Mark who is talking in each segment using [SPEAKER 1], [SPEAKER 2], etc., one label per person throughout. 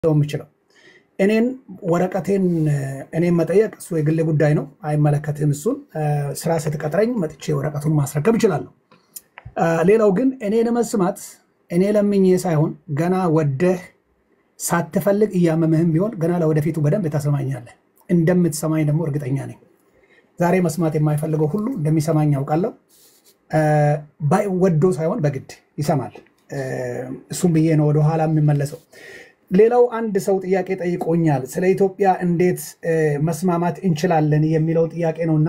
[SPEAKER 1] የምችለው እኔን ወረቀቴን እኔን መጠየቅ እሱ የግሌ ጉዳይ ነው፣ አይመለከትህም። እሱን ስራ ስትቀጥረኝ መጥቼ ወረቀቱን ማስረከብ እችላለሁ። ሌላው ግን እኔን መስማት እኔ ለምኜ ሳይሆን ገና ወደህ ሳትፈልግ እያመምህም ቢሆን ገና ለወደፊቱ በደንብ ታሰማኛለህ። እንደምትሰማኝ ደግሞ እርግጠኛ ነኝ። ዛሬ መስማት የማይፈልገው ሁሉ እንደሚሰማኝ ያውቃለሁ። ወዶ ሳይሆን በግድ ይሰማል። እሱም ብዬ ነው ወደኋላ የሚመለሰው። ሌላው አንድ ሰው ጥያቄ ጠይቆኛል። ስለ ኢትዮጵያ እንዴት መስማማት እንችላለን የሚለው ጥያቄ ነውና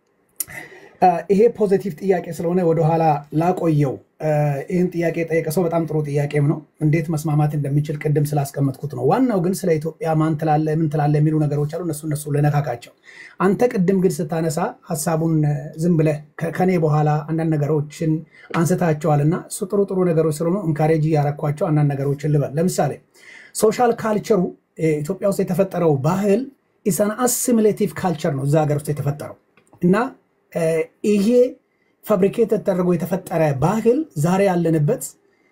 [SPEAKER 1] ይሄ ፖዘቲቭ ጥያቄ ስለሆነ ወደኋላ ላቆየው። ይህን ጥያቄ የጠየቀ ሰው በጣም ጥሩ ጥያቄም ነው። እንዴት መስማማት እንደሚችል ቅድም ስላስቀመጥኩት ነው። ዋናው ግን ስለ ኢትዮጵያ ማን ትላለ፣ ምን ትላለ የሚሉ ነገሮች አሉ። እነሱ እነሱ ልነካካቸው። አንተ ቅድም ግን ስታነሳ ሀሳቡን ዝም ብለህ ከኔ በኋላ አንዳንድ ነገሮችን አንስታቸዋልና እሱ ጥሩ ጥሩ ነገሮች ስለሆኑ እንካሬጅ እያረኳቸው አንዳንድ ነገሮችን ልበል። ለምሳሌ ሶሻል ካልቸሩ ኢትዮጵያ ውስጥ የተፈጠረው ባህል ኢሰን አሲሚሌቲቭ ካልቸር ነው እዛ ሀገር ውስጥ የተፈጠረው እና ይሄ ፋብሪኬት ተደርጎ የተፈጠረ ባህል ዛሬ ያለንበት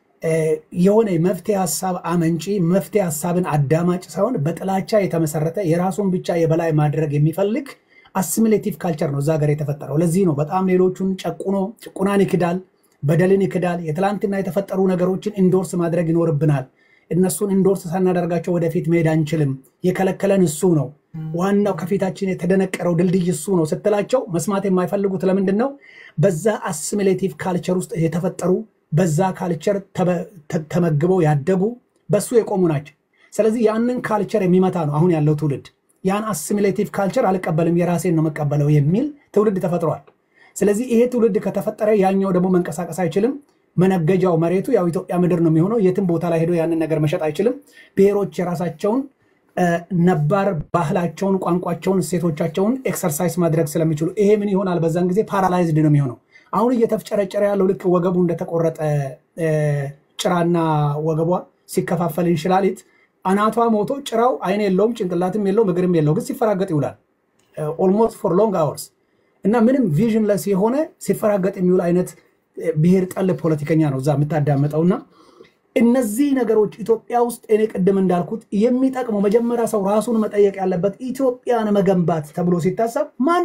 [SPEAKER 1] የሆነ መፍትሄ ሀሳብ አመንጪ መፍትሄ ሀሳብን አዳማጭ ሳይሆን በጥላቻ የተመሰረተ የራሱን ብቻ የበላይ ማድረግ የሚፈልግ አሲሚሌቲቭ ካልቸር ነው እዛ ሀገር የተፈጠረው። ለዚህ ነው በጣም ሌሎቹን ጨቁኖ ጭቁናን ይክዳል፣ በደልን ይክዳል። የትላንትና የተፈጠሩ ነገሮችን ኢንዶርስ ማድረግ ይኖርብናል። እነሱን ኢንዶርስ ሳናደርጋቸው ወደፊት መሄድ አንችልም። የከለከለን እሱ ነው። ዋናው ከፊታችን የተደነቀረው ድልድይ እሱ ነው ስትላቸው መስማት የማይፈልጉት ለምንድን ነው? በዛ አሲሚሌቲቭ ካልቸር ውስጥ የተፈጠሩ በዛ ካልቸር ተመግበው ያደጉ በሱ የቆሙ ናቸው። ስለዚህ ያንን ካልቸር የሚመታ ነው አሁን ያለው ትውልድ። ያን አሲሚሌቲቭ ካልቸር አልቀበልም የራሴን ነው መቀበለው የሚል ትውልድ ተፈጥሯል። ስለዚህ ይሄ ትውልድ ከተፈጠረ ያኛው ደግሞ መንቀሳቀስ አይችልም። መነገጃው መሬቱ ያው ኢትዮጵያ ምድር ነው የሚሆነው። የትም ቦታ ላይ ሄዶ ያንን ነገር መሸጥ አይችልም። ብሔሮች የራሳቸውን ነባር ባህላቸውን፣ ቋንቋቸውን፣ እሴቶቻቸውን ኤክሰርሳይዝ ማድረግ ስለሚችሉ ይሄ ምን ይሆናል? በዛን ጊዜ ፓራላይዝድ ነው የሚሆነው። አሁን እየተፍጨረጨረ ያለው ልክ ወገቡ እንደተቆረጠ ጭራና ወገቧ ሲከፋፈል እንሽላሊት አናቷ ሞቶ ጭራው አይን የለውም ጭንቅላትም የለውም እግርም የለው፣ ግን ሲፈራገጥ ይውላል ኦልሞስት ፎር ሎንግ አወርስ እና ምንም ቪዥንለስ የሆነ ሲፈራገጥ የሚውል አይነት ብሔር ጠል ፖለቲከኛ ነው እዛ የምታዳምጠውና እነዚህ ነገሮች ኢትዮጵያ ውስጥ እኔ ቅድም እንዳልኩት የሚጠቅመው መጀመሪያ ሰው ራሱን መጠየቅ ያለበት ኢትዮጵያን መገንባት ተብሎ ሲታሰብ ማን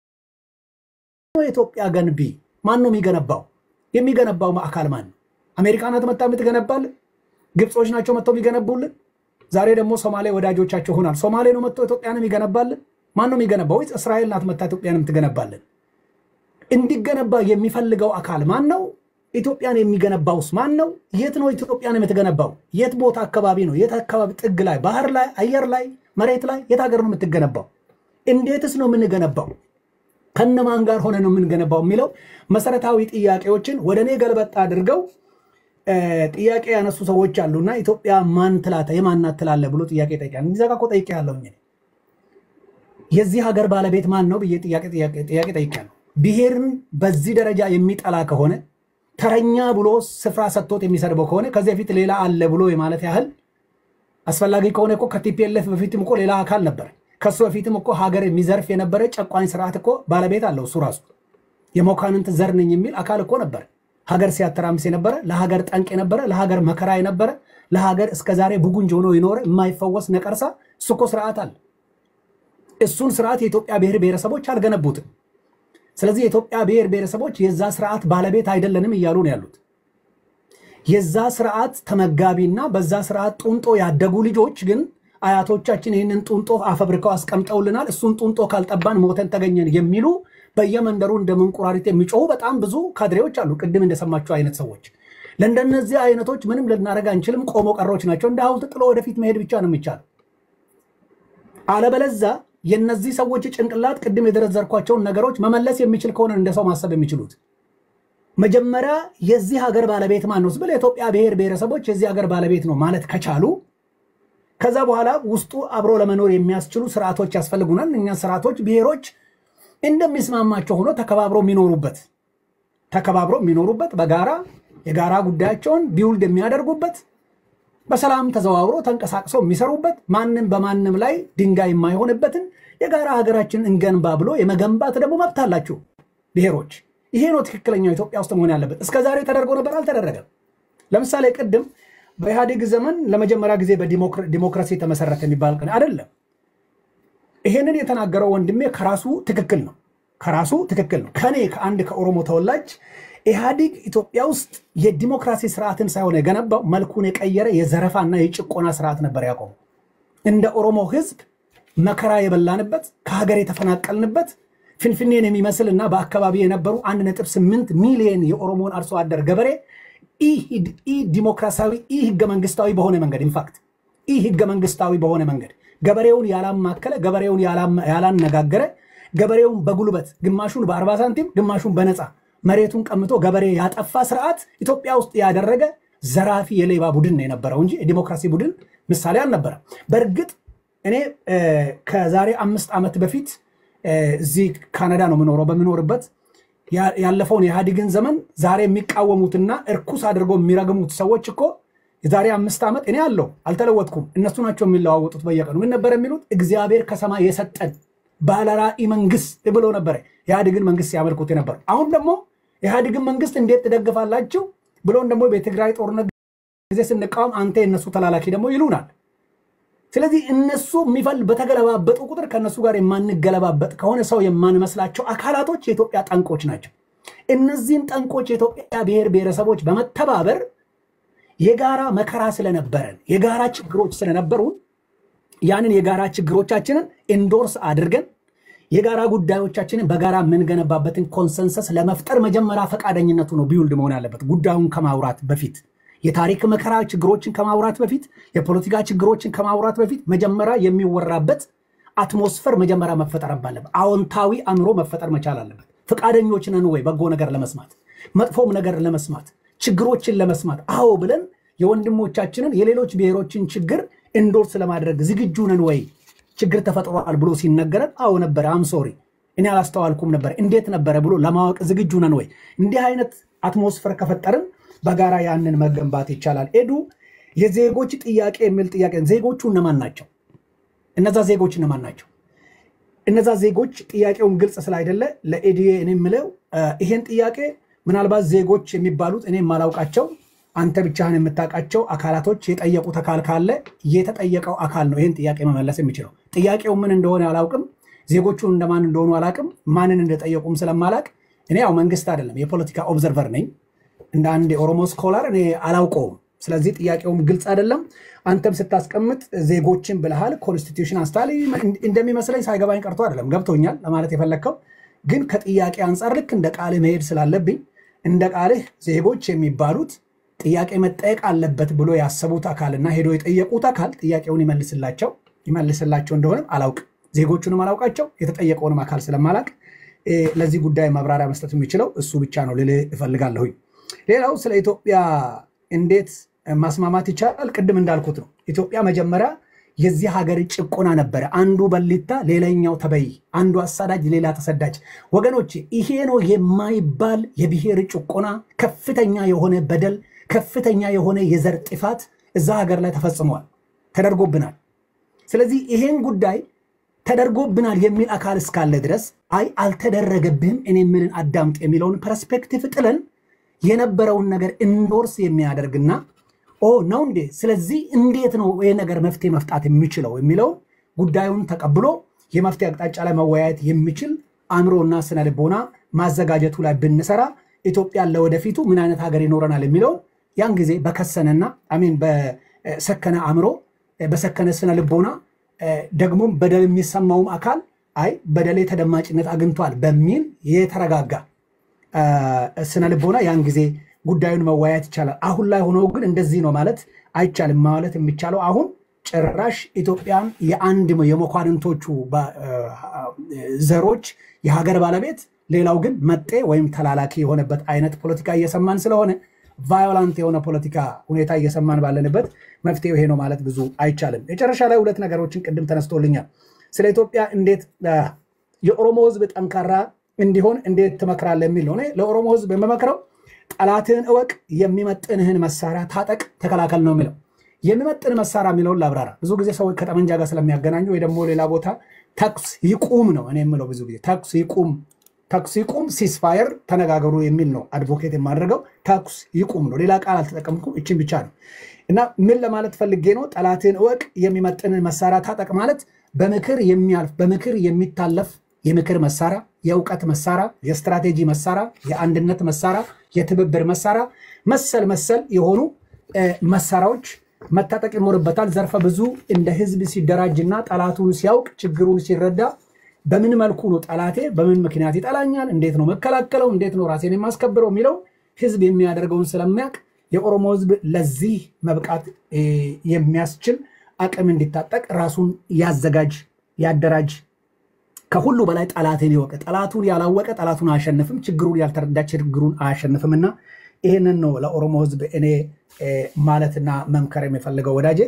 [SPEAKER 1] ነው የኢትዮጵያ ገንቢ? ማን ነው የሚገነባው? የሚገነባው አካል ማን ነው? አሜሪካ ናት መታ የምትገነባልን? ግብጾች ናቸው መጥተው የሚገነቡልን? ዛሬ ደግሞ ሶማሌ ወዳጆቻቸው ሆናል። ሶማሌ ነው መጥቶ ኢትዮጵያን የሚገነባልን? ማን ነው የሚገነባው? ወይስ እስራኤል ናት መታ ኢትዮጵያን የምትገነባልን? እንዲገነባ የሚፈልገው አካል ማን ነው? ኢትዮጵያን የሚገነባውስ ማን ነው? የት ነው ኢትዮጵያን የምትገነባው? የት ቦታ አካባቢ ነው? የት አካባቢ ጥግ ላይ፣ ባህር ላይ፣ አየር ላይ፣ መሬት ላይ? የት ሀገር ነው የምትገነባው? እንዴትስ ነው የምንገነባው? ከነማን ጋር ሆነ ነው የምንገነባው የሚለው መሰረታዊ ጥያቄዎችን ወደ እኔ ገልበጥ አድርገው ጥያቄ ያነሱ ሰዎች አሉና ኢትዮጵያ ማን ትላተ የማናት ትላለ ብሎ ጥያቄ ጠይቃል። እዛ ጋ እኮ ጠይቄ ያለውኝ የዚህ ሀገር ባለቤት ማን ነው ብዬ ጥያቄ ጠይቄያለሁ። ብሔርን በዚህ ደረጃ የሚጠላ ከሆነ ተረኛ ብሎ ስፍራ ሰጥቶት የሚሰድበው ከሆነ ከዚህ በፊት ሌላ አለ ብሎ የማለት ያህል አስፈላጊ ከሆነ እኮ ከቲፒኤልኤፍ በፊትም እኮ ሌላ አካል ነበር። ከሱ በፊትም እኮ ሀገር የሚዘርፍ የነበረ ጨቋኝ ስርዓት እኮ ባለቤት አለው። እሱ ራሱ የመኳንንት ዘር ነኝ የሚል አካል እኮ ነበር። ሀገር ሲያተራምስ የነበረ ለሀገር ጠንቅ የነበረ ለሀገር መከራ የነበረ ለሀገር እስከዛሬ ብጉንጅ ሆኖ የኖረ የማይፈወስ ነቀርሳ እሱ እኮ ስርዓት አለ። እሱን ስርዓት የኢትዮጵያ ብሔር ብሔረሰቦች አልገነቡትም። ስለዚህ የኢትዮጵያ ብሔር ብሔረሰቦች የዛ ስርዓት ባለቤት አይደለንም እያሉ ነው ያሉት። የዛ ስርዓት ተመጋቢና በዛ ስርዓት ጡንጦ ያደጉ ልጆች ግን አያቶቻችን ይህንን ጡንጦ አፈብርከው አስቀምጠውልናል፣ እሱን ጡንጦ ካልጠባን ሞተን ተገኘን የሚሉ በየመንደሩ እንደ መንቁራሪት የሚጮሁ በጣም ብዙ ካድሬዎች አሉ። ቅድም እንደሰማቸው አይነት ሰዎች ለእንደነዚህ አይነቶች ምንም ልናደርግ አንችልም፣ ቆሞ ቀሮች ናቸው። እንደ ሐውልት ጥሎ ወደፊት መሄድ ብቻ ነው የሚቻለው። አለበለዛ የነዚህ ሰዎች ጭንቅላት ቅድም የዘረዘርኳቸውን ነገሮች መመለስ የሚችል ከሆነ እንደ ሰው ማሰብ የሚችሉት መጀመሪያ የዚህ ሀገር ባለቤት ማን ነው ስብል የኢትዮጵያ ብሔር ብሔረሰቦች የዚህ ሀገር ባለቤት ነው ማለት ከቻሉ ከዛ በኋላ ውስጡ አብሮ ለመኖር የሚያስችሉ ስርዓቶች ያስፈልጉናል። እኛ ስርዓቶች ብሔሮች እንደሚስማማቸው ሆኖ ተከባብሮ የሚኖሩበት ተከባብሮ የሚኖሩበት በጋራ የጋራ ጉዳያቸውን ቢውልድ የሚያደርጉበት በሰላም ተዘዋውሮ ተንቀሳቅሰው የሚሰሩበት ማንም በማንም ላይ ድንጋይ የማይሆንበትን የጋራ ሀገራችን እንገንባ ብሎ የመገንባት ደግሞ መብት አላቸው ብሔሮች። ይሄ ነው ትክክለኛው ኢትዮጵያ ውስጥ መሆን ያለበት። እስከ ዛሬ ተደርጎ ነበር፣ አልተደረገም። ለምሳሌ ቅድም በኢህአዴግ ዘመን ለመጀመሪያ ጊዜ በዲሞክራሲ የተመሰረተ የሚባል ቀን አይደለም። ይሄንን የተናገረው ወንድሜ ከራሱ ትክክል ነው፣ ከራሱ ትክክል ነው። ከኔ ከአንድ ከኦሮሞ ተወላጅ ኢህአዲግ ኢትዮጵያ ውስጥ የዲሞክራሲ ስርዓትን ሳይሆን የገነባው መልኩን የቀየረ የዘረፋና የጭቆና ስርዓት ነበር ያቆመው። እንደ ኦሮሞ ህዝብ መከራ የበላንበት ከሀገር የተፈናቀልንበት ፍንፍኔን የሚመስል እና በአካባቢ የነበሩ 1.8 ሚሊዮን የኦሮሞን አርሶ አደር ገበሬ ኢ ዲሞክራሲያዊ ኢ ህገ መንግስታዊ በሆነ መንገድ ኢንፋክት ኢ ህገ መንግስታዊ በሆነ መንገድ ገበሬውን ያላማከለ ገበሬውን ያላነጋገረ ገበሬውን በጉልበት ግማሹን በ40 ሳንቲም ግማሹን በነፃ መሬቱን ቀምቶ ገበሬ ያጠፋ ስርዓት ኢትዮጵያ ውስጥ ያደረገ ዘራፊ የሌባ ቡድን ነው የነበረው እንጂ የዲሞክራሲ ቡድን ምሳሌ አልነበረም። በእርግጥ እኔ ከዛሬ አምስት ዓመት በፊት እዚህ ካናዳ ነው የምኖረው። በምኖርበት ያለፈውን የኢህአዴግን ዘመን ዛሬ የሚቃወሙትና እርኩስ አድርገው የሚረግሙት ሰዎች እኮ የዛሬ አምስት ዓመት እኔ አለው አልተለወጥኩም። እነሱ ናቸው የሚለዋወጡት በየቀኑ ምን ነበር የሚሉት? እግዚአብሔር ከሰማይ የሰጠን ባለራዕይ መንግስት ብሎ ነበረ ኢህአዴግን መንግስት ሲያመልኩት የነበረው። አሁን ደግሞ ኢህአዴግን መንግስት እንዴት ትደግፋላችሁ ብሎን ደግሞ በትግራይ ጦርነት ጊዜ ስንቃወም አንተ የእነሱ ተላላኪ ደግሞ ይሉናል። ስለዚህ እነሱ የሚፈል በተገለባበጡ ቁጥር ከእነሱ ጋር የማንገለባበጥ ከሆነ ሰው የማንመስላቸው አካላቶች የኢትዮጵያ ጠንቆች ናቸው። እነዚህም ጠንቆች የኢትዮጵያ ብሔር ብሔረሰቦች በመተባበር የጋራ መከራ ስለነበረን የጋራ ችግሮች ስለነበሩን ያንን የጋራ ችግሮቻችንን ኢንዶርስ አድርገን የጋራ ጉዳዮቻችንን በጋራ የምንገነባበትን ኮንሰንሰስ ለመፍጠር መጀመሪያ ፈቃደኝነቱ ነው ቢውልድ መሆን ያለበት ጉዳዩን ከማውራት በፊት የታሪክ መከራ ችግሮችን ከማውራት በፊት የፖለቲካ ችግሮችን ከማውራት በፊት መጀመሪያ የሚወራበት አትሞስፈር መጀመሪያ መፈጠር አለበት። አዎንታዊ አእምሮ መፈጠር መቻል አለበት። ፈቃደኞች ነን ወይ በጎ ነገር ለመስማት መጥፎም ነገር ለመስማት ችግሮችን ለመስማት አዎ ብለን የወንድሞቻችንን የሌሎች ብሔሮችን ችግር ኢንዶርስ ለማድረግ ዝግጁ ነን ወይ? ችግር ተፈጥሯል ብሎ ሲነገረን አዎ ነበረ፣ አም ሶሪ እኔ አላስተዋልኩም ነበር፣ እንዴት ነበረ ብሎ ለማወቅ ዝግጁ ነን ወይ? እንዲህ አይነት አትሞስፈር ከፈጠርን በጋራ ያንን መገንባት ይቻላል። ኤዱ የዜጎች ጥያቄ የሚል ጥያቄ ዜጎቹ እነማን ናቸው? እነዛ ዜጎች እነማን ናቸው? እነዛ ዜጎች ጥያቄውን ግልጽ ስላይደለ ለኤዲዬ እኔ የምለው ይሄን ጥያቄ ምናልባት ዜጎች የሚባሉት እኔ የማላውቃቸው አንተ ብቻህን የምታውቃቸው አካላቶች የጠየቁት አካል ካለ የተጠየቀው አካል ነው ይህን ጥያቄ መመለስ የሚችለው። ጥያቄው ምን እንደሆነ አላውቅም። ዜጎቹ እንደማን እንደሆኑ አላውቅም። ማንን እንደጠየቁም ስለማላቅ እኔ ያው መንግስት አይደለም የፖለቲካ ኦብዘርቨር ነኝ። እንደ አንድ የኦሮሞ ስኮላር እኔ አላውቀውም። ስለዚህ ጥያቄውም ግልጽ አይደለም። አንተም ስታስቀምጥ ዜጎችን ብልሃል፣ ኮንስቲትዩሽን አንስታል። እንደሚመስለኝ ሳይገባኝ ቀርቶ አይደለም ገብቶኛል ለማለት የፈለግከው ግን ከጥያቄ አንጻር ልክ እንደ ቃልህ መሄድ ስላለብኝ እንደ ቃልህ ዜጎች የሚባሉት ጥያቄ መጠየቅ አለበት ብሎ ያሰቡት አካልና ሄዶ የጠየቁት አካል ጥያቄውን ይመልስላቸው ይመልስላቸው እንደሆነም አላውቅ ዜጎቹንም አላውቃቸው የተጠየቀውንም አካል ስለማላቅ ለዚህ ጉዳይ ማብራሪያ መስጠት የሚችለው እሱ ብቻ ነው ልልህ እፈልጋለሁኝ። ሌላው ስለ ኢትዮጵያ እንዴት ማስማማት ይቻላል? ቅድም እንዳልኩት ነው። ኢትዮጵያ መጀመሪያ የዚህ ሀገር ጭቆና ነበረ። አንዱ በሊታ ሌላኛው ተበይ፣ አንዱ አሳዳጅ ሌላ ተሰዳጅ። ወገኖች ይሄ ነው የማይባል የብሔር ጭቆና፣ ከፍተኛ የሆነ በደል፣ ከፍተኛ የሆነ የዘር ጥፋት እዛ ሀገር ላይ ተፈጽሟል፣ ተደርጎብናል። ስለዚህ ይሄን ጉዳይ ተደርጎብናል የሚል አካል እስካለ ድረስ አይ አልተደረገብህም እኔ የምልን አዳምጥ የሚለውን ፐርስፔክቲቭ ጥለን የነበረውን ነገር ኢንዶርስ የሚያደርግና ኦ ነው እንዴ፣ ስለዚህ እንዴት ነው ይህ ነገር መፍትሄ መፍጣት የሚችለው የሚለውን ጉዳዩን ተቀብሎ የመፍትሄ አቅጣጫ ላይ መወያየት የሚችል አእምሮና ስነ ልቦና ማዘጋጀቱ ላይ ብንሰራ ኢትዮጵያን ለወደፊቱ ምን አይነት ሀገር ይኖረናል የሚለውን ያን ጊዜ በከሰነና አሜን በሰከነ አእምሮ በሰከነ ስነ ልቦና ደግሞም በደል የሚሰማውም አካል አይ በደሌ ተደማጭነት አግኝቷል በሚል የተረጋጋ ስነ ልቦና ያን ጊዜ ጉዳዩን መወያየት ይቻላል። አሁን ላይ ሆኖ ግን እንደዚህ ነው ማለት አይቻልም። ማለት የሚቻለው አሁን ጭራሽ ኢትዮጵያን የአንድ የመኳንንቶቹ ዘሮች የሀገር ባለቤት ሌላው ግን መጤ ወይም ተላላኪ የሆነበት አይነት ፖለቲካ እየሰማን ስለሆነ ቫዮላንት የሆነ ፖለቲካ ሁኔታ እየሰማን ባለንበት መፍትሄው ይሄ ነው ማለት ብዙ አይቻልም። መጨረሻ ላይ ሁለት ነገሮችን ቅድም ተነስቶልኛል። ስለ ኢትዮጵያ እንዴት የኦሮሞ ሕዝብ ጠንካራ እንዲሆን እንዴት ትመክራለህ የሚል ነው። እኔ ለኦሮሞ ሕዝብ የምመክረው ጠላትህን እወቅ፣ የሚመጥንህን መሳሪያ ታጠቅ፣ ተከላከል ነው የሚለው። የሚመጥን መሳሪያ የሚለውን ላብራራ። ብዙ ጊዜ ሰዎች ከጠመንጃ ጋር ስለሚያገናኙ ወይ ደግሞ ሌላ ቦታ ተኩስ ይቁም ነው እኔ የምለው። ብዙ ጊዜ ተኩስ ይቁም ተኩስ ይቁም፣ ሲስፋየር ተነጋገሩ የሚል ነው አድቮኬት የማደርገው። ተኩስ ይቁም ነው። ሌላ ቃል አልተጠቀምኩም። እችን ብቻ ነው እና ምን ለማለት ፈልጌ ነው? ጠላትን እወቅ፣ የሚመጥንን መሳሪያ ታጠቅ ማለት በምክር የሚያልፍ በምክር የሚታለፍ የምክር መሳሪያ፣ የእውቀት መሳሪያ፣ የስትራቴጂ መሳሪያ፣ የአንድነት መሳሪያ፣ የትብብር መሳሪያ መሰል መሰል የሆኑ መሳሪያዎች መታጠቅ ይኖርበታል። ዘርፈ ብዙ እንደ ህዝብ ሲደራጅና ጠላቱን ሲያውቅ ችግሩን ሲረዳ በምን መልኩ ነው ጠላቴ በምን ምክንያት ይጠላኛል፣ እንዴት ነው መከላከለው፣ እንዴት ነው ራሴን የማስከብረው የሚለው ህዝብ የሚያደርገውን ስለሚያውቅ የኦሮሞ ህዝብ ለዚህ መብቃት የሚያስችል አቅም እንዲታጠቅ ራሱን ያዘጋጅ፣ ያደራጅ። ከሁሉ በላይ ጠላትን ይወቅ። ጠላቱን ያላወቀ ጠላቱን አያሸንፍም። ችግሩን ያልተረዳ ችግሩን አያሸንፍም እና ይህንን ነው ለኦሮሞ ህዝብ እኔ ማለትና መምከር የሚፈልገው። ወዳጄ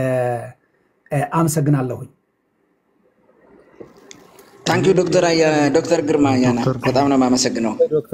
[SPEAKER 1] አመሰግናለሁኝ።
[SPEAKER 2] ታንኪዩ ዶክተር ዶክተር ግርማ አያና በጣም ነው የማመሰግነው።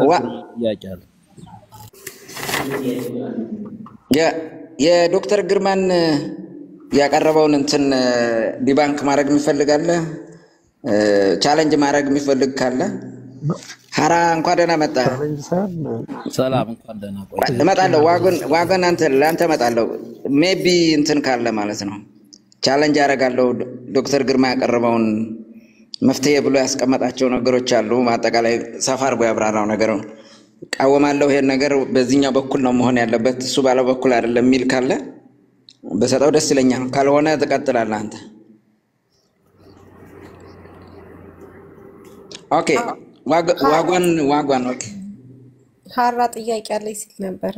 [SPEAKER 2] የዶክተር ግርማን ያቀረበውን እንትን ዲባንክ ማድረግ የሚፈልጋለ ቻለንጅ ማድረግ የሚፈልግ ካለ ሀራ እንኳን ደህና መጣ።
[SPEAKER 3] ሰላም እንኳን ደህና ቆይ።
[SPEAKER 2] እመጣለሁ። ዋጎን ለአንተ እመጣለሁ። ሜቢ እንትን ካለ ማለት ነው ቻለንጅ ያደርጋለሁ። ዶክተር ግርማ ያቀረበውን መፍትሄ ብሎ ያስቀመጣቸው ነገሮች አሉ። አጠቃላይ ሰፋ አድርጎ ያብራራው ነገር እቃወማለሁ፣ ይሄን ነገር በዚህኛው በኩል ነው መሆን ያለበት፣ እሱ ባለው በኩል አይደለም የሚል ካለ በሰጠው ደስ ይለኛል። ካልሆነ ትቀጥላለህ አንተ። ኦኬ ዋጓን ዋጓን ኦኬ
[SPEAKER 4] ሀራ ጥያቄ አለኝ ሲል ነበረ።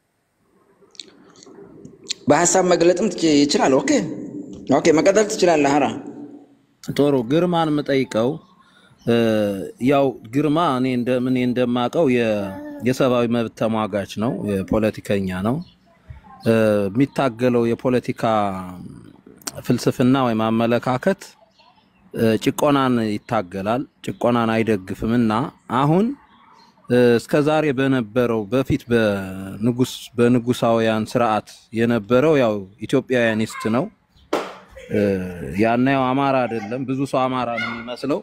[SPEAKER 2] በሀሳብ መግለጥም ይችላል። ኦኬ ኦኬ፣ መቀጠል ትችላለህ ሀራ።
[SPEAKER 3] ጥሩ ግርማን የምጠይቀው ያው ግርማ እኔ እኔ እንደማውቀው የሰብአዊ መብት ተሟጋች ነው፣ የፖለቲከኛ ነው። የሚታገለው የፖለቲካ ፍልስፍና ወይም አመለካከት ጭቆናን ይታገላል፣ ጭቆናን አይደግፍም እና አሁን እስከ ዛሬ በነበረው በፊት በንጉስ በንጉሳውያን ስርዓት የነበረው ያው ኢትዮጵያውያኒስት ነው። ያናየው አማራ አይደለም። ብዙ ሰው አማራ ነው የሚመስለው።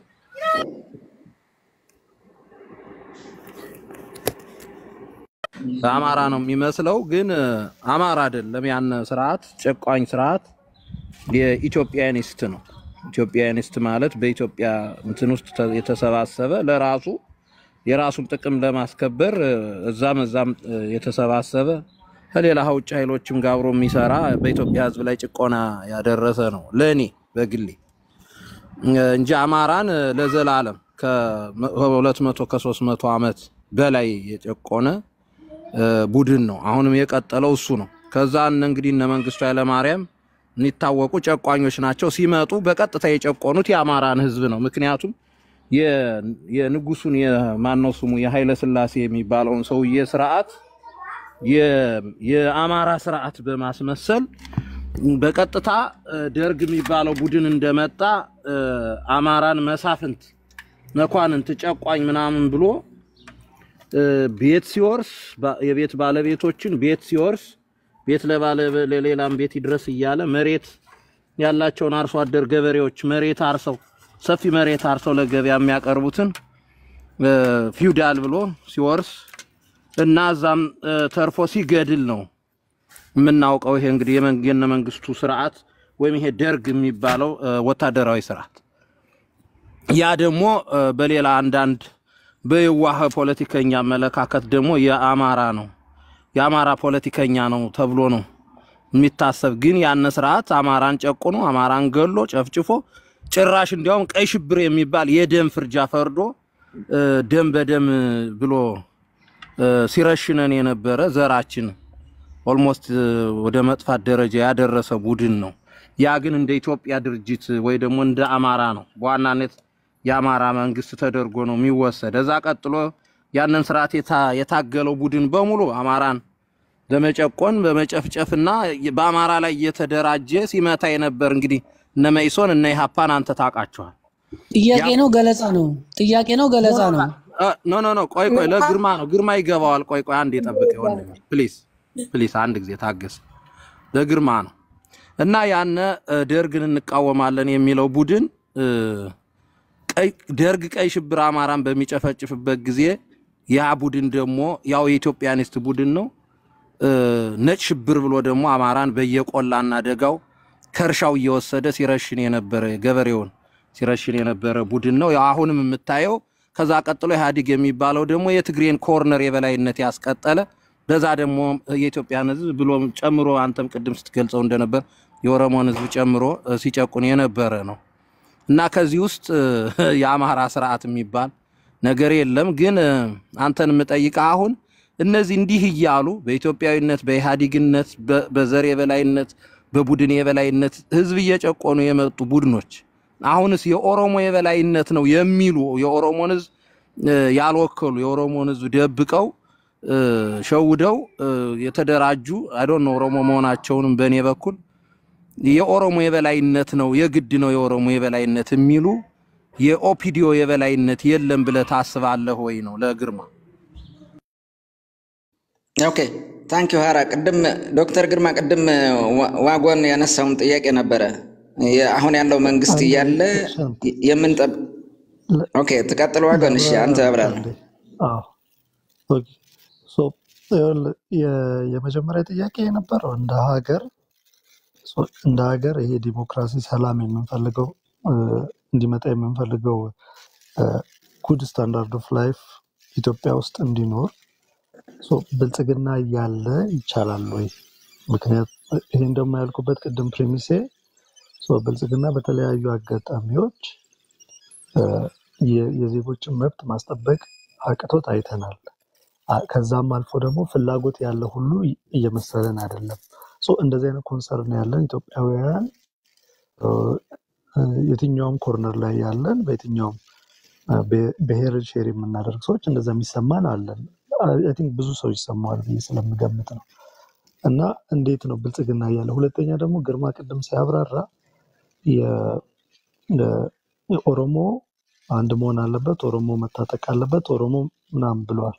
[SPEAKER 3] አማራ ነው የሚመስለው፣ ግን አማራ አይደለም። ያን ስርዓት ጨቋኝ ስርዓት የኢትዮጵያኒስት ነው። ኢትዮጵያኒስት ማለት በኢትዮጵያ እንትን ውስጥ የተሰባሰበ ለራሱ የራሱን ጥቅም ለማስከበር እዛም እዛም የተሰባሰበ ከሌላ ውጭ ኃይሎችም ጋር አብሮ የሚሰራ በኢትዮጵያ ሕዝብ ላይ ጭቆና ያደረሰ ነው ለእኔ በግሌ እንጂ አማራን ለዘላለም ከሁለት መቶ ከሶስት መቶ ዓመት በላይ የጨቆነ ቡድን ነው። አሁንም የቀጠለው እሱ ነው። ከዛ እነ እንግዲህ እነ መንግስቱ ኃይለማርያም የሚታወቁ ጨቋኞች ናቸው። ሲመጡ በቀጥታ የጨቆኑት የአማራን ህዝብ ነው። ምክንያቱም የንጉሱን የማነው ስሙ የኃይለ ስላሴ የሚባለውን ሰውዬ ስርዓት የአማራ ስርዓት በማስመሰል በቀጥታ ደርግ የሚባለው ቡድን እንደመጣ አማራን መሳፍንት፣ መኳንንት፣ ጨቋኝ ምናምን ብሎ ቤት ሲወርስ የቤት ባለቤቶችን ቤት ሲወርስ ቤት ለሌላም ቤት ይድረስ እያለ መሬት ያላቸውን አርሶ አደር ገበሬዎች መሬት አርሰው ሰፊ መሬት አርሰው ለገበያ የሚያቀርቡትን ፊውዳል ብሎ ሲወርስ እና እዛም ተርፎ ሲገድል ነው የምናውቀው። ይሄ እንግዲህ የነ መንግስቱ ስርዓት ወይም ይሄ ደርግ የሚባለው ወታደራዊ ስርዓት። ያ ደግሞ በሌላ አንዳንድ በየዋህ ፖለቲከኛ አመለካከት ደግሞ የአማራ ነው የአማራ ፖለቲከኛ ነው ተብሎ ነው የሚታሰብ። ግን ያነ ስርዓት አማራን ጨቁኖ አማራን ገሎ ጨፍጭፎ ጭራሽ እንዲያውም ቀይ ሽብር የሚባል የደም ፍርጃ ፈርዶ ደም በደም ብሎ ሲረሽነን የነበረ ዘራችን ኦልሞስት ወደ መጥፋት ደረጃ ያደረሰ ቡድን ነው። ያ ግን እንደ ኢትዮጵያ ድርጅት ወይ ደግሞ እንደ አማራ ነው በዋናነት የአማራ መንግስት ተደርጎ ነው የሚወሰድ። እዛ ቀጥሎ ያንን ስርዓት የታገለው ቡድን በሙሉ አማራን በመጨቆን በመጨፍጨፍና በአማራ ላይ እየተደራጀ ሲመታ የነበር እንግዲህ እነ መኢሶን እነ ኢሃፓን አንተ ታውቃቸዋል።
[SPEAKER 5] ጥያቄ ነው ገለጻ ነው? ጥያቄ ነው ገለጻ ነው?
[SPEAKER 3] ኖ ኖ ኖ፣ ቆይ ቆይ፣ ለግርማ ነው ግርማ ይገባዋል። ቆይ ቆይ፣ አንድ የጠብቅ ይሆን ፕሊዝ ፕሊዝ፣ አንድ ጊዜ ታገስ። ለግርማ ነው እና ያነ ደርግን እንቃወማለን የሚለው ቡድን ቀይ- ደርግ ቀይ ሽብር አማራን በሚጨፈጭፍበት ጊዜ ያ ቡድን ደግሞ ያው የኢትዮጵያኒስት ቡድን ነው። እ፣ ነጭ ሽብር ብሎ ደግሞ አማራን በየቆላና ደጋው ከእርሻው እየወሰደ ሲረሽን የነበረ ገበሬውን ሲረሽን የነበረ ቡድን ነው። ያው አሁንም የምታየው ከዛ ቀጥሎ ኢህአዲግ የሚባለው ደግሞ የትግሬን ኮርነር የበላይነት ያስቀጠለ በዛ ደግሞ የኢትዮጵያን ሕዝብ ብሎ ጨምሮ አንተም ቅድም ስትገልጸው እንደነበር የኦሮሞን ሕዝብ ጨምሮ እ፣ ሲጨቁን የነበረ ነው እና ከዚህ ውስጥ እ፣ የአማራ ስርዓት የሚባል ነገር የለም። ግን እ፣ አንተን የምጠይቀህ አሁን እነዚህ እንዲህ እያሉ በኢትዮጵያዊነት፣ በኢህአዲግነት፣ በ- በዘር የበላይነት፣ በቡድን የበላይነት ህዝብ እየጨቆኑ የመጡ ቡድኖች አሁንስ የኦሮሞ የበላይነት ነው የሚሉ የኦሮሞን ህዝብ እ፣ ያልወከሉ የኦሮሞን ህዝብ ደብቀው እ፣ ሸውደው እ፣ የተደራጁ አይዶን ኦሮሞ መሆናቸውንም በእኔ በኩል የኦሮሞ የበላይነት ነው የግድ ነው የኦሮሞ የበላይነት የሚሉ የኦፒዲዮ የበላይነት የለም ብለህ ታስባለህ ወይ ነው ለግርማ
[SPEAKER 2] ኦኬ ታንክ ዩ ሀራ። ቅድም ዶክተር ግርማ ቅድም ዋ- ዋጎን ያነሳውን ጥያቄ ነበረ የ- አሁን ያለው መንግስት
[SPEAKER 6] አንዴ
[SPEAKER 2] እያለ
[SPEAKER 6] ሻንት
[SPEAKER 2] የምንጠብ
[SPEAKER 6] ለ-
[SPEAKER 2] ኦኬ ትቀጥል ዋጎን። እሺ አንተ
[SPEAKER 6] ላብራራ
[SPEAKER 2] አብራራ።
[SPEAKER 6] አንዴ። አዎ ኦኬ። ሶ ይኸውልህ፣ የ- የመጀመሪያ ጥያቄ የነበረው እንደ ሀገር ሶ እንደ ሀገር ይሄ ዲሞክራሲ፣ ሰላም የምንፈልገው እ፣ እንዲመጣ የምንፈልገው ጉድ ስታንዳርድ ኦፍ ላይፍ ኢትዮጵያ ውስጥ እንዲኖር ሶ ብልጽግና እያለ ይቻላል ወይ? ምክንያት ይሄን ደግሞ ያልኩበት ቅድም ፕሪሚሴ ሶ ብልጽግና በተለያዩ አጋጣሚዎች እ፣ የ- የዜጎችን መብት ማስጠበቅ አቅቶት አይተናል። አ- ከዛም አልፎ ደግሞ ፍላጎት ያለ ሁሉ ይ- እየመሰለን አይደለም። ሶ እንደዚህ አይነት ኮንሰርን ያለን ኢትዮጵያውያን እ፣ እ፣ የትኛውም ኮርነር ላይ ያለን በየትኛውም እ፣ ብሄ- ብሄርን ሼር የምናደርግ ሰዎች እንደዛ የሚሰማን አለን። አይ ቲንክ ብዙ ሰው ይሰማዋል ብዬ ስለምገምት ነው። እና እንዴት ነው ብልጽግና እያለ ሁለተኛ ደግሞ ግርማ ቅድም ሲያብራራ የ- የ- የኦሮሞ አንድ መሆን አለበት፣ ኦሮሞ መታጠቅ አለበት፣ ኦሮሞ ምናምን ብለዋል።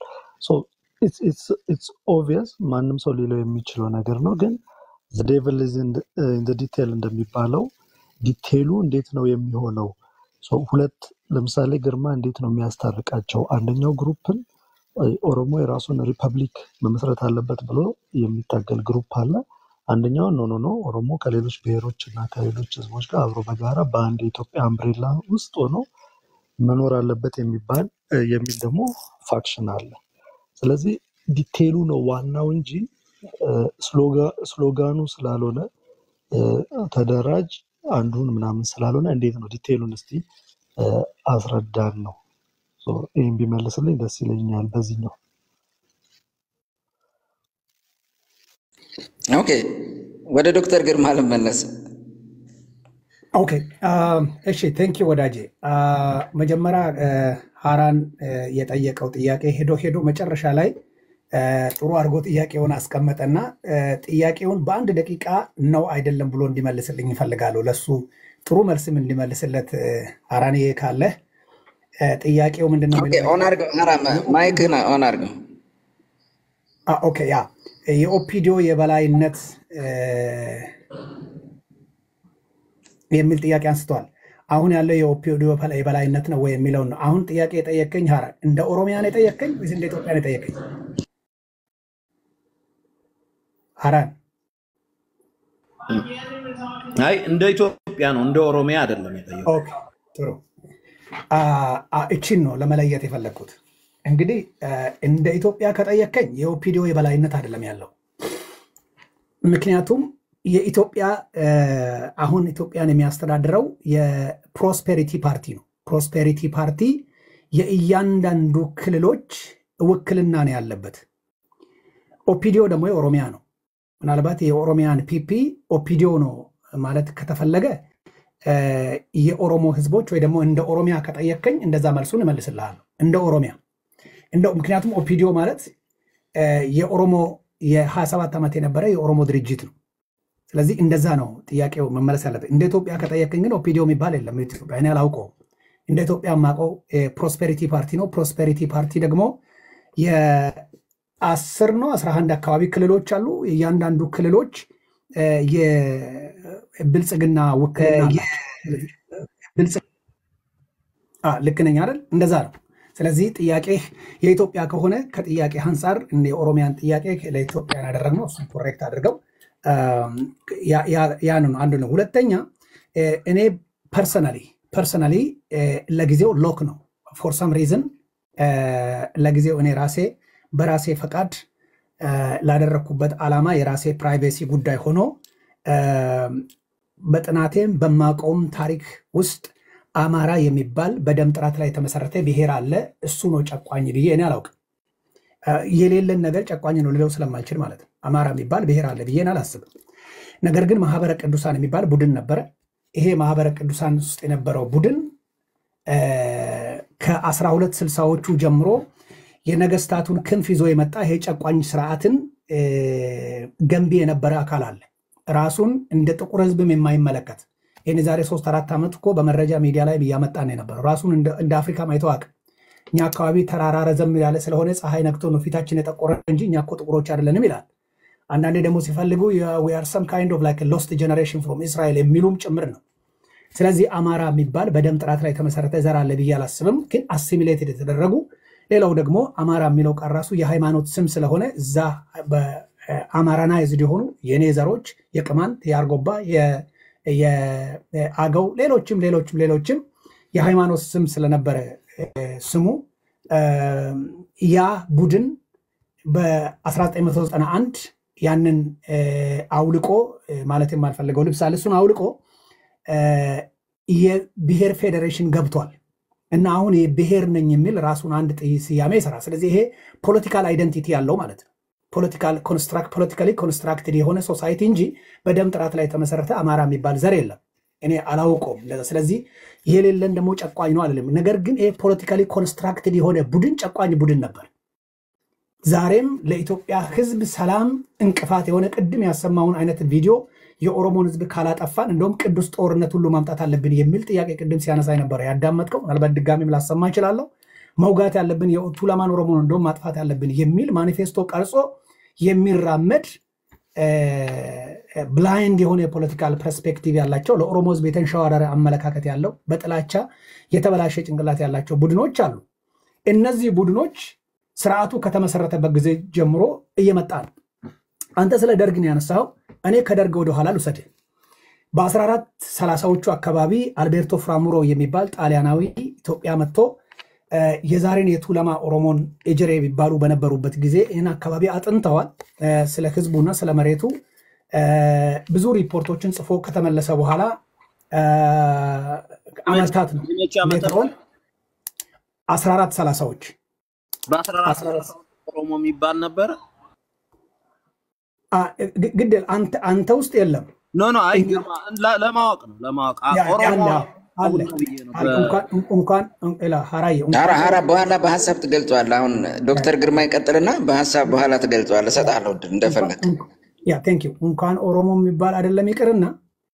[SPEAKER 6] ኢትስ ኦቪየስ ማንም ሰው ሊለው የሚችለው ነገር ነው። ግን ዴቭል ዲቴል እንደሚባለው ዲቴሉ እንዴት ነው የሚሆነው? ሶ ሁለት ለምሳሌ ግርማ እንዴት ነው የሚያስታርቃቸው? አንደኛው ግሩፕን እ፣ ኦሮሞ የራሱን ሪፐብሊክ መመስረት አለበት ብሎ የሚታገል ግሩፕ አለ። አንደኛው ኖ ኖ ኖ ኦሮሞ ከሌሎች ብሔሮች እና ከሌሎች ህዝቦች ጋር አብሮ በጋራ በአንድ የኢትዮጵያ አምብሬላ ውስጥ ሆኖ መኖር አለበት የሚባል እ፣ የሚል ደግሞ ፋክሽን አለ። ስለዚህ ዲቴሉ ነው ዋናው እንጂ እ፣ ስሎጋ- ስሎጋኑ ስላልሆነ እ፣ ተደራጅ አንዱን ምናምን ስላልሆነ እንዴት ነው ዲቴሉን እስቲ እ፣ አስረዳን ነው። ሶ ይህን ቢመልስልኝ ደስ ይለኛል። በዚህኛው
[SPEAKER 2] ኦኬ ወደ ዶክተር ግርማ ልመለስ።
[SPEAKER 1] ኦኬ እሺ ቴንኪ ወዳጄ አ፣ መጀመሪያ አ፣ ሀራን አ፣ የጠየቀው ጥያቄ ሄዶ ሄዶ መጨረሻ ላይ አ፣ ጥሩ አድርጎ ጥያቄውን አስቀመጠና አ፣ ጥያቄውን በአንድ ደቂቃ ነው አይደለም ብሎ እንዲመልስልኝ ይፈልጋለሁ። ለሱ ጥሩ መልስም እንዲመልስለት አ፣ ሀራን ይሄ ካለ አ፣ ጥያቄው ምንድን ነው
[SPEAKER 2] ኦኬ
[SPEAKER 1] የሚለው
[SPEAKER 2] ኦን አድርገው ሀራ ማይክህን ኦን አድርገው።
[SPEAKER 1] አ፣ ኦኬ ያ የኦፒዲዮ የበላይነት አ፣ የሚል ጥያቄ አንስተዋል። አሁን ያለው የኦፒዲዮ የበላይነት ነው ወይ የሚለውን ነው። አሁን ጥያቄ የጠየቀኝ ሀራ እንደ ኦሮሚያ ነው የጠየቀኝ ወይስ እንደ ኢትዮጵያ ነው የጠየቀኝ? ሀራን
[SPEAKER 3] አይ እንደ ኢትዮጵያ ነው እንደ ኦሮሚያ አይደለም የጠየቁት።
[SPEAKER 1] ኦኬ ጥሩ። አ፣ አ፣ እቺን ነው ለመለየት የፈለግኩት። እንግዲህ አ፣ እንደ ኢትዮጵያ ከጠየቀኝ የኦፒዲዮ የበላይነት አይደለም ያለው ምክንያቱም የኢትዮጵያ አ፣ አሁን ኢትዮጵያን የሚያስተዳድረው የፕሮስፔሪቲ ፓርቲ ነው። ፕሮስፔሪቲ ፓርቲ የእያንዳንዱ ክልሎች ውክልና ነው ያለበት። ኦፒዲዮ ደግሞ የኦሮሚያ ነው። ምናልባት የኦሮሚያን ፒፒ ኦፒዲዮ ነው ማለት ከተፈለገ አ፣ የኦሮሞ ህዝቦች ወይ ደግሞ እንደ ኦሮሚያ ከጠየከኝ እንደዛ መልሱን እመልስልሃለሁ። እንደ ኦሮሚያ እንደው ምክንያቱም ኦፒዲዮ ማለት አ፣ የኦሮሞ የ27 ዓመት የነበረ የኦሮሞ ድርጅት ነው። ስለዚህ እንደዛ ነው ጥያቄው መመለስ ያለበት። እንደ ኢትዮጵያ ከጠየቅኝ ግን ኦፒዲዮ የሚባል የለም ኢትዮጵያ፣ እኔ አላውቀውም። እንደ ኢትዮጵያ የማውቀው ፕሮስፔሪቲ ፓርቲ ነው። ፕሮስፔሪቲ ፓርቲ ደግሞ የአስር ነው አስራ አንድ አካባቢ ክልሎች አሉ። እያንዳንዱ ክልሎች እ፣ የብልጽግና ውክልና አላቸው። ስለዚህ ብልጽ- አ፣ ልክ ነኝ አይደል? እንደዛ ነው። ስለዚህ ጥያቄ የኢትዮጵያ ከሆነ ከጥያቄ አንጻር እነ የኦሮሚያን ጥያቄ ለኢትዮጵያን ያደረግነው እሱን ኮሬክት አድርገው አም፣ ያ- ያ- ያን ነው አንዱ ነው። ሁለተኛ እ፣ እኔ ፐርሰናሊ ፐርሰናሊ ለጊዜው ሎክ ነው ፎር ሰም ሪዝን ለጊዜው እኔ ራሴ በራሴ ፈቃድ እ፣ ላደረግኩበት ዓላማ የራሴ ፕራይቬሲ ጉዳይ ሆኖ እም፣ በጥናቴም በማውቀውም ታሪክ ውስጥ አማራ የሚባል በደም ጥራት ላይ የተመሰረተ ብሔር አለ፣ እሱ ነው ጨቋኝ ብዬ እኔ አላውቅም። እ፣ የሌለን ነገር ጨቋኝ ነው ልለው ስለማልችል ማለት ነው። አማራ የሚባል ብሔር አለ ብዬ እኔ አላስብም። ነገር ግን ማህበረ ቅዱሳን የሚባል ቡድን ነበረ። ይሄ ማህበረ ቅዱሳን ውስጥ የነበረው ቡድን እ፣ ከአስራ ሁለት ስልሳዎቹ ጀምሮ የነገስታቱን ክንፍ ይዞ የመጣ ይሄ ጨቋኝ ስርዓትን እ፣ ገንቢ የነበረ አካል አለ። ራሱን እንደ ጥቁር ህዝብም የማይመለከት ይህን የዛሬ ሶስት አራት ዓመት እኮ በመረጃ ሚዲያ ላይ እያመጣ ነው የነበረው። ራሱን እንደ እንደ አፍሪካ ማይተው አቅም እኛ አካባቢ ተራራ ረዘም ያለ ስለሆነ ፀሐይ ነክቶ ነው ፊታችን የጠቆረ እንጂ እኛ እኮ ጥቁሮች አይደለንም ይላል። አንዳንዴ ደግሞ ሲፈልጉ ዌር ሰም ካይንድ ኦፍ ላይክ ሎስት ጀነሬሽን ፍሮም እስራኤል የሚሉም ጭምር ነው። ስለዚህ አማራ የሚባል በደም ጥራት ላይ የተመሰረተ ዘር አለ ብዬ አላስብም። ግን አሲሚሌትድ የተደረጉ ሌላው ደግሞ አማራ የሚለው ቃል ራሱ የሃይማኖት ስም ስለሆነ እዛ በአማራናይዝድ የሆኑ የኔ ዘሮች የቅማንት፣ የአርጎባ፣ የ- የአገው ሌሎችም ሌሎችም ሌሎችም የሃይማኖት ስም ስለነበረ እ፣ ስሙ እ፣ ያ ቡድን በ1991 ያንን እ፣ አውልቆ እ፣ ማለት የማልፈልገው ልብስ አለ እሱን አውልቆ እ፣ የብሔር ፌዴሬሽን ገብቷል እና አሁን የብሔር ነኝ የሚል ራሱን አንድ ጥይ ስያሜ ይሰራል። ስለዚህ ይሄ ፖለቲካል አይደንቲቲ ያለው ማለት ነው። ፖለቲካሊ ኮንስትራክትድ የሆነ ሶሳይቲ እንጂ በደም ጥራት ላይ የተመሰረተ አማራ የሚባል ዘር የለም። እኔ አላውቀውም። ለዛ- ስለዚህ የሌለን ደግሞ ጨቋኝ ነው አለም። ነገር ግን ይሄ ፖለቲካሊ ኮንስትራክትድ የሆነ ቡድን ጨቋኝ ቡድን ነበር። ዛሬም ለኢትዮጵያ ሕዝብ ሰላም እንቅፋት የሆነ ቅድም ያሰማውን አይነት ቪዲዮ የኦሮሞን ሕዝብ ካላጠፋን እንደውም ቅዱስ ጦርነት ሁሉ ማምጣት አለብን የሚል ጥያቄ ቅድም ሲያነሳ ነበረ ያዳመጥከው። ምናልባት ድጋሚም ላሰማ እችላለሁ። መውጋት ያለብን የቱለማን ኦሮሞን እንደውም ማጥፋት ያለብን የሚል ማኒፌስቶ ቀርጾ የሚራመድ ብላይንድ የሆነ የፖለቲካል ፐርስፔክቲቭ ያላቸው ለኦሮሞ ሕዝብ የተንሸዋረረ አመለካከት ያለው በጥላቻ የተበላሸ ጭንቅላት ያላቸው ቡድኖች አሉ። እነዚህ ቡድኖች ስርዓቱ ከተመሰረተበት ጊዜ ጀምሮ እየመጣ ነው። አንተ ስለ ደርግ ነው ያነሳኸው። እኔ ከደርግ ወደኋላ ልውሰድህ። በ1430ዎቹ አካባቢ አልቤርቶ ፍራሙሮ የሚባል ጣሊያናዊ ኢትዮጵያ መጥቶ እ፣ የዛሬን የቱለማ ኦሮሞን ኤጀሬ የሚባሉ በነበሩበት ጊዜ ይህን አካባቢ አጥንተዋል። እ፣ ስለ ህዝቡና ስለ መሬቱ እ፣ ብዙ ሪፖርቶችን ጽፎ ከተመለሰ በኋላ እ፣ አመታት ነው
[SPEAKER 3] መቼ ዓመተ
[SPEAKER 1] ሌተሮን 1430ዎች
[SPEAKER 3] በ14 ኦሮሞ የሚባል ነበረ።
[SPEAKER 1] አ፣ ግ- ግድ አንተ አንተ ውስጥ የለም
[SPEAKER 3] ኖ ኖ አይ
[SPEAKER 1] እኛ
[SPEAKER 3] ግርማ ለ- ለማወቅ ነው ለማወቅ አ-
[SPEAKER 1] ያ-
[SPEAKER 3] ኦሮሞ
[SPEAKER 1] ያለ አለ
[SPEAKER 3] ነው ብዬ ነው።
[SPEAKER 1] አለ። እንኳን እንኳን ላ ሀራዬ
[SPEAKER 2] ሀራ
[SPEAKER 1] እንኳን
[SPEAKER 2] ሀራ በኋላ በሀሳብ ትገልጸዋለህ። አሁን ዶክተር ግርማ ይቀጥልና በሀሳብ በኋላ ትገልጸዋለህ። እሰጥሃለሁ እድል እንደፈለግ።
[SPEAKER 1] ያ ቴንክ ዩ እንኳን ኦሮሞ የሚባል አይደለም ይቅርና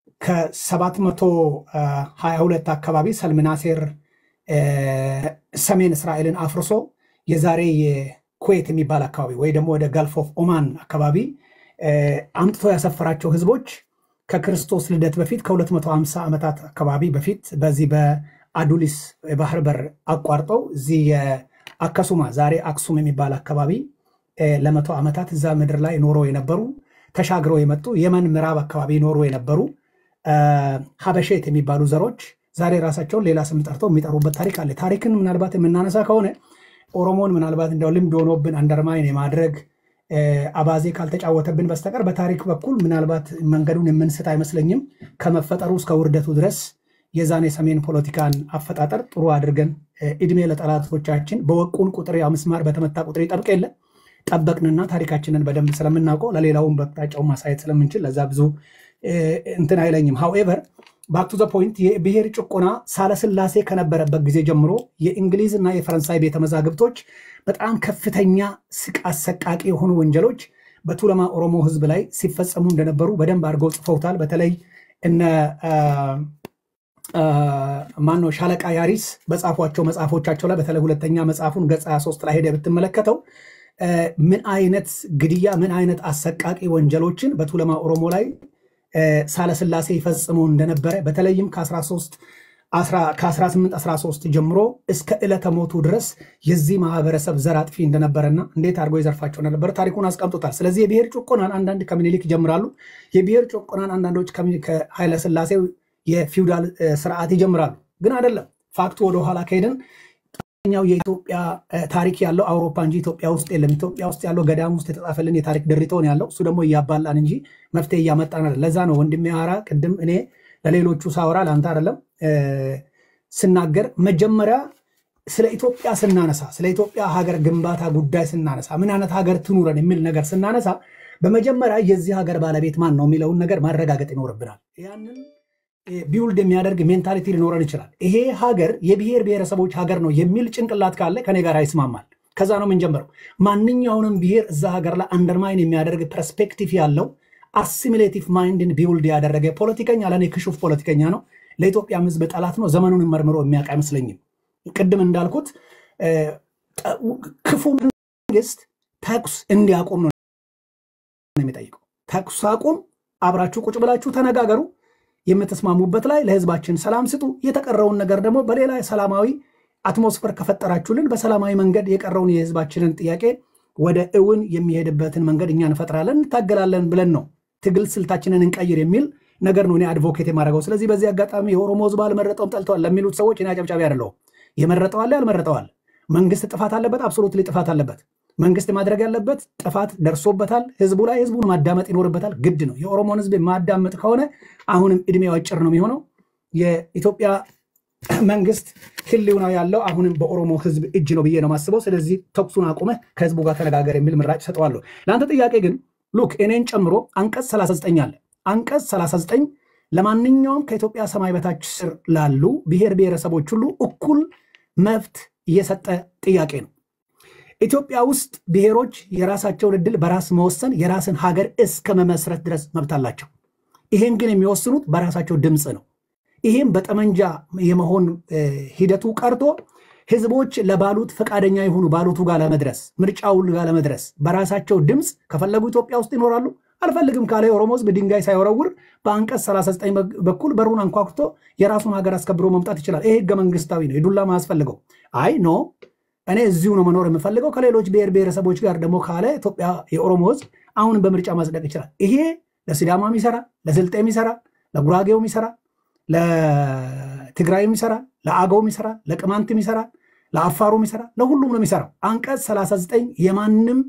[SPEAKER 1] ከ722 አካባቢ ሰልምናሴር እ፣ ሰሜን እስራኤልን አፍርሶ የዛሬ የኩዌት የሚባል አካባቢ ወይ ደግሞ ወደ ጋልፍ ኦፍ ኦማን አካባቢ እ፣ አምጥቶ ያሰፈራቸው ህዝቦች ከክርስቶስ ልደት በፊት ከ250 ዓመታት አካባቢ በፊት በዚህ በአዱሊስ የባህር በር አቋርጠው እዚህ የአከሱማ ዛሬ አክሱም የሚባል አካባቢ እ፣ ለመቶ ዓመታት እዛ ምድር ላይ ኖሮ የነበሩ ተሻግረው የመጡ የመን ምዕራብ አካባቢ ኖሮ የነበሩ እ፣ ሀበሼት የሚባሉ ዘሮች ዛሬ ራሳቸውን ሌላ ስም ጠርተው የሚጠሩበት ታሪክ አለ። ታሪክን ምናልባት የምናነሳ ከሆነ ኦሮሞን ምናልባት እንደው ልምድ ሆኖብን አንደርማይን የማድረግ እ፣ አባዜ ካልተጫወተብን በስተቀር በታሪክ በኩል ምናልባት መንገዱን የምንስት አይመስለኝም። ከመፈጠሩ እስከ ውርደቱ ድረስ የዛን የሰሜን ፖለቲካን አፈጣጠር ጥሩ አድርገን እ፣ እድሜ ለጠላቶቻችን በወቁን ቁጥር ያው ምስማር በተመታ ቁጥር ይጠብቅ የለ ጠበቅንና ታሪካችንን በደንብ ስለምናውቀው ለሌላውን በአቅጣጫው ማሳየት ስለምንችል ለዛ ብዙ እ፣ እንትን አይለኝም። ሃውኤቨር ባክ ቱ ዘ ፖይንት የብሔር ጭቆና ሳለስላሴ ከነበረበት ጊዜ ጀምሮ የእንግሊዝ እና የፈረንሳይ ቤተ መዛግብቶች በጣም ከፍተኛ ስቅ አሰቃቂ የሆኑ ወንጀሎች በቱለማ ኦሮሞ ሕዝብ ላይ ሲፈጸሙ እንደነበሩ በደንብ አድርገው ጽፈውታል። በተለይ እነ ማነው ሻለቃ ያሪስ በጻፏቸው መጽሐፎቻቸው ላይ በተለይ ሁለተኛ መጽሐፉን ገጽ 23 ላይ ሄደ ብትመለከተው እ፣ ምን አይነት ግድያ ምን አይነት አሰቃቂ ወንጀሎችን በቱለማ ኦሮሞ ላይ እ፣ ሳለስላሴ ይፈጽሙ እንደነበረ በተለይም ከ13 ከ1813 ጀምሮ እስከ ዕለተ ሞቱ ድረስ የዚህ ማህበረሰብ ዘር አጥፊ እንደነበረና እንዴት አድርጎ ይዘርፋቸው እንደነበረ ታሪኩን አስቀምጦታል። ስለዚህ የብሔር ጭቆናን አንዳንድ ከምኒልክ ይጀምራሉ። የብሔር ጭቆናን አንዳንዶች ከኃይለስላሴው የፊውዳል ስርዓት ይጀምራሉ። ግን አይደለም። ፋክቱ ወደኋላ ከሄድን ኛው የኢትዮጵያ ታሪክ ያለው አውሮፓ እንጂ ኢትዮጵያ ውስጥ የለም። ኢትዮጵያ ውስጥ ያለው ገዳም ውስጥ የተጻፈልን የታሪክ ድሪቶን ያለው እሱ ደግሞ እያባላን እንጂ መፍትሄ እያመጣን አይደለም። ለዛ ነው ወንድሜ አራ ቅድም እኔ ለሌሎቹ ሳወራ ለአንተ አይደለም ስናገር መጀመሪያ ስለ ኢትዮጵያ ስናነሳ ስለ ኢትዮጵያ ሀገር ግንባታ ጉዳይ ስናነሳ ምን አይነት ሀገር ትኑረን የሚል ነገር ስናነሳ በመጀመሪያ የዚህ ሀገር ባለቤት ማን ነው የሚለውን ነገር ማረጋገጥ ይኖርብናል። ያንን ቢውልድ የሚያደርግ ሜንታሊቲ ሊኖረን ይችላል። ይሄ ሀገር የብሔር ብሔረሰቦች ሀገር ነው የሚል ጭንቅላት ካለ ከኔ ጋር ይስማማል። ከዛ ነው የምንጀምረው። ማንኛውንም ብሔር እዛ ሀገር ላይ አንደርማይን የሚያደርግ ፐርስፔክቲቭ ያለው አሲሚሌቲቭ ማይንድን ቢውልድ ያደረገ ፖለቲከኛ ለእኔ ክሹፍ ፖለቲከኛ ነው። ለኢትዮጵያ ሕዝብ ጠላት ነው። ዘመኑን መርምሮ የሚያውቅ አይመስለኝም። ቅድም እንዳልኩት ክፉ መንግስት ተኩስ እንዲያቆም ነው የሚጠይቀው። ተኩስ አቁም፣ አብራችሁ ቁጭ ብላችሁ ተነጋገሩ የምትስማሙበት ላይ ለህዝባችን ሰላም ስጡ። የተቀረውን ነገር ደግሞ በሌላ ሰላማዊ አትሞስፈር ከፈጠራችሁልን በሰላማዊ መንገድ የቀረውን የህዝባችንን ጥያቄ ወደ እውን የሚሄድበትን መንገድ እኛ እንፈጥራለን፣ እንታገላለን ብለን ነው ትግል ስልታችንን እንቀይር የሚል ነገር ነው እኔ አድቮኬት የማደርገው። ስለዚህ በዚህ አጋጣሚ የኦሮሞ ህዝብ አልመረጠውም ጠልተዋል ለሚሉት ሰዎች እኔ አጨብጫቢ አይደለሁም። የመረጠዋል ያልመረጠዋል። መንግስት ጥፋት አለበት፣ አብሶሉትሊ ጥፋት አለበት። መንግስት ማድረግ ያለበት ጥፋት ደርሶበታል። ህዝቡ ላይ ህዝቡን ማዳመጥ ይኖርበታል፣ ግድ ነው። የኦሮሞን ህዝብ ማዳመጥ ከሆነ አሁንም እድሜው አጭር ነው የሚሆነው። የኢትዮጵያ መንግስት ህልውና ያለው አሁንም በኦሮሞ ህዝብ እጅ ነው ብዬ ነው የማስበው። ስለዚህ ተኩሱን አቁመህ ከህዝቡ ጋር ተነጋገር የሚል ምራጭ ሰጠዋለሁ። ለአንተ ጥያቄ ግን ሉክ እኔን ጨምሮ አንቀጽ 39 አለ። አንቀጽ 39 ለማንኛውም ከኢትዮጵያ ሰማይ በታች ስር ላሉ ብሔር ብሔረሰቦች ሁሉ እኩል መብት እየሰጠ ጥያቄ ነው። ኢትዮጵያ ውስጥ ብሔሮች የራሳቸውን እድል በራስ መወሰን የራስን ሀገር እስከ መመስረት ድረስ መብት አላቸው። ይሄን ግን የሚወስኑት በራሳቸው ድምፅ ነው። ይሄም በጠመንጃ የመሆን ሂደቱ ቀርቶ ህዝቦች ለባሉት ፈቃደኛ የሆኑ ባሉቱ ጋር ለመድረስ ምርጫው ጋር ለመድረስ በራሳቸው ድምፅ ከፈለጉ ኢትዮጵያ ውስጥ ይኖራሉ። አልፈልግም ካለ የኦሮሞ ህዝብ ድንጋይ ሳይወረውር በአንቀጽ 39 በኩል በሩን አንኳኩቶ የራሱን ሀገር አስከብሮ መምጣት ይችላል። ይሄ ህገ መንግስታዊ ነው። የዱላ ማያስፈልገው አይ ኖ እኔ እዚሁ ነው መኖር የምፈልገው ከሌሎች ብሔር ብሔረሰቦች ጋር ደግሞ ካለ ኢትዮጵያ የኦሮሞ ህዝብ አሁንም በምርጫ ማጽደቅ ይችላል። ይሄ ለሲዳማም ይሰራል፣ ለስልጤም ይሰራል፣ ለጉራጌውም ይሰራል፣ ለትግራይም ይሰራል፣ ለአገውም ይሰራል፣ ለቅማንትም ይሰራል፣ ለአፋሩም ይሰራል፣ ለሁሉም ነው የሚሰራው። አንቀጽ 39 የማንም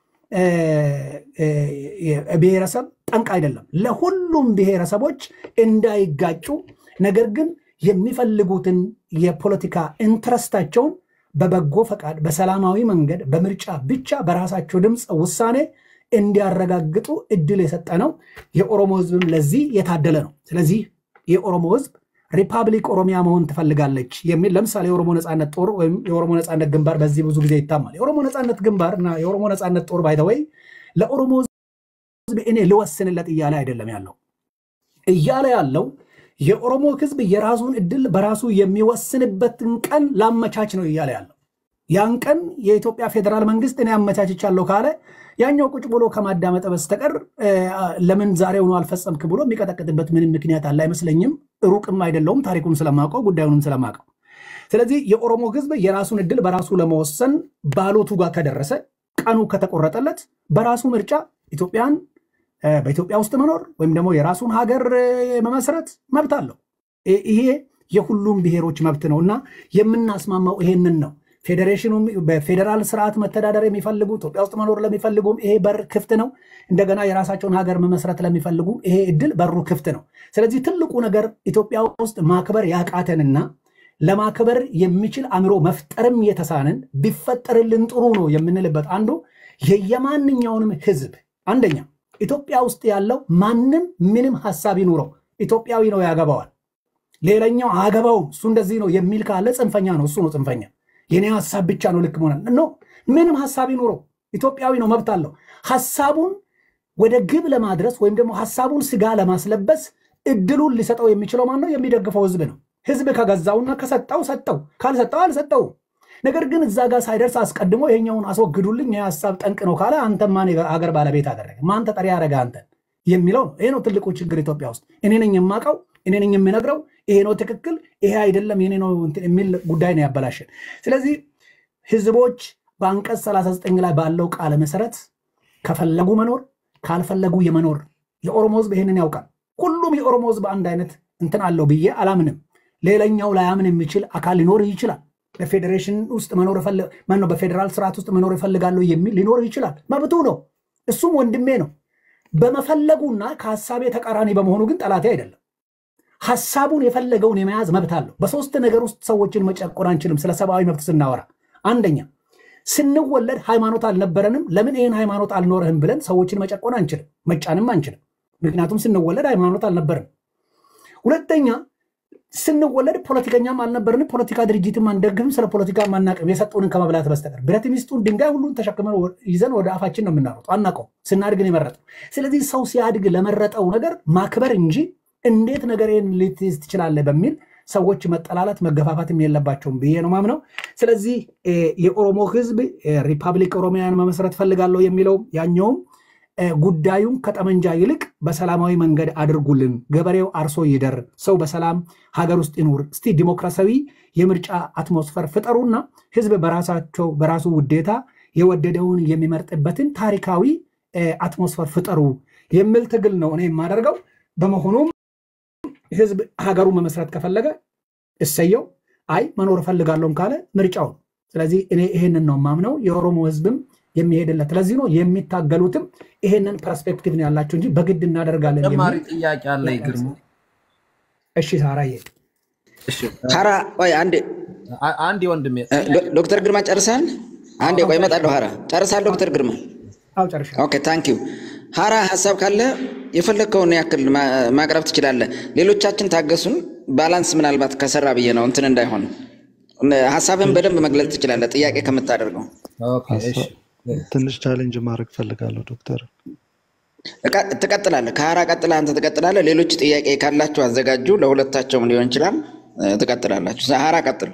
[SPEAKER 1] ብሔረሰብ ጠንቅ አይደለም። ለሁሉም ብሔረሰቦች እንዳይጋጩ ነገር ግን የሚፈልጉትን የፖለቲካ ኢንትረስታቸውን በበጎ ፈቃድ በሰላማዊ መንገድ በምርጫ ብቻ በራሳቸው ድምፅ ውሳኔ እንዲያረጋግጡ እድል የሰጠ ነው። የኦሮሞ ህዝብም ለዚህ የታደለ ነው። ስለዚህ የኦሮሞ ህዝብ ሪፐብሊክ ኦሮሚያ መሆን ትፈልጋለች የሚል ለምሳሌ የኦሮሞ ነፃነት ጦር ወይም የኦሮሞ ነፃነት ግንባር በዚህ ብዙ ጊዜ ይታማል። የኦሮሞ ነፃነት ግንባር እና የኦሮሞ ነፃነት ጦር ባይተወይ ለኦሮሞ ህዝብ እኔ ልወስንለት እያለ አይደለም ያለው እያለ ያለው የኦሮሞ ህዝብ የራሱን እድል በራሱ የሚወስንበትን ቀን ላመቻች ነው እያለ ያለው። ያን ቀን የኢትዮጵያ ፌዴራል መንግስት እኔ አመቻችቻለሁ ካለ ያኛው ቁጭ ብሎ ከማዳመጠ በስተቀር ለምን ዛሬውኑ አልፈጸምክ ብሎ የሚቀጠቅጥበት ምንም ምክንያት አለ አይመስለኝም። ሩቅም አይደለውም፣ ታሪኩን ስለማውቀው ጉዳዩንም ስለማውቀው። ስለዚህ የኦሮሞ ህዝብ የራሱን እድል በራሱ ለመወሰን ባሎቱ ጋር ከደረሰ ቀኑ ከተቆረጠለት በራሱ ምርጫ ኢትዮጵያን በኢትዮጵያ ውስጥ መኖር ወይም ደግሞ የራሱን ሀገር መመስረት መብት አለው። ይሄ የሁሉም ብሔሮች መብት ነው እና የምናስማማው ይሄንን ነው። ፌዴሬሽኑም በፌዴራል ስርዓት መተዳደር የሚፈልጉ ኢትዮጵያ ውስጥ መኖር ለሚፈልጉም ይሄ በር ክፍት ነው። እንደገና የራሳቸውን ሀገር መመስረት ለሚፈልጉ ይሄ እድል በሩ ክፍት ነው። ስለዚህ ትልቁ ነገር ኢትዮጵያ ውስጥ ማክበር ያቃተንና ለማክበር የሚችል አእምሮ መፍጠርም የተሳንን ቢፈጠርልን ጥሩ ነው የምንልበት አንዱ የየማንኛውንም ህዝብ አንደኛ ኢትዮጵያ ውስጥ ያለው ማንም ምንም ሀሳብ ይኑረው ኢትዮጵያዊ ነው ያገባዋል። ሌላኛው አገባውም እሱ እንደዚህ ነው የሚል ካለ ጽንፈኛ ነው። እሱ ነው ጽንፈኛ። የኔ ሀሳብ ብቻ ነው ልክ መሆን ኖ ምንም ሀሳብ ይኑረው ኢትዮጵያዊ ነው፣ መብት አለው። ሀሳቡን ወደ ግብ ለማድረስ ወይም ደግሞ ሀሳቡን ስጋ ለማስለበስ እድሉን ሊሰጠው የሚችለው ማን ነው? የሚደግፈው ህዝብ ነው። ህዝብ ከገዛውና ከሰጠው ሰጠው፣ ካልሰጠው አልሰጠው። ነገር ግን እዛ ጋር ሳይደርስ አስቀድሞ ይሄኛውን አስወግዱልኝ የሀሳብ ጠንቅ ነው ካለ አንተ ማን አገር ባለቤት አደረገ? ማን ተጠሪ ያደረገ አንተን የሚለው ነው። ይሄ ነው ትልቁ ችግር ኢትዮጵያ ውስጥ። እኔ ነኝ የማውቀው እኔ ነኝ የምነግረው፣ ይሄ ነው ትክክል፣ ይሄ አይደለም የኔ ነው እንትን የሚል ጉዳይ ነው ያበላሸን። ስለዚህ ህዝቦች በአንቀጽ 39 ላይ ባለው ቃለ መሰረት ከፈለጉ መኖር ካልፈለጉ የመኖር የኦሮሞ ህዝብ ይህንን ያውቃል። ሁሉም የኦሮሞ ህዝብ አንድ አይነት እንትን አለው ብዬ አላምንም። ሌላኛው ላያምን የሚችል አካል ሊኖር ይችላል። በፌዴሬሽን ውስጥ መኖር ማነው በፌዴራል ስርዓት ውስጥ መኖር እፈልጋለሁ የሚል ሊኖር ይችላል። መብቱ ነው። እሱም ወንድሜ ነው። በመፈለጉና ከሀሳቤ ተቃራኒ በመሆኑ ግን ጠላቴ አይደለም። ሀሳቡን የፈለገውን የመያዝ መብት አለው። በሶስት ነገር ውስጥ ሰዎችን መጨቆን አንችልም። ስለ ሰብአዊ መብት ስናወራ አንደኛ ስንወለድ ሃይማኖት አልነበረንም። ለምን ይህን ሃይማኖት አልኖረህም ብለን ሰዎችን መጨቆን አንችልም፣ መጫንም አንችልም። ምክንያቱም ስንወለድ ሃይማኖት አልነበረንም። ሁለተኛ ስንወለድ ፖለቲከኛም አልነበርንም። ፖለቲካ ድርጅትም አንደግፍም። ስለ ፖለቲካ አናቅም የሰጡንን ከመብላት በስተቀር ብረት ሚስጡን ድንጋይ ሁሉን ተሸክመን ይዘን ወደ አፋችን ነው የምናሮጠው። አናውቀው። ስናድግ ነው የመረጠው። ስለዚህ ሰው ሲያድግ ለመረጠው ነገር ማክበር እንጂ እንዴት ነገሬን ልትይዝ ትችላለህ በሚል ሰዎች መጠላላት መገፋፋትም የለባቸውም ብዬ ነው ማምነው። ስለዚህ የኦሮሞ ህዝብ ሪፐብሊክ ኦሮሚያን መመስረት ፈልጋለሁ የሚለው ያኛውም ጉዳዩን ከጠመንጃ ይልቅ በሰላማዊ መንገድ አድርጉልን፣ ገበሬው አርሶ ይደር፣ ሰው በሰላም ሀገር ውስጥ ይኑር፣ እስቲ ዲሞክራሲያዊ የምርጫ አትሞስፈር ፍጠሩና ህዝብ በራሳቸው በራሱ ውዴታ የወደደውን የሚመርጥበትን ታሪካዊ አትሞስፈር ፍጠሩ የሚል ትግል ነው እኔ የማደርገው። በመሆኑም ህዝብ ሀገሩ መመስረት ከፈለገ እሰየው፣ አይ መኖር እፈልጋለሁም ካለ ምርጫው ነው። ስለዚህ እኔ ይሄንን ነው ማምነው። የኦሮሞ ህዝብም የሚሄድለት ለዚህ ነው የሚታገሉትም ይሄንን ፐርስፔክቲቭ ነው ያላቸው እንጂ በግድ እናደርጋለን
[SPEAKER 3] ተጨማሪ
[SPEAKER 1] የሚል
[SPEAKER 3] ጥያቄ አለ ግርማ።
[SPEAKER 1] እሺ ሳራዬ
[SPEAKER 3] እሺ፣
[SPEAKER 2] ሀራ ቆይ አንዴ
[SPEAKER 3] አ- አንድ ወንድሜ
[SPEAKER 2] እ፣ ዶ- ዶክተር ግርማ ጨርሳል? አንዴ ቆይ እመጣለሁ። ሀራ ጨርሳል? ዶክተር ግርማ
[SPEAKER 1] አው ጨርሻ
[SPEAKER 2] ኦኬ ታንክ ዩ ሀራ ሀሳብ ካለ የፈለግከውን ያክል ማ- ማቅረብ ትችላለህ። ሌሎቻችን ታገሱን። ባላንስ ምናልባት ከሰራ ብዬ ነው እንትን እንዳይሆን እነ- ሀሳብህን በደንብ መግለጽ ትችላለህ፣ ጥያቄ ከምታደርገው
[SPEAKER 3] ኦኬ፣ እሺ።
[SPEAKER 6] ትንሽ ቻሌንጅ ማድረግ ፈልጋለሁ ዶክተር።
[SPEAKER 2] እቃ- ትቀጥላለህ። ከሀራ ቀጥላ አንተ ትቀጥላለህ። ሌሎች ጥያቄ ካላችሁ አዘጋጁ። ለሁለታቸውም ሊሆን ይችላል። እ፣ ትቀጥላላችሁ። ሀራ ቀጥል።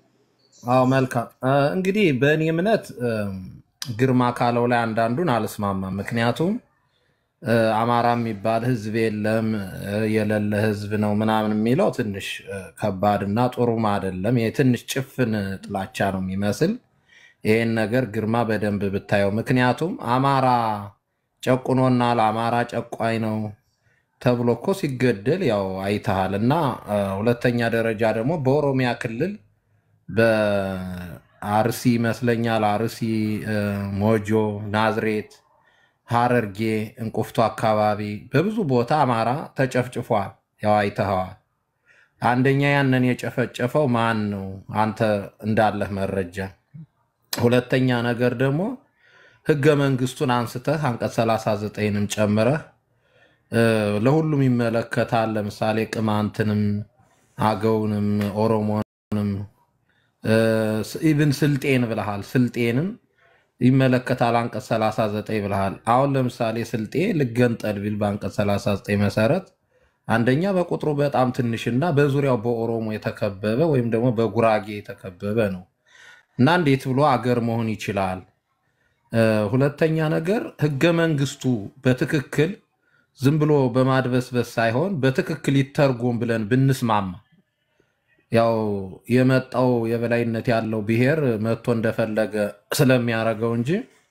[SPEAKER 3] አዎ መልካም እ፣ እንግዲህ በእኔ እምነት እም፣ ግርማ ካለው ላይ አንዳንዱን አልስማማም። ምክንያቱም እ፣ አማራ የሚባል ህዝብ የለም እ፣ የሌለ ህዝብ ነው ምናምን የሚለው ትንሽ እ፣ ከባድና ጥሩም አይደለም። ይሄ ትንሽ ጭፍን ጥላቻ ነው የሚመስል። ይሄን ነገር ግርማ በደንብ ብታየው፣ ምክንያቱም አማራ ጨቁኖናል፣ አማራ ጨቋኝ ነው ተብሎ እኮ ሲገደል ያው አይተሃል። እና እ፣ ሁለተኛ ደረጃ ደግሞ በኦሮሚያ ክልል በአርሲ ይመስለኛል አርሲ፣ እ፣ ሞጆ፣ ናዝሬት፣ ሀረርጌ፣ እንቁፍቶ አካባቢ በብዙ ቦታ አማራ ተጨፍጭፏል። ያው አይተኸዋል። አንደኛ ያንን የጨፈጨፈው ማን ነው? አንተ እንዳለህ መረጃ። ሁለተኛ ነገር ደግሞ ህገ መንግስቱን አንስተህ አንቀጽ 39ንም ጨምረህ እ፣ ለሁሉም ይመለከታል። ለምሳሌ ቅማንትንም፣ አገውንም፣ ኦሮሞንም ኢቭን ስልጤን ብለሃል። ስልጤንም ይመለከታል አንቀጽ 39 ብለሃል። አሁን ለምሳሌ ስልጤ ልገንጠል ቢል በአንቀጽ 39 መሰረት አንደኛ በቁጥሩ በጣም ትንሽና በዙሪያው በኦሮሞ የተከበበ ወይም ደግሞ በጉራጌ የተከበበ ነው እና እንዴት ብሎ አገር መሆን ይችላል? እ፣ ሁለተኛ ነገር ህገ መንግስቱ በትክክል ዝም ብሎ በማድበስበስ ሳይሆን በትክክል ይተርጎም ብለን ብንስማማ ያው የመጣው የበላይነት ያለው ብሔር መጥቶ እንደፈለገ ስለሚያደርገው እንጂ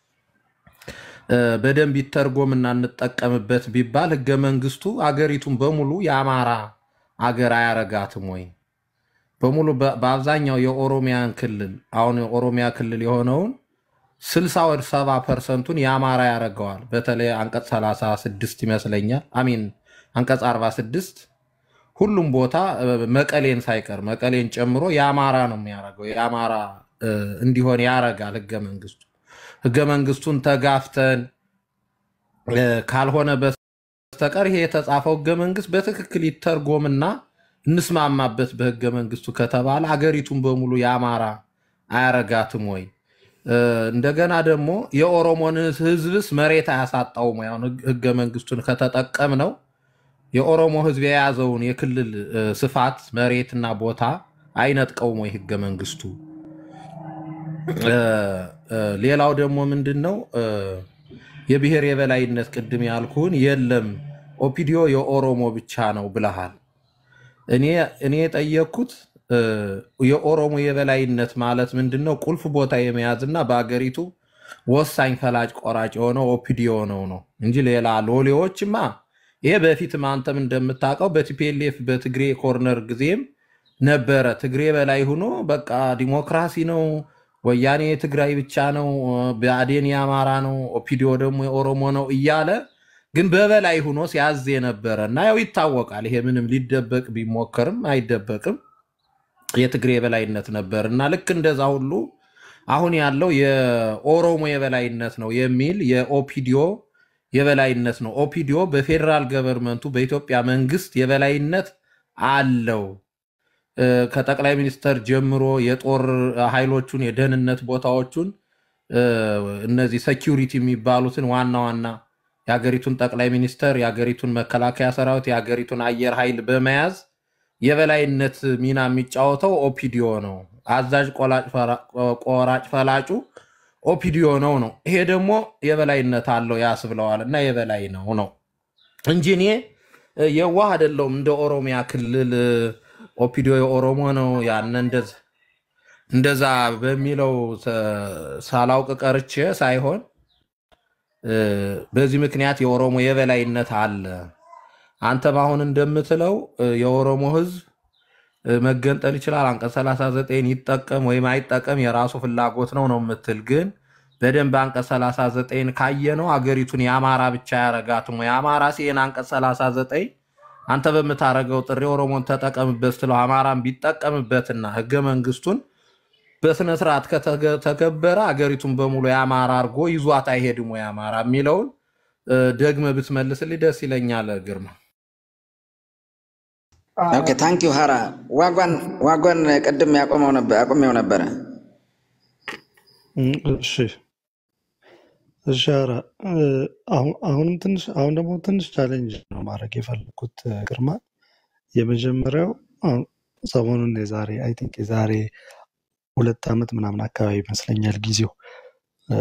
[SPEAKER 3] እ፣ በደንብ ይተርጎምና እንጠቀምበት ቢባል ህገ መንግስቱ አገሪቱን በሙሉ የአማራ አገር አያረጋትም ወይ? በሙሉ በ- በአብዛኛው የኦሮሚያን ክልል አሁን የኦሮሚያ ክልል የሆነውን ስልሳ ወደ ሰባ ፐርሰንቱን የአማራ ያደርገዋል። በተለይ አንቀጽ 36 ይመስለኛል አሚን አንቀጽ 46 ሁሉም ቦታ እ፣ መቀሌን ሳይቀር መቀሌን ጨምሮ የአማራ ነው የሚያደርገው። የአማራ እ፣ እንዲሆን ያረጋል ህገ መንግስቱ። ህገ መንግስቱን ተጋፍተን እ፣ ካልሆነ በስተቀር ይሄ የተጻፈው ህገ መንግስት በትክክል ይተርጎምና እንስማማበት በህገ መንግስቱ ከተባለ አገሪቱን በሙሉ የአማራ አያረጋትም ወይ? እ፣ እንደገና ደግሞ የኦሮሞን ህዝብስ መሬት አያሳጣውም ወይ? አሁን ህግ- ህገ መንግስቱን ከተጠቀም ነው የኦሮሞ ህዝብ የያዘውን የክልል እ፣ ስፋት መሬትና ቦታ አይነጥቀውም ወይ ህገ መንግስቱ? እ፣ እ፣ ሌላው ደግሞ ምንድን ነው እ፣ የብሔር የበላይነት ቅድም ያልኩህን የለም ኦፒዲዮ የኦሮሞ ብቻ ነው ብለሃል። እኔ እኔ የጠየቅኩት እ፣ የኦሮሞ የበላይነት ማለት ምንድን ነው? ቁልፍ ቦታ የመያዝና በአገሪቱ ወሳኝ ፈላጭ ቆራጭ የሆነው ኦፒዲዮ ነው ነው እንጂ ሌላ ሎሌዎችማ ይሄ በፊትም አንተም እንደምታውቀው በቲፒኤልኤፍ በትግሬ ኮርነር ጊዜም ነበረ። ትግሬ በላይ ሆኖ በቃ ዲሞክራሲ ነው፣ ወያኔ የትግራይ ብቻ ነው፣ ብአዴን የአማራ ነው፣ ኦፒዲዮ ደግሞ የኦሮሞ ነው እያለ ግን በበላይ ሆኖ ሲያዝ የነበረ እና ያው ይታወቃል። ይሄ ምንም ሊደበቅ ቢሞከርም አይደበቅም። የትግሬ የበላይነት ነበር እና ልክ እንደዛ ሁሉ አሁን ያለው የኦሮሞ የበላይነት ነው የሚል የኦፒዲዮ የበላይነት ነው። ኦፒዲዮ በፌዴራል ገቨርንመንቱ በኢትዮጵያ መንግስት የበላይነት አለው። እ፣ ከጠቅላይ ሚኒስተር ጀምሮ የጦር ኃይሎቹን የደህንነት ቦታዎቹን እ፣ እነዚህ ሴኪሪቲ የሚባሉትን ዋና ዋና የሀገሪቱን ጠቅላይ ሚኒስተር፣ የሀገሪቱን መከላከያ ሰራዊት፣ የሀገሪቱን አየር ኃይል በመያዝ የበላይነት ሚና የሚጫወተው ኦፒዲዮ ነው። አዛዥ ቆላጭ ፈራ- ቆራጭ ፈላጩ ኦፒዲዮ ነው ነው። ይሄ ደግሞ የበላይነት አለው ያስብለዋል እና የበላይ ነው ነው እንጂ እኔ እ፣ የዋህ አይደለሁም። እንደ ኦሮሚያ ክልል እ፣ ኦፒዲዮ የኦሮሞ ነው ያን እንደዛ እንደዛ በሚለው ተ- ሳላውቅ ቀርቼ ሳይሆን እ፣ በዚህ ምክንያት የኦሮሞ የበላይነት አለ። አንተም አሁን እንደምትለው እ፣ የኦሮሞ ህዝብ እ፣ መገንጠል ይችላል፣ አንቀጽ 39 ይጠቀም ወይም አይጠቀም የራሱ ፍላጎት ነው ነው የምትል ግን በደንብ አንቀጽ 39 ካየነው አገሪቱን የአማራ ብቻ ያረጋትም ወይ አማራ ሲሄን አንቀጽ 39 አንተ በምታረገው ጥሪ ኦሮሞን ተጠቀምበት ስትለው አማራን ቢጠቀምበትና ህገ መንግስቱን በስነ ስርዓት ከተከበረ አገሪቱን በሙሉ የአማራ አድርጎ ይዟት አይሄድም ወይ አማራ የሚለውን እ፣ ደግመህ ብትመልስልኝ ደስ ይለኛል ግርማ።
[SPEAKER 2] ኦኬ ታንክ ዩ ሀራ ዋጓን ዋጓን ቅድም ያቆመው ነበር አቁሜው ነበረ።
[SPEAKER 6] እም፣ እሺ እሺ ኧረ እ፣ አሁን- አሁንም ትንሽ አሁን ደግሞ ትንሽ ቻሌንጅ ነው ማድረግ የፈለኩት እ፣ ግርማ የመጀመሪያው አሁን ሰሞኑን የዛሬ አይ ቲንክ የዛሬ ሁለት ዓመት ምናምን አካባቢ ይመስለኛል ጊዜው እ፣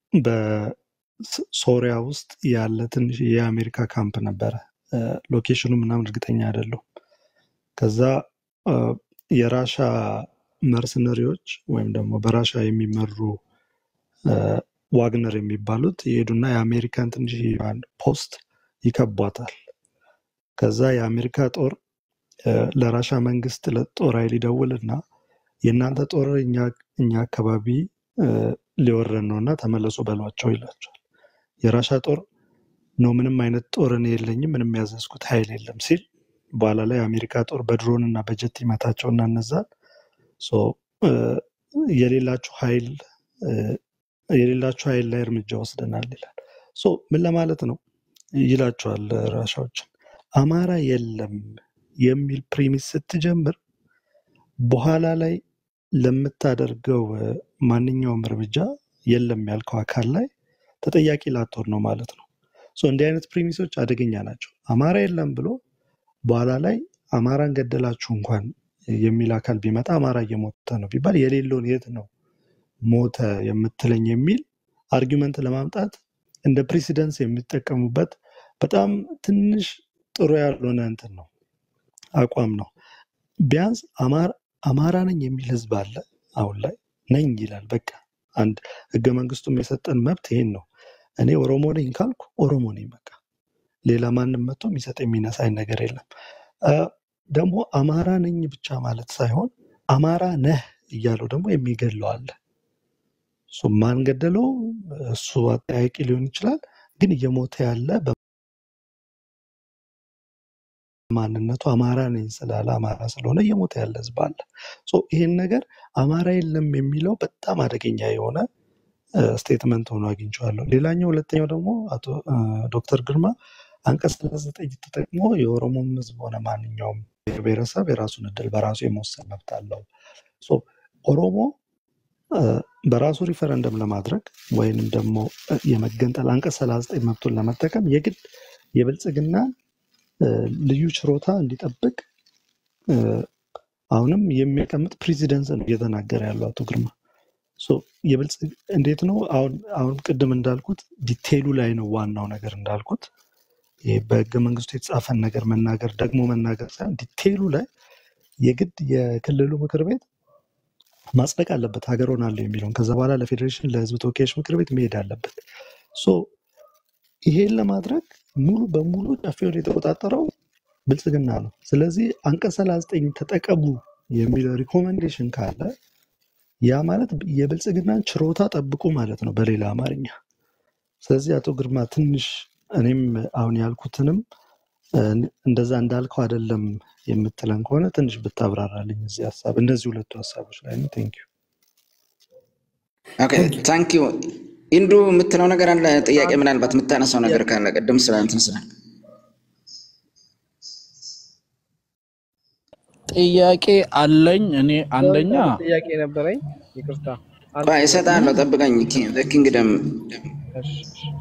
[SPEAKER 6] በሶሪያ ውስጥ ያለ ትንሽ የአሜሪካ ካምፕ ነበረ። እ፣ ሎኬሽኑ ምናምን እርግጠኛ አይደለሁም። ከዛ እ፣ የራሻ መርሰነሪዎች ወይም ደግሞ በራሻ የሚመሩ እ፣ ዋግነር የሚባሉት የሄዱና የአሜሪካን ትንሽ ፖስት ይከቧታል። ከዛ የአሜሪካ ጦር እ፣ ለራሻ መንግስት ለጦር ኃይል ይደውልና የእናንተ ጦር እኛ እኛ አካባቢ እ፣ ሊወረን ነው እና ተመለሱ በሏቸው ይላቸዋል። የራሻ ጦር ነው ምንም አይነት ጦር እኔ የለኝም ምንም ያዘዝኩት ኃይል የለም ሲል በኋላ ላይ የአሜሪካ ጦር በድሮን እና በጀት ይመታቸውና እነዛን ሶ እ፣ የሌላችሁ ኃይል እ፣ የሌላችሁ ኃይል ላይ እርምጃ ወስደናል ይላል። ሶ ምን ለማለት ነው ይላቸዋል ራሻዎችን አማራ የለም የሚል ፕሪሚስ ስትጀምር በኋላ ላይ ለምታደርገው እ፣ ማንኛውም እርምጃ የለም ያልከው አካል ላይ ተጠያቂ ላትሆን ነው ማለት ነው። ሶ እንዲህ አይነት ፕሪሚሶች አደገኛ ናቸው። አማራ የለም ብሎ በኋላ ላይ አማራን ገደላችሁ እንኳን የሚል አካል ቢመጣ አማራ እየሞተ ነው ቢባል የሌለውን የት ነው ሞተ የምትለኝ የሚል አርጊመንት ለማምጣት እንደ ፕሬሲደንስ የሚጠቀሙበት በጣም ትንሽ ጥሩ ያልሆነ እንትን ነው አቋም ነው። ቢያንስ አማራ አማራ ነኝ የሚል ህዝብ አለ አሁን ላይ ነኝ ይላል። በቃ አንድ ህገ መንግስቱም የሰጠን መብት ይሄን ነው። እኔ ኦሮሞ ነኝ ካልኩ ኦሮሞ ነኝ በቃ ሌላ ማንም መጥቶ የሚሰጥ የሚነሳኝ ነገር የለም። አ፣ ደግሞ አማራ ነኝ ብቻ ማለት ሳይሆን አማራ ነህ እያለው ደግሞ የሚገድለው አለ። እሱ ማን ገደለው? እሱ አጠያቂ ሊሆን ይችላል። ግን እየሞተ ያለ በማንነቱ አማራ ነኝ ስላለ አማራ ስለሆነ እየሞተ ያለ ህዝብ አለ። ሶ ይሄን ነገር አማራ የለም የሚለው በጣም አደገኛ የሆነ ስቴትመንት ሆኖ አግኝቼዋለሁ። ሌላኛው ሁለተኛው ደግሞ አቶ አ፣ ዶክተር ግርማ አንቀጽ ሰላሳ ዘጠኝ ተጠቅሞ የኦሮሞም ህዝብ ሆነ ማንኛውም ብሔረሰብ የራሱን እድል በራሱ የመወሰን መብት አለው። ሶ ኦሮሞ አ፣ በራሱ ሪፈረንደም ለማድረግ ወይንም ደግሞ አ፣ የመገንጠል አንቀጽ ሰላሳ ዘጠኝ መብቱን ለመጠቀም የግድ የብልጽግና አ፣ ልዩ ችሮታ እንዲጠብቅ አ፣ አሁንም የሚያቀምጥ ፕሬዚደንስ ነው እየተናገረ ያለው አቶ ግርማ። ሶ የብልጽግ እንዴት ነው አሁን አሁን ቅድም እንዳልኩት ዲቴይሉ ላይ ነው ዋናው ነገር እንዳልኩት ይሄ በህገ መንግስቱ የተጻፈን ነገር መናገር ደግሞ መናገር ሳይሆን ዲቴይሉ ላይ የግድ የክልሉ ምክር ቤት ማጽደቅ አለበት ሀገር ሆናለሁ የሚለውን ከዛ በኋላ ለፌዴሬሽን ለህዝብ ተወካዮች ምክር ቤት መሄድ አለበት። ሶ ይሄን ለማድረግ ሙሉ በሙሉ ጨፌውን የተቆጣጠረው ብልጽግና ነው። ስለዚህ አንቀጽ ሰላሳ ዘጠኝ ተጠቀሙ የሚለው ሪኮሜንዴሽን ካለ ያ ማለት የብልጽግናን ችሮታ ጠብቁ ማለት ነው በሌላ አማርኛ። ስለዚህ አቶ ግርማ ትንሽ እኔም አሁን ያልኩትንም እ፣ እንደዛ እንዳልከው አይደለም የምትለን ከሆነ ትንሽ ብታብራራልኝ እዚህ ሀሳብ እነዚህ ሁለቱ ሀሳቦች ላይ ነው። ቴንክ ዩ።
[SPEAKER 2] ኦኬ ታንክ ዩ ኢንዱ የምትለው ነገር አለ ጥያቄ ምናልባት የምታነሳው ነገር ካለ ቅድም ስለ እንትን ስለ
[SPEAKER 3] ጥያቄ አለኝ እኔ አንደኛ
[SPEAKER 7] አንድ ጥያቄ ነበረኝ። ይቅርታ አንድ
[SPEAKER 2] ቆይ
[SPEAKER 7] ጥያቄ
[SPEAKER 2] እሰጥሃለሁ ጠብቀኝ ኪንግደም
[SPEAKER 7] እሺ፣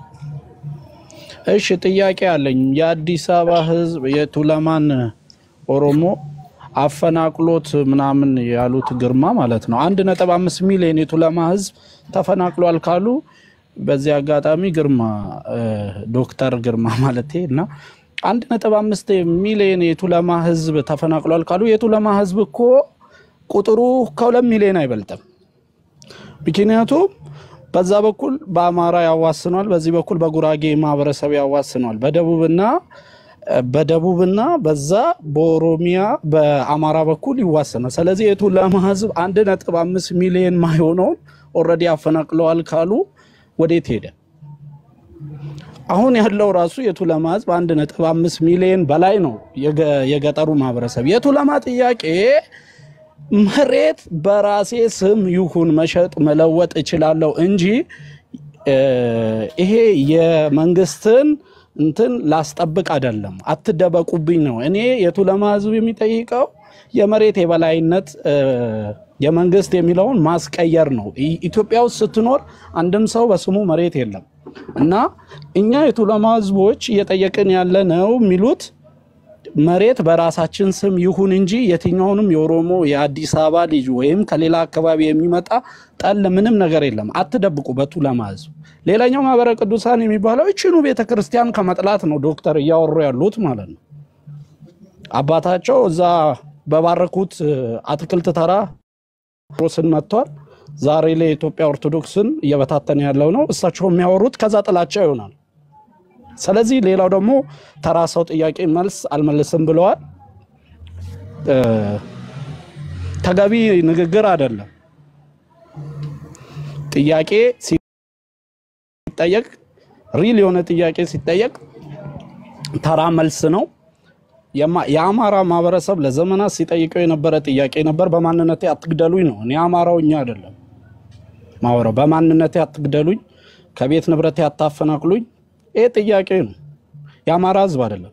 [SPEAKER 3] እሺ ጥያቄ አለኝ የአዲስ አበባ ህዝብ የቱለማን ኦሮሞ አፈናቅሎት ምናምን ያሉት ግርማ ማለት ነው አንድ ነጥብ አምስት ሚሊዮን የቱለማ ህዝብ ተፈናቅሏል ካሉ በዚህ አጋጣሚ ግርማ እ፣ ዶክተር ግርማ ማለቴ እና አንድ ነጥብ አምስት ሚሊዮን የቱለማ ህዝብ ተፈናቅሏል ካሉ የቱለማ ህዝብ እኮ ቁጥሩ ከሁለት ሚሊዮን አይበልጥም። ምክንያቱም በዛ በኩል በአማራ ያዋስኗል፣ በዚህ በኩል በጉራጌ ማህበረሰብ ያዋስኗል። በደቡብና በደቡብና በዛ በኦሮሚያ በአማራ በኩል ይዋሰናል። ስለዚህ የቱለማ ህዝብ አንድ ነጥብ አምስት ሚሊዮን ማይሆነውን ኦልሬዲ አፈናቅለዋል ካሉ ወዴት ሄደ? አሁን ያለው ራሱ የቱለማ ህዝብ አንድ ነጥብ አምስት ሚሊዮን በላይ ነው። የገ- የገጠሩ ማህበረሰብ የቱለማ ጥያቄ መሬት በራሴ ስም ይሁን መሸጥ መለወጥ እችላለሁ እንጂ እ፣ ይሄ የመንግስትን እንትን ላስጠብቅ አይደለም። አትደበቁብኝ ነው። እኔ የቱለማ ህዝብ የሚጠይቀው የመሬት የበላይነት እ፣ የመንግስት የሚለውን ማስቀየር ነው። ኢ- ኢትዮጵያ ውስጥ ስትኖር አንድም ሰው በስሙ መሬት የለም እና እኛ የቱለማ ህዝቦች እየጠየቅን ያለ ነው የሚሉት መሬት በራሳችን ስም ይሁን እንጂ የትኛውንም የኦሮሞ የአዲስ አበባ ልጅ ወይም ከሌላ አካባቢ የሚመጣ ጠል ምንም ነገር የለም። አትደብቁ በቱለማ ህዝብ። ሌላኛው ማህበረ ቅዱሳን የሚባለው ይችኑ ቤተ ክርስቲያን ከመጥላት ነው ዶክተር እያወሩ ያሉት ማለት ነው። አባታቸው እዛ በባረኩት እ፣ አትክልት ተራ ሮስን መጥቷል። ዛሬ ላይ የኢትዮጵያ ኦርቶዶክስን እየበታተነ ያለው ነው። እሳቸው የሚያወሩት ከዛ ጥላቻ ይሆናል። ስለዚህ ሌላው ደግሞ ተራ ሰው ጥያቄ መልስ አልመልስም ብለዋል። እ፣ ተገቢ ንግግር አይደለም። ጥያቄ ሲጠየቅ ሪል የሆነ ጥያቄ ሲጠየቅ ተራ መልስ ነው። የማ- የአማራ ማህበረሰብ ለዘመናት ሲጠይቀው የነበረ ጥያቄ ነበር። በማንነቴ አትግደሉኝ ነው። እኔ አማራው እኛ አይደለም ማወራው። በማንነቴ አትግደሉኝ፣ ከቤት ንብረቴ አታፈናቅሉኝ። ይሄ ጥያቄ ነው። የአማራ ህዝብ አይደለም።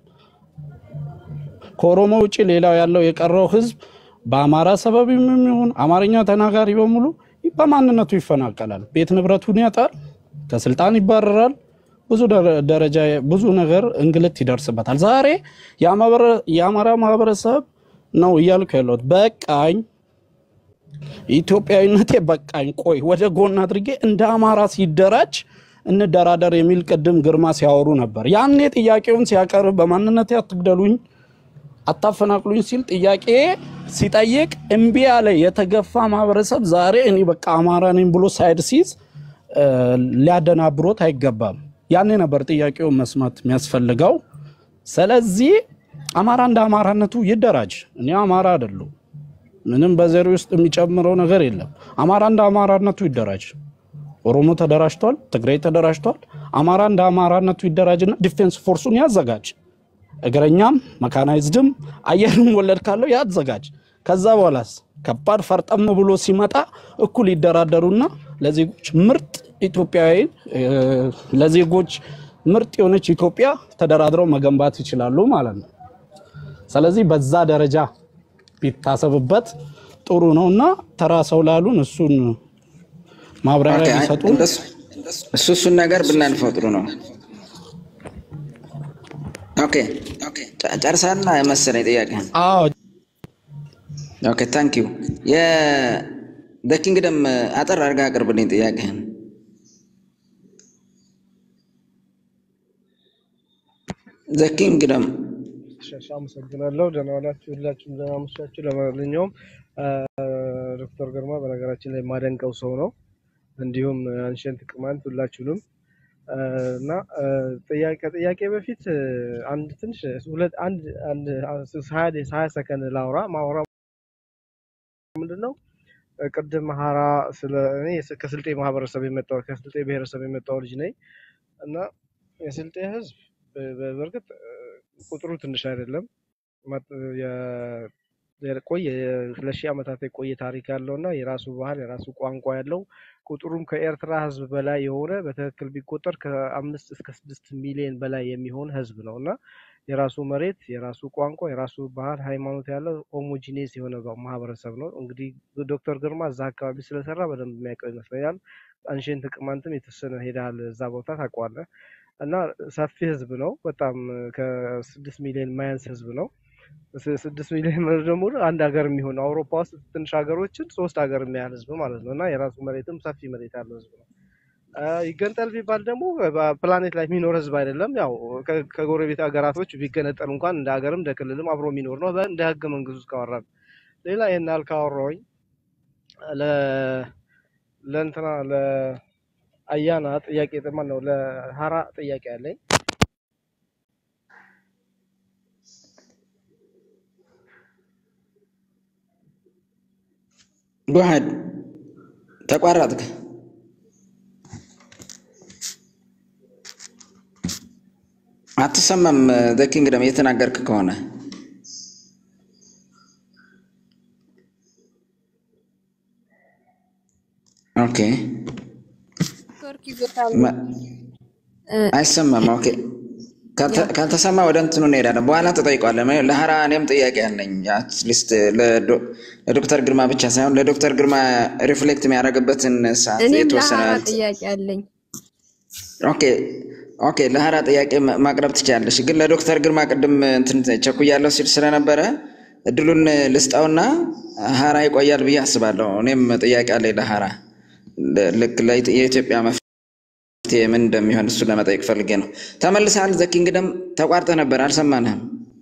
[SPEAKER 3] ከኦሮሞ ውጭ ሌላው ያለው የቀረው ህዝብ በአማራ ሰበብ የሚሆን አማርኛ ተናጋሪ በሙሉ በማንነቱ ይፈናቀላል፣ ቤት ንብረቱን ያጣል፣ ከስልጣን ይባረራል፣ ብዙ ደረ- ደረጃ ብዙ ነገር እንግልት ይደርስበታል። ዛሬ የአማበረ- የአማራ ማህበረሰብ ነው እያልኩ ያለሁት በቃኝ ኢትዮጵያዊነቴ በቃኝ፣ ቆይ ወደ ጎን አድርጌ እንደ አማራ ሲደራጅ እንደራደር የሚል ቅድም ግርማ ሲያወሩ ነበር። ያኔ ጥያቄውን ሲያቀርብ በማንነቴ አትግደሉኝ፣ አታፈናቅሉኝ ሲል ጥያቄ ሲጠይቅ እምቢ ያለ የተገፋ ማህበረሰብ ዛሬ እኔ በቃ አማራ ነኝ ብሎ ሳይድ ሲይዝ እ፣ ሊያደናብሮት አይገባም። ያኔ ነበር ጥያቄውን መስማት የሚያስፈልገው። ስለዚህ አማራ እንደ አማራነቱ ይደራጅ። እኔ አማራ አይደለሁ። ምንም በዘሪ ውስጥ የሚጨምረው ነገር የለም። አማራ እንደ አማራነቱ ይደራጅ። ኦሮሞ ተደራጅቷል፣ ትግራይ ተደራጅቷል። አማራ እንደ አማራነቱ ይደራጅና ዲፌንስ ፎርሱን ያዘጋጅ። እግረኛም መካናይዝድም አየርም ወለድ ካለው ያዘጋጅ። ከዛ በኋላስ ከባድ ፈርጠም ብሎ ሲመጣ እኩል ይደራደሩና ለዜጎች ምርጥ ኢትዮጵያዊ እ፣ ለዜጎች ምርጥ የሆነች ኢትዮጵያ ተደራድረው መገንባት ይችላሉ ማለት ነው። ስለዚህ በዛ ደረጃ ቢታሰብበት ጥሩ ነው እና ተራ ሰው ላሉን እሱን ማብራሪያ
[SPEAKER 2] ኦኬ፣ አይ፣
[SPEAKER 3] ቢሰጡ
[SPEAKER 2] እንደሱ እሱ እሱን ነገር ብናልፈው ጥሩ ነው። ኦኬ ጨ- ጨርሳልና መሰለኝ ጥያቄህን።
[SPEAKER 3] አዎ
[SPEAKER 2] ኦኬ ታንክ ዩ የኪንግደም አጠር አድርጋ አቅርብልኝ ጥያቄህን። ዘኪንግደም
[SPEAKER 7] እሺ፣ እሺ፣ አመሰግናለሁ። ደህና ዋላችሁ፣ ሁላችሁም ደህና አመሻችሁ። ለማንኛውም አ፣ ዶክተር ግርማ በነገራችን ላይ የማደንቀው ሰው ነው። እንዲሁም አንሸንት ቅማንት ሁላችሁንም አ፣ እና አ፣ ጥያቄ ከጥያቄ በፊት አ፣ አንድ ትንሽ ሁለት አንድ አንድ ሀያ ሀያ ሰከንድ ላውራ ማውራ ምንድን ነው አ፣ ቅድም ሀራ ስለ እኔ የስ- ከስልጤ ማህበረሰብ የመጣው ከስልጤ ብሔረሰብ የመጣው ልጅ ነኝ እና የስልጤ ህዝብ በ- በ- በእርግጥ አ፣ ቁጥሩ ትንሽ አይደለም መጥ- የ- የቆየ ሁለት ሺህ ዓመታት የቆየ ታሪክ ያለው እና የራሱ ባህል የራሱ ቋንቋ ያለው ቁጥሩም ከኤርትራ ህዝብ በላይ የሆነ በትክክል ቢቆጠር ከአምስት እስከ ስድስት ሚሊዮን በላይ የሚሆን ህዝብ ነው እና የራሱ መሬት፣ የራሱ ቋንቋ፣ የራሱ ባህል፣ ሃይማኖት ያለው ሆሞጂኔስ የሆነ በ- ማህበረሰብ ነው። እንግዲህ ዶክተር ግርማ እዛ አካባቢ ስለሰራ በደንብ የሚያውቀው ይመስለኛል። አንሽን ቅማንትም የተወሰነ ሄደሃል፣ እዛ ቦታ ታውቀዋለህ። እና ሰፊ ህዝብ ነው። በጣም ከስድስት ሚሊዮን ማያንስ ህዝብ ነው። ስ- ስድስት ሚሊዮን ማለት ደግሞ አንድ ሀገር የሚሆን አውሮፓ ውስጥ ትንሽ ሀገሮችን ሶስት ሀገር የሚያህል ህዝብ ማለት ነው። እና የራሱ መሬትም ሰፊ መሬት ያለው ህዝብ ነው። አ፣ ይገንጠል ቢባል ደግሞ በፕላኔት ላይ የሚኖር ህዝብ አይደለም። ያው ከ- ከጎረቤት ሀገራቶች ቢገነጠል እንኳን እንደ ሀገርም እንደ ክልልም አብሮ የሚኖር ነው። በ- እንደ ህገ መንግስቱ ውስጥ ካወራን ሌላ ይህን ያህል ካወራሁኝ ለ ለእንትና ለአያና ጥያቄ ማን ነው ለሀራ ጥያቄ አለኝ።
[SPEAKER 2] ጎሀድ ተቋረጥክ። አትሰማም። ዘኪንግደም እየተናገርክ ከሆነ ኦኬ፣
[SPEAKER 4] ኔትወርክ ይዞታል።
[SPEAKER 2] መ- አይሰማም። ኦኬ፣ ካልተ- ካልተሰማ ወደ እንትኑ እንሄዳለን። በኋላ ተጠይቋለን። ለሀራ እኔም ጥያቄ አለኝ። አትሊስት ለዶ- ለዶክተር ግርማ ብቻ ሳይሆን ለዶክተር ግርማ ሪፍሌክት የሚያደርግበትን ሰዓት
[SPEAKER 4] እኔም
[SPEAKER 2] የተወሰነ
[SPEAKER 4] ለሀራ ጥያቄ አለኝ።
[SPEAKER 2] ኦኬ ኦኬ፣ ለሀራ ጥያቄ ማ- ማቅረብ ትችላለሽ። ግን ለዶክተር ግርማ ቅድም እንትን ቸኩያለሁ ሲል ስለነበረ እድሉን ልስጠውና ሀራ ይቆያል ብዬ አስባለሁ። እኔም ጥያቄ አለኝ ለሀራ ል- ልክ ለኢት- የኢትዮጵያ መፍትሄ ምን እንደሚሆን እሱ ለመጠየቅ ፈልጌ ነው። ተመልሰሃል። ዘኪ እንግደም ተቋርጠህ ነበር፣ አልሰማንህም።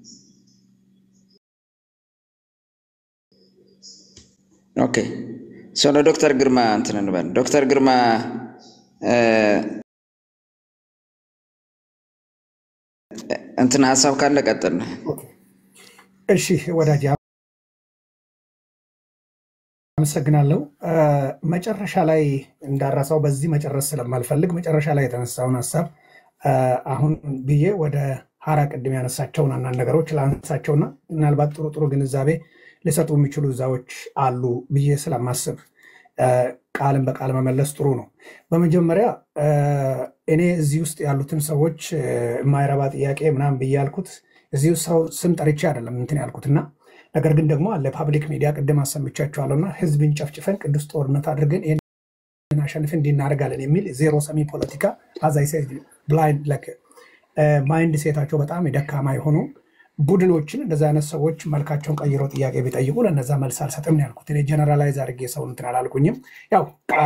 [SPEAKER 2] ኦኬ ሰው ለዶክተር ግርማ እንትን እንበል። ዶክተር ግርማ እ፣ እንትን ሀሳብ ካለ ቀጥል።
[SPEAKER 1] እሺ ወዳጅ አመሰግናለሁ። እ፣ መጨረሻ ላይ እንዳረሳው በዚህ መጨረስ ስለማልፈልግ መጨረሻ ላይ የተነሳውን ሀሳብ እ፣ አሁን ብዬ ወደ ሀራ ቅድም ያነሳቸውን አንዳንድ ነገሮች ላነሳቸውና ምናልባት ጥሩ ጥሩ ግንዛቤ ሊሰጡ የሚችሉ እዛዎች አሉ ብዬ ስለማስብ እ፣ ቃልን በቃል መመለስ ጥሩ ነው። በመጀመሪያ እ፣ እኔ እዚህ ውስጥ ያሉትን ሰዎች እ፣ የማይረባ ጥያቄ ምናምን ብዬ ያልኩት እዚሁ ሰው ስም ጠርቼ አይደለም እንትን ያልኩትና ነገር ግን ደግሞ አለ ፓብሊክ ሚዲያ ቅድም አሰምቻቸዋለሁና ህዝብን ጨፍጭፈን ቅዱስ ጦርነት አድርገን ይህን አሸንፈን እንዲናደርጋለን የሚል ዜሮ ሰሚ ፖለቲካ አዛይ ብላይንድ ማይንድ ሴታቸው በጣም የደካማ የሆኑ ቡድኖችን እንደዚ አይነት ሰዎች መልካቸውን ቀይረው ጥያቄ ቢጠይቁ ለነዛ መልስ አልሰጥም ነው ያልኩት። እኔ ጀነራላይዝ አድርጌ ሰው እንትን አላልኩኝም። ያው ቃል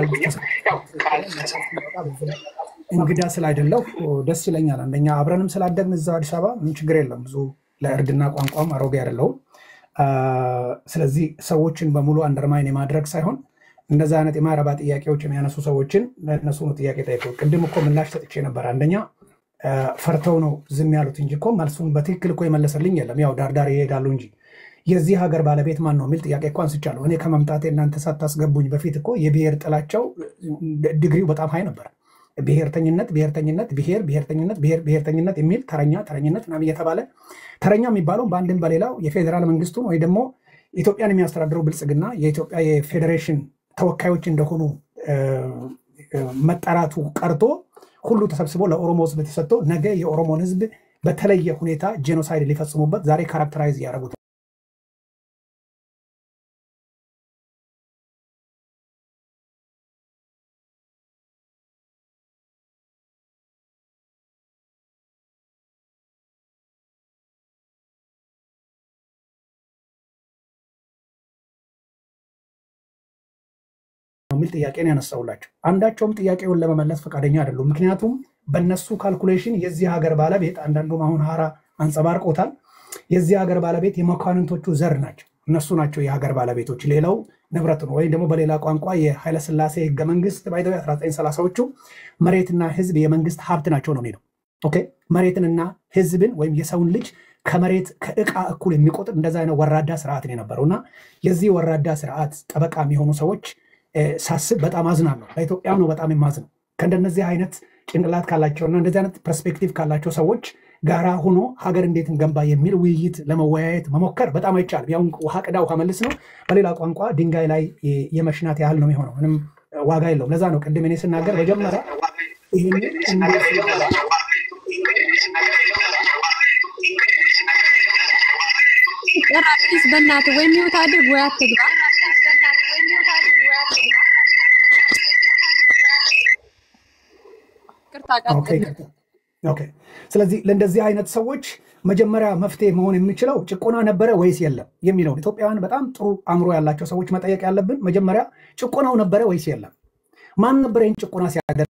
[SPEAKER 1] እንግዳ ስላይደለሁ ደስ ይለኛል። አንደኛ አብረንም ስላደግን እዛው አዲስ አበባ ምን ችግር የለም። ብዙ ለእርድና ቋንቋም አሮጌ አይደለሁም። አ፣ ስለዚህ ሰዎችን በሙሉ አንደርማይን የማድረግ ሳይሆን እንደዛ አይነት የማይረባ ጥያቄዎች የሚያነሱ ሰዎችን ለእነሱ ነው ጥያቄ ጠይቀው። ቅድም እኮ ምላሽ ሰጥቼ ነበር። አንደኛ አ፣ ፈርተው ነው ዝም ያሉት እንጂ እኮ መልሱን በትክክል እኮ የመለሰልኝ የለም። ያው ዳርዳር ይሄዳሉ እንጂ የዚህ ሀገር ባለቤት ማን ነው የሚል ጥያቄ እኮ አንስቻለሁ። እኔ ከመምጣቴ እናንተ ሳታስገቡኝ በፊት እኮ የብሔር ጥላቸው ዲግሪው በጣም ሀይ ነበር። ብሔርተኝነት ብሔርተኝነት ብሔር ብሔርተኝነት ብሔር ብሔርተኝነት የሚል ተረኛ ተረኝነት ምናምን እየተባለ ተረኛ የሚባለው በአንድም በሌላው የፌዴራል መንግስቱን ወይ ደግሞ ኢትዮጵያን የሚያስተዳድረው ብልጽግና የኢትዮጵያ የፌዴሬሽን ተወካዮች እንደሆኑ እ፣ እ፣ መጠራቱ ቀርቶ ሁሉ ተሰብስቦ ለኦሮሞ ህዝብ ተሰጥቶ ነገ የኦሮሞን ህዝብ በተለየ ሁኔታ ጄኖሳይድ ሊፈጽሙበት ዛሬ ካራክተራይዝ እያደረጉት ነው የሚል ጥያቄ ነው ያነሳውላቸው። አንዳቸውም ጥያቄውን ለመመለስ ፈቃደኛ አይደሉም። ምክንያቱም በነሱ ካልኩሌሽን የዚህ ሀገር ባለቤት አንዳንዱም አሁን ሀራ አንጸባርቆታል። የዚህ ሀገር ባለቤት የመኳንንቶቹ ዘር ናቸው። እነሱ ናቸው የሀገር ባለቤቶች። ሌላው ንብረት ነው። ወይም ደግሞ በሌላ ቋንቋ የኃይለስላሴ ህገ መንግስት ባይዘ 1930ዎቹ መሬትና ህዝብ የመንግስት ሀብት ናቸው ነው የሚለው። ኦኬ መሬትንና ህዝብን ወይም የሰውን ልጅ ከመሬት ከእቃ እኩል የሚቆጥር እንደዛ አይነት ወራዳ ስርዓት ነው የነበረው እና የዚህ ወራዳ ስርዓት ጠበቃ የሚሆኑ ሰዎች እ፣ ሳስብ በጣም አዝናለሁ። ለኢትዮጵያም ነው በጣም የማዝነው። ከእንደነዚህ አይነት ጭንቅላት ካላቸውና እንደዚህ አይነት ፐርስፔክቲቭ ካላቸው ሰዎች ጋራ ሆኖ ሀገር እንዴት እንገንባ የሚል ውይይት ለመወያየት መሞከር በጣም አይቻልም። ያው ውሃ ቅዳ ውሃ መልስ ነው። በሌላ ቋንቋ ድንጋይ ላይ የመሽናት ያህል ነው የሚሆነው። ምንም ዋጋ የለውም። ለዛ ነው ቅድም እኔ ስናገር መጀመሪያ ይህንን እንዴት
[SPEAKER 4] ኧረ አዲስ በእናትህ ወይ ሚውት አድርግ ወይ አትግባ። ይቅርታ
[SPEAKER 1] ኦኬ፣
[SPEAKER 4] ቀጥል።
[SPEAKER 1] ይቅርታ። ኦኬ። ስለዚህ ለእንደዚህ አይነት ሰዎች መጀመሪያ መፍትሄ መሆን የሚችለው ጭቆና ነበረ ወይስ የለም የሚለውን ኢትዮጵያውያን በጣም ጥሩ አእምሮ ያላቸው ሰዎች መጠየቅ ያለብን መጀመሪያ ጭቆናው ነበረ ወይስ የለም? ማን ነበረ ይህን ጭቆና ሲያደርግ?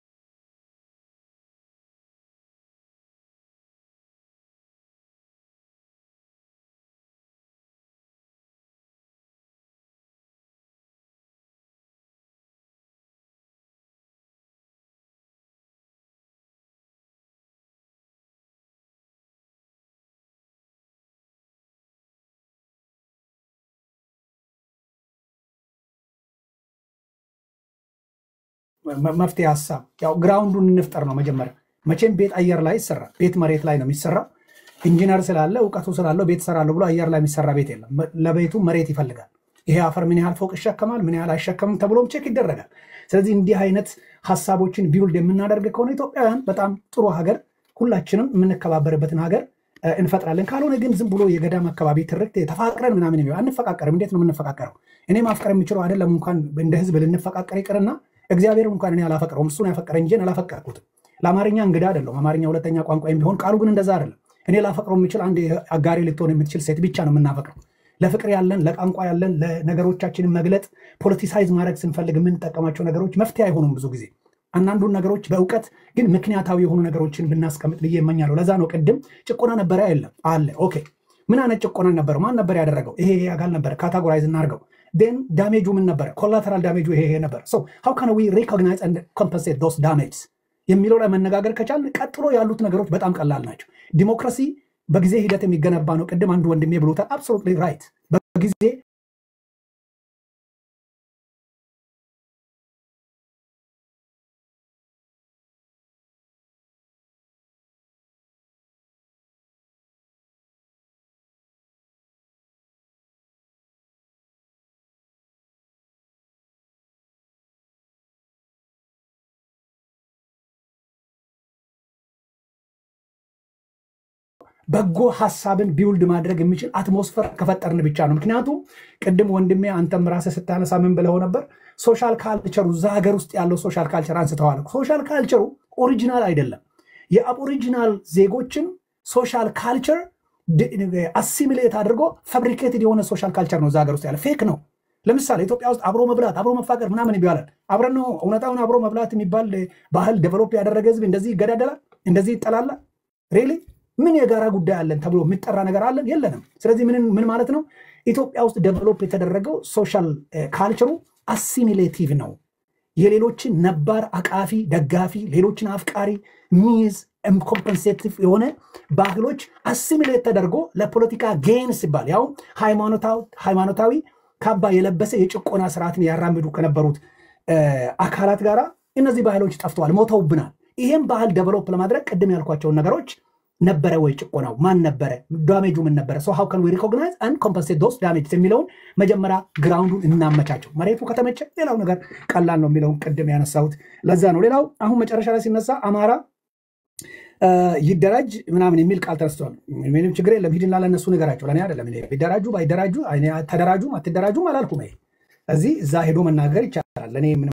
[SPEAKER 1] መ- መፍትሄ ሀሳብ ያው ግራውንዱን እንፍጠር ነው መጀመሪያ። መቼም ቤት አየር ላይ ይሰራ ቤት መሬት ላይ ነው የሚሰራው። ኢንጂነር ስላለ እውቀቱ ስላለው ቤት እሰራለሁ ብሎ አየር ላይ የሚሰራ ቤት የለም። መ- ለቤቱ መሬት ይፈልጋል። ይሄ አፈር ምን ያህል ፎቅ ይሸከማል፣ ምን ያህል አይሸከምም ተብሎም ቼክ ይደረጋል። ስለዚህ እንዲህ አይነት ሀሳቦችን ቢውልድ የምናደርግ ከሆነ ኢትዮጵያውያን በጣም ጥሩ ሀገር፣ ሁላችንም የምንከባበርበትን ሀገር እ፣ እንፈጥራለን። ካልሆነ ግን ዝም ብሎ የገዳም አካባቢ ትርክት ተፋቅረን ምናምን የሚለው አንፈቃቀርም። እንዴት ነው የምንፈቃቀረው? እኔ ማፍቀር የምችለው አይደለም እንኳን እንደ ህዝብ ልንፈቃቀር ይቅርና እግዚአብሔር እንኳን እኔ አላፈቅረውም እሱን ያፈቀረ እንጂ እኔ አላፈቀርኩትም። ለአማርኛ እንግዳ አይደለሁም። አማርኛ ሁለተኛ ቋንቋ ቢሆን ቃሉ ግን እንደዛ አይደለም። እኔ ላፈቅረው የምችል አንድ አጋሪ ልትሆን የምትችል ሴት ብቻ ነው የምናፈቅረው። ለፍቅር ያለን ለቋንቋ ያለን ለነገሮቻችንን መግለጥ ፖለቲሳይዝ ማድረግ ስንፈልግ የምንጠቀማቸው ነገሮች መፍትሄ አይሆኑም። ብዙ ጊዜ አንዳንዱን ነገሮች በእውቀት ግን ምክንያታዊ የሆኑ ነገሮችን ብናስቀምጥ ብዬ እመኛለሁ። ለዛ ነው ቅድም ጭቆና ነበረ የለም አለ። ኦኬ ምን አይነት ጭቆና ነበረው? ማን ነበር ያደረገው? ይሄ ይሄ አካል ነበረ። ካታጎራይዝ እናድርገው። ን ዳሜጁ ምን ነበረ? ኮላተራል ዳሜጁ ይሄ ይሄ ነበር። ሶ ሃው ካን ዊ ሪኮግናይዝ ኤንድ ኮምፐንሴት ዶስ ዳሜጅስ የሚለው ላይ መነጋገር ከቻልን ቀጥሎ ያሉት ነገሮች በጣም ቀላል ናቸው። ዲሞክራሲ በጊዜ ሂደት የሚገነባ ነው። ቅድም አንዱ ወንድሜ ብሎታል። አብሶሉትሊ ራይት። በጊዜ በጎ ሀሳብን ቢውልድ ማድረግ የሚችል አትሞስፈር ከፈጠርን ብቻ ነው። ምክንያቱም ቅድም ወንድሜ አንተም ራስህ ስታነሳ ምን ብለው ነበር? ሶሻል ካልቸሩ እዛ ሀገር ውስጥ ያለው ሶሻል ካልቸር አንስተዋል። ሶሻል ካልቸሩ ኦሪጂናል አይደለም። የአቦሪጂናል ዜጎችን ሶሻል ካልቸር አሲሚሌት አድርጎ ፋብሪኬትድ የሆነ ሶሻል ካልቸር ነው እዛ ሀገር ውስጥ ያለ ፌክ ነው። ለምሳሌ ኢትዮጵያ ውስጥ አብሮ መብላት አብሮ መፋቀር ምናምን ይባላል። አብረን ነው እውነታውን አብሮ መብላት የሚባል ባህል ዴቨሎፕ ያደረገ ህዝብ እንደዚህ ይገዳደላል፣ እንደዚህ ይጠላላል። ሬሊ ምን የጋራ ጉዳይ አለን ተብሎ የሚጠራ ነገር አለን? የለንም። ስለዚህ ምን ምን ማለት ነው? ኢትዮጵያ ውስጥ ዴቨሎፕ የተደረገው ሶሻል ካልቸሩ አሲሚሌቲቭ ነው። የሌሎችን ነባር አቃፊ ደጋፊ፣ ሌሎችን አፍቃሪ ሚዝ ኮምፐንሴቲቭ የሆነ ባህሎች አሲሚሌት ተደርጎ ለፖለቲካ ጌን ሲባል ያው ሃይማኖታዊ ካባ የለበሰ የጭቆና ስርዓትን ያራምዱ ከነበሩት አካላት ጋር እነዚህ ባህሎች ጠፍተዋል፣ ሞተውብናል። ይህም ባህል ደቨሎፕ ለማድረግ ቅድም ያልኳቸውን ነገሮች ነበረ ወይ ጭቆናው ማን ነበረ? ዳሜጁ ምን ነበረ? ሶ ሃው ካን ዊ ሪኮግናይዝ አንድ ኮምፐንሴት ዶስ ዳሜጅ የሚለውን መጀመሪያ ግራውንዱን እናመቻቸው። መሬቱ ከተመቸ ሌላው ነገር ቀላል ነው የሚለውን ቅድም ያነሳሁት ለዛ ነው። ሌላው አሁን መጨረሻ ላይ ሲነሳ አማራ ይደራጅ ምናምን የሚል ቃል ተነስቷል። ምንም ችግር የለም። ሂድና ለእነሱ ንገራቸው፣ ለእኔ አይደለም። እኔ ቢደራጁ ባይደራጁ ተደራጁም አትደራጁም አላልኩም። ይሄ እዚህ እዛ ሄዶ መናገር ይቻላል። ለእኔ ምንም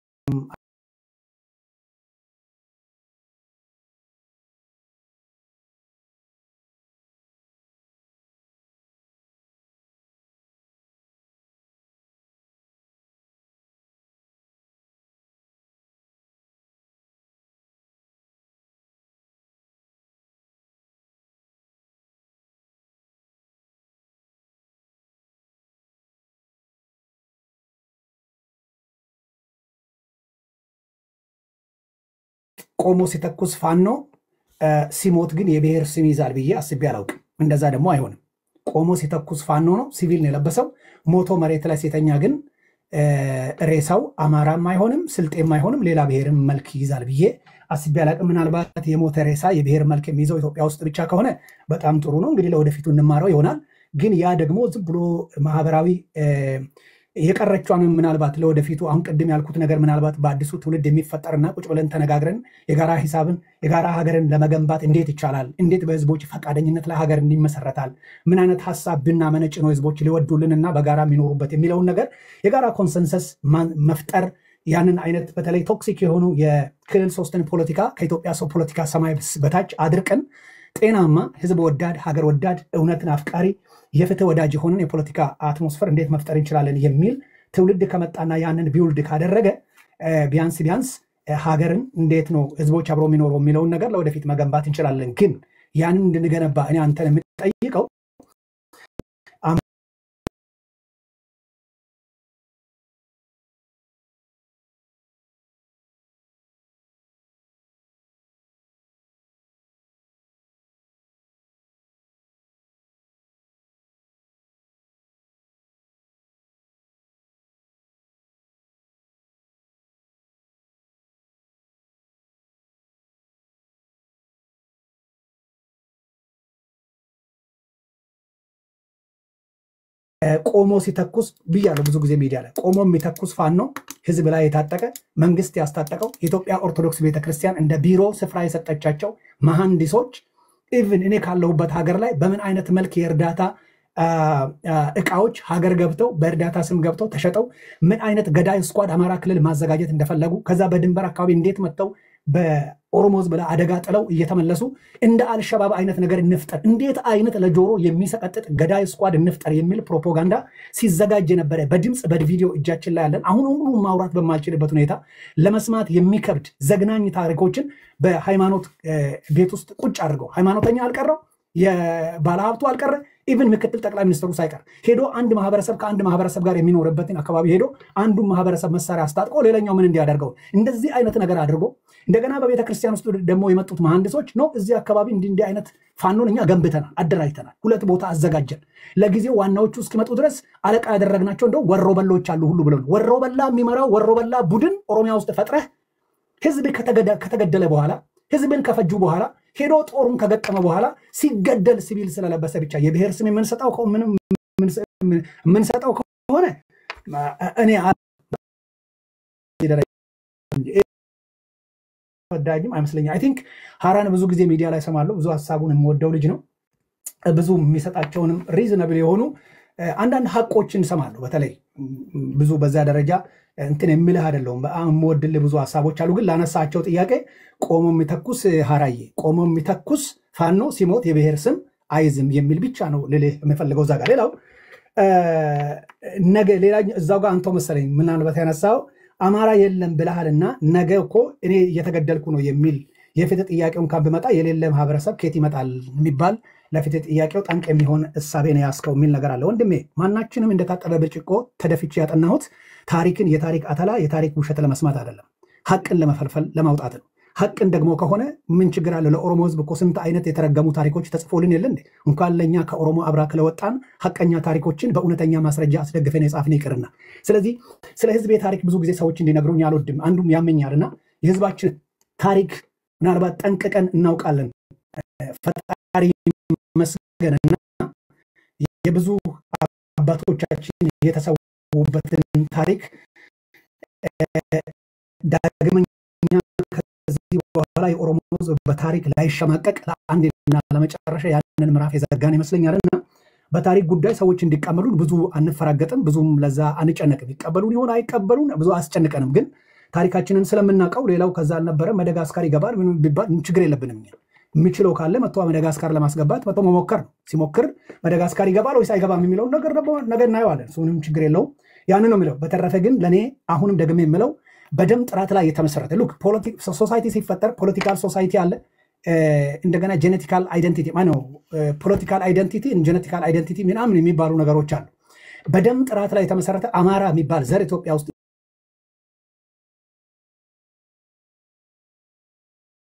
[SPEAKER 1] ቆሞ ሲተኩስ ፋኖ እ፣ ሲሞት ግን የብሔር ስም ይዛል ብዬ አስቤ አላውቅም። እንደዛ ደግሞ አይሆንም። ቆሞ ሲተኩስ ፋኖ ነው፣ ሲቪል ነው የለበሰው። ሞቶ መሬት ላይ ሲተኛ ግን እ፣ ሬሳው አማራም አይሆንም፣ ስልጤም አይሆንም፣ ሌላ ብሔርም መልክ ይይዛል ብዬ አስቤ አላውቅም። ምናልባት የሞተ ሬሳ የብሔር መልክ የሚይዘው ኢትዮጵያ ውስጥ ብቻ ከሆነ በጣም ጥሩ ነው። እንግዲህ ለወደፊቱ እንማረው ይሆናል። ግን ያ ደግሞ ዝም ብሎ ማህበራዊ እ፣ የቀረቿን ምናልባት ለወደፊቱ አሁን ቅድም ያልኩት ነገር ምናልባት በአዲሱ ትውልድ የሚፈጠርና ቁጭ ብለን ተነጋግረን የጋራ ሂሳብን የጋራ ሀገርን ለመገንባት እንዴት ይቻላል? እንዴት በህዝቦች ፈቃደኝነት ላይ ሀገር እንዲመሰረታል? ምን አይነት ሀሳብ ብናመነጭ ነው ህዝቦች ሊወዱልን እና በጋራ የሚኖሩበት የሚለውን ነገር የጋራ ኮንሰንሰስ ማን- መፍጠር ያንን አይነት በተለይ ቶክሲክ የሆኑ የክልል ሶስትን ፖለቲካ ከኢትዮጵያ ሰው ፖለቲካ ሰማይ በታች አድርቀን ጤናማ ህዝብ ወዳድ ሀገር ወዳድ እውነትን አፍቃሪ የፍትህ ወዳጅ የሆንን የፖለቲካ አትሞስፈር እንዴት መፍጠር እንችላለን የሚል ትውልድ ከመጣና ያንን ቢውልድ ካደረገ እ፣ ቢያንስ ቢያንስ እ፣ ሀገርን እንዴት ነው ህዝቦች አብሮ የሚኖረው የሚለውን ነገር ለወደፊት መገንባት እንችላለን። ግን ያንን እንድንገነባ እኔ አንተን የምጠይቀው ቆሞ ሲተኩስ ብያለሁ ብዙ ጊዜ ሚዲያ ላይ ቆሞ የሚተኩስ ፋኖ ህዝብ ላይ የታጠቀ መንግስት ያስታጠቀው የኢትዮጵያ ኦርቶዶክስ ቤተክርስቲያን እንደ ቢሮ ስፍራ የሰጠቻቸው መሐንዲሶች ኢቭን እኔ ካለሁበት ሀገር ላይ በምን አይነት መልክ የእርዳታ አ፣ አ፣ እቃዎች ሀገር ገብተው በእርዳታ ስም ገብተው ተሸጠው ምን አይነት ገዳይ ስኳድ አማራ ክልል ማዘጋጀት እንደፈለጉ ከዛ በድንበር አካባቢ እንዴት መጥተው በኦሮሞ ህዝብ ላይ አደጋ ጥለው እየተመለሱ እንደ አልሸባብ አይነት ነገር እንፍጠር፣ እንዴት አይነት ለጆሮ የሚሰቀጥጥ ገዳይ ስኳድ እንፍጠር የሚል ፕሮፓጋንዳ ሲዘጋጅ የነበረ በድምፅ በቪዲዮ እጃችን ላይ ያለን አሁን ሁሉ ማውራት በማልችልበት ሁኔታ ለመስማት የሚከብድ ዘግናኝ ታሪኮችን በሃይማኖት እ፣ ቤት ውስጥ ቁጭ አድርገው ሃይማኖተኛ አልቀረው የባለሀብቱ አልቀረ ኢቭን ምክትል ጠቅላይ ሚኒስትሩ ሳይቀር ሄዶ አንድ ማህበረሰብ ከአንድ ማህበረሰብ ጋር የሚኖርበትን አካባቢ ሄዶ አንዱን ማህበረሰብ መሳሪያ አስታጥቆ ሌላኛው ምን እንዲያደርገው እንደዚህ አይነት ነገር አድርጎ እንደገና በቤተ ክርስቲያን ውስጥ ደግሞ የመጡት መሐንዲሶች ነው እዚህ አካባቢ እንዲህ እንዲህ አይነት ፋኖን እኛ ገንብተናል፣ አደራጅተናል፣ ሁለት ቦታ አዘጋጀን። ለጊዜው ዋናዎቹ እስኪመጡ ድረስ አለቃ ያደረግናቸው እንደው ወሮ በሎች አሉ ሁሉ ብለው ወሮ በላ የሚመራው ወሮ በላ ቡድን ኦሮሚያ ውስጥ ፈጥረህ ህዝብ ከተገደ- ከተገደለ በኋላ ህዝብን ከፈጁ በኋላ ሄዶ ጦሩን ከገጠመ በኋላ ሲገደል ሲቪል ስለለበሰ ብቻ የብሔር ስም የምንሰጠው ከሆ- ምንም የምንሰ- የምንሰጠው ከሆነ እኔ አ- ደረጃ ወዳጅም አይመስለኝም። አይ ቲንክ ሀራን ብዙ ጊዜ ሚዲያ ላይ ሰማለሁ። ብዙ ሀሳቡን የምወደው ልጅ ነው። ብዙ የሚሰጣቸውንም ሪዝነብል የሆኑ እ፣ አንዳንድ ሀቆችን ሰማለሁ። በተለይ ም፣ ብዙ በዛ ደረጃ እንትን የምልህ አይደለሁም። በጣም የምወድልህ ብዙ ሀሳቦች አሉ። ግን ላነሳቸው ጥያቄ ቆሞ የሚተኩስ ሀራዬ ቆሞ የሚተኩስ ፋኖ ሲሞት የብሔር ስም አይዝም የሚል ብቻ ነው ልልህ የምፈልገው እዛ ጋር። ሌላው እ፣ ነገ ሌላ እዛው ጋር አንተው መሰለኝ ምናልባት ያነሳው አማራ የለም ብለሃልና ነገ እኮ እኔ እየተገደልኩ ነው የሚል የፍትህ ጥያቄውን ካን ብመጣ የሌለ ማህበረሰብ ከየት ይመጣል የሚባል ለፍትህ ጥያቄው ጠንቅ የሚሆን እሳቤ ነው ያስከው የሚል ነገር አለ። ወንድሜ ማናችንም እንደታጠበ ብርጭቆ ተደፍቼ ያጠናሁት ታሪክን የታሪክ አተላ የታሪክ ውሸት ለመስማት አይደለም፣ ሀቅን ለመፈልፈል ለማውጣት ነው። ሀቅን ደግሞ ከሆነ ምን ችግር አለ? ለኦሮሞ ህዝብ እኮ ስንት አይነት የተረገሙ ታሪኮች ተጽፎልን የለ እንዴ? እንኳን ለእኛ ከኦሮሞ አብራ ስለወጣን ሀቀኛ ታሪኮችን በእውነተኛ ማስረጃ አስደግፈን የጻፍን ይቅርና። ስለዚህ ስለ ህዝቤ ታሪክ ብዙ ጊዜ ሰዎች እንዲነግሩኝ አልወድም። አንዱም ያመኛልና የህዝባችን ታሪክ ምናልባት ጠንቅቀን እናውቃለን። ፈጣሪ መስገንና የብዙ አባቶቻችን የተሰዉበትን ታሪክ ዳግመኛ ከዚህ በኋላ የኦሮሞ ህዝብ በታሪክ ላይሸማቀቅ ለአንድና ለመጨረሻ ያንን ምዕራፍ የዘጋን ይመስለኛል እና በታሪክ ጉዳይ ሰዎች እንዲቀበሉን ብዙ አንፈራገጥም፣ ብዙም ለዛ አንጨነቅም። ይቀበሉን ይሆን አይቀበሉን ብዙ አያስጨንቀንም። ግን ታሪካችንን ስለምናውቀው ሌላው ከዛ አልነበረ መደጋስካር ይገባል ምን ቢባል ችግር የለብንም። እኛ የሚችለው ካለ መጥቶ መደጋስካር ለማስገባት መጥቶ መሞከር ነው። ሲሞክር መደጋስካር ይገባል ወይስ አይገባም የሚለውን ነገር ደግሞ ነገ እናየዋለን። እሱ ምንም ችግር የለውም። ያን ነው የሚለው። በተረፈ ግን ለእኔ አሁንም ደግሜ የምለው በደም ጥራት ላይ የተመሰረተ ሉክ ሶሳይቲ ሲፈጠር ፖለቲካል ሶሳይቲ አለ። እ፣ እንደገና ጄኔቲካል አይደንቲቲ ማነው ፖለቲካል አይደንቲቲ ጄኔቲካል አይደንቲቲ ምናምን የሚባሉ ነገሮች አሉ። በደም ጥራት ላይ የተመሰረተ አማራ የሚባል ዘር ኢትዮጵያ ውስጥ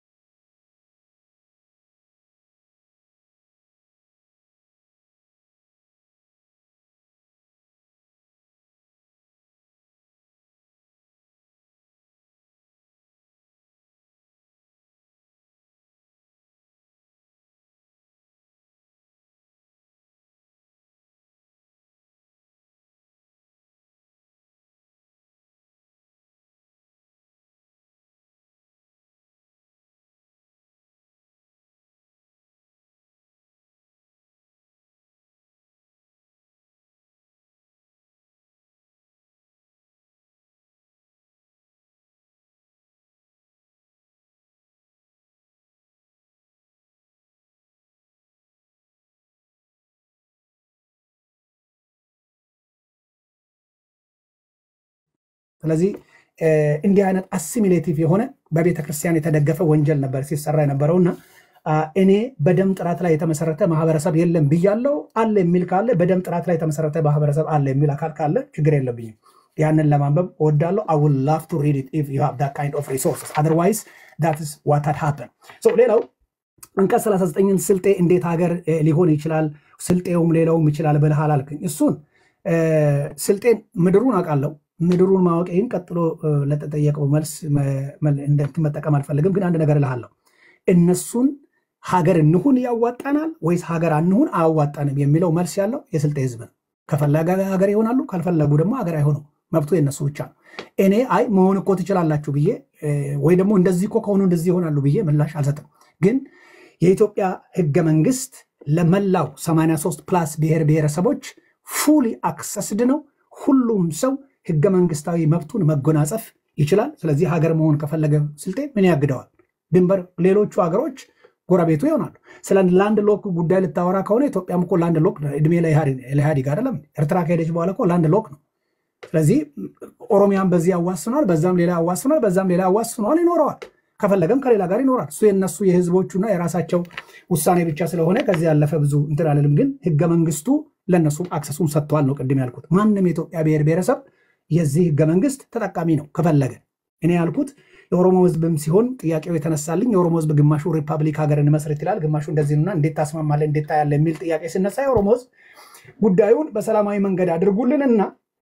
[SPEAKER 1] ስለዚህ እ፣ እንዲህ አይነት አሲሚሌቲቭ የሆነ በቤተ ክርስቲያን የተደገፈ ወንጀል ነበር ሲሰራ የነበረው እና አ፣ እኔ በደም ጥራት ላይ የተመሰረተ ማህበረሰብ የለም ብያለው። አለ የሚል ካለ በደም ጥራት ላይ የተመሰረተ ማህበረሰብ አለ የሚል አካል ካለ ችግር የለብኝም። ያንን ለማንበብ እወዳለሁ። I would love to read it if you have that kind of resources. Otherwise, that is what had happened. So ሌላው አንቀጽ 39ን ስልጤ እንዴት ሀገር እ፣ ሊሆን ይችላል ስልጤውም ሌላውም ይችላል ብለሃል አልክኝ። እሱን እ፣ ስልጤን ምድሩን አውቃለሁ። ምድሩን ማወቄን ቀጥሎ እ፣ ለተጠየቀው መልስ መ- መ- እንደ- መጠቀም አልፈልግም፣ ግን አንድ ነገር እልሃለሁ። እነሱን ሀገር እንሁን ያዋጣናል ወይስ ሀገር አንሁን አያዋጣንም የሚለው መልስ ያለው የስልጤ ህዝብ ነው። ከፈለገ ሀገር ይሆናሉ፣ ካልፈለጉ ደግሞ ሀገር አይሆኑም። መብቱ የነሱ ብቻ ነው። እኔ አይ መሆን እኮ ትችላላችሁ ብዬ እ፣ ወይ ደግሞ እንደዚህ እኮ ከሆኑ እንደዚህ ይሆናሉ ብዬ ምላሽ አልሰጥም። ግን የኢትዮጵያ ህገ መንግስት ለመላው 83 ፕላስ ብሔር ብሔረሰቦች ፉሊ አክሰስድ ነው። ሁሉም ሰው ህገ መንግስታዊ መብቱን መጎናጸፍ ይችላል። ስለዚህ ሀገር መሆን ከፈለገ ስልጤ ምን ያግደዋል? ድንበር ሌሎቹ ሀገሮች ጎረቤቱ ይሆናሉ። ስለ ላንድ ሎክ ጉዳይ ልታወራ ከሆነ ኢትዮጵያም እኮ ላንድ ሎክ ነው። እድሜ ለኢህአዲግ አይደለም። ኤርትራ ከሄደች በኋላ እኮ ላንድ ሎክ ነው። ስለዚህ ኦሮሚያን በዚህ ያዋስኗል፣ በዛም ሌላ ያዋስኗል፣ በዛም ሌላ ያዋስኗል፣ ይኖረዋል። ከፈለገም ከሌላ ጋር ይኖራል። እሱ የነሱ የህዝቦቹና የራሳቸው ውሳኔ ብቻ ስለሆነ ከዚህ ያለፈ ብዙ እንትን አልልም። ግን ህገ መንግስቱ ለእነሱም አክሰሱን ሰጥተዋል ነው ቅድም ያልኩት። ማንም የኢትዮጵያ ብሔር ብሔረሰብ የዚህ ህገ መንግስት ተጠቃሚ ነው ከፈለገ። እኔ ያልኩት የኦሮሞ ህዝብም ሲሆን ጥያቄው የተነሳልኝ የኦሮሞ ህዝብ ግማሹ ሪፐብሊክ ሀገር እንመስረት ይላል፣ ግማሹ እንደዚህ ነውና እንዴት ታስማማለህ እንዴት ታያለ የሚል ጥያቄ ሲነሳ የኦሮሞ ህዝብ ጉዳዩን በሰላማዊ መንገድ አድርጉልንና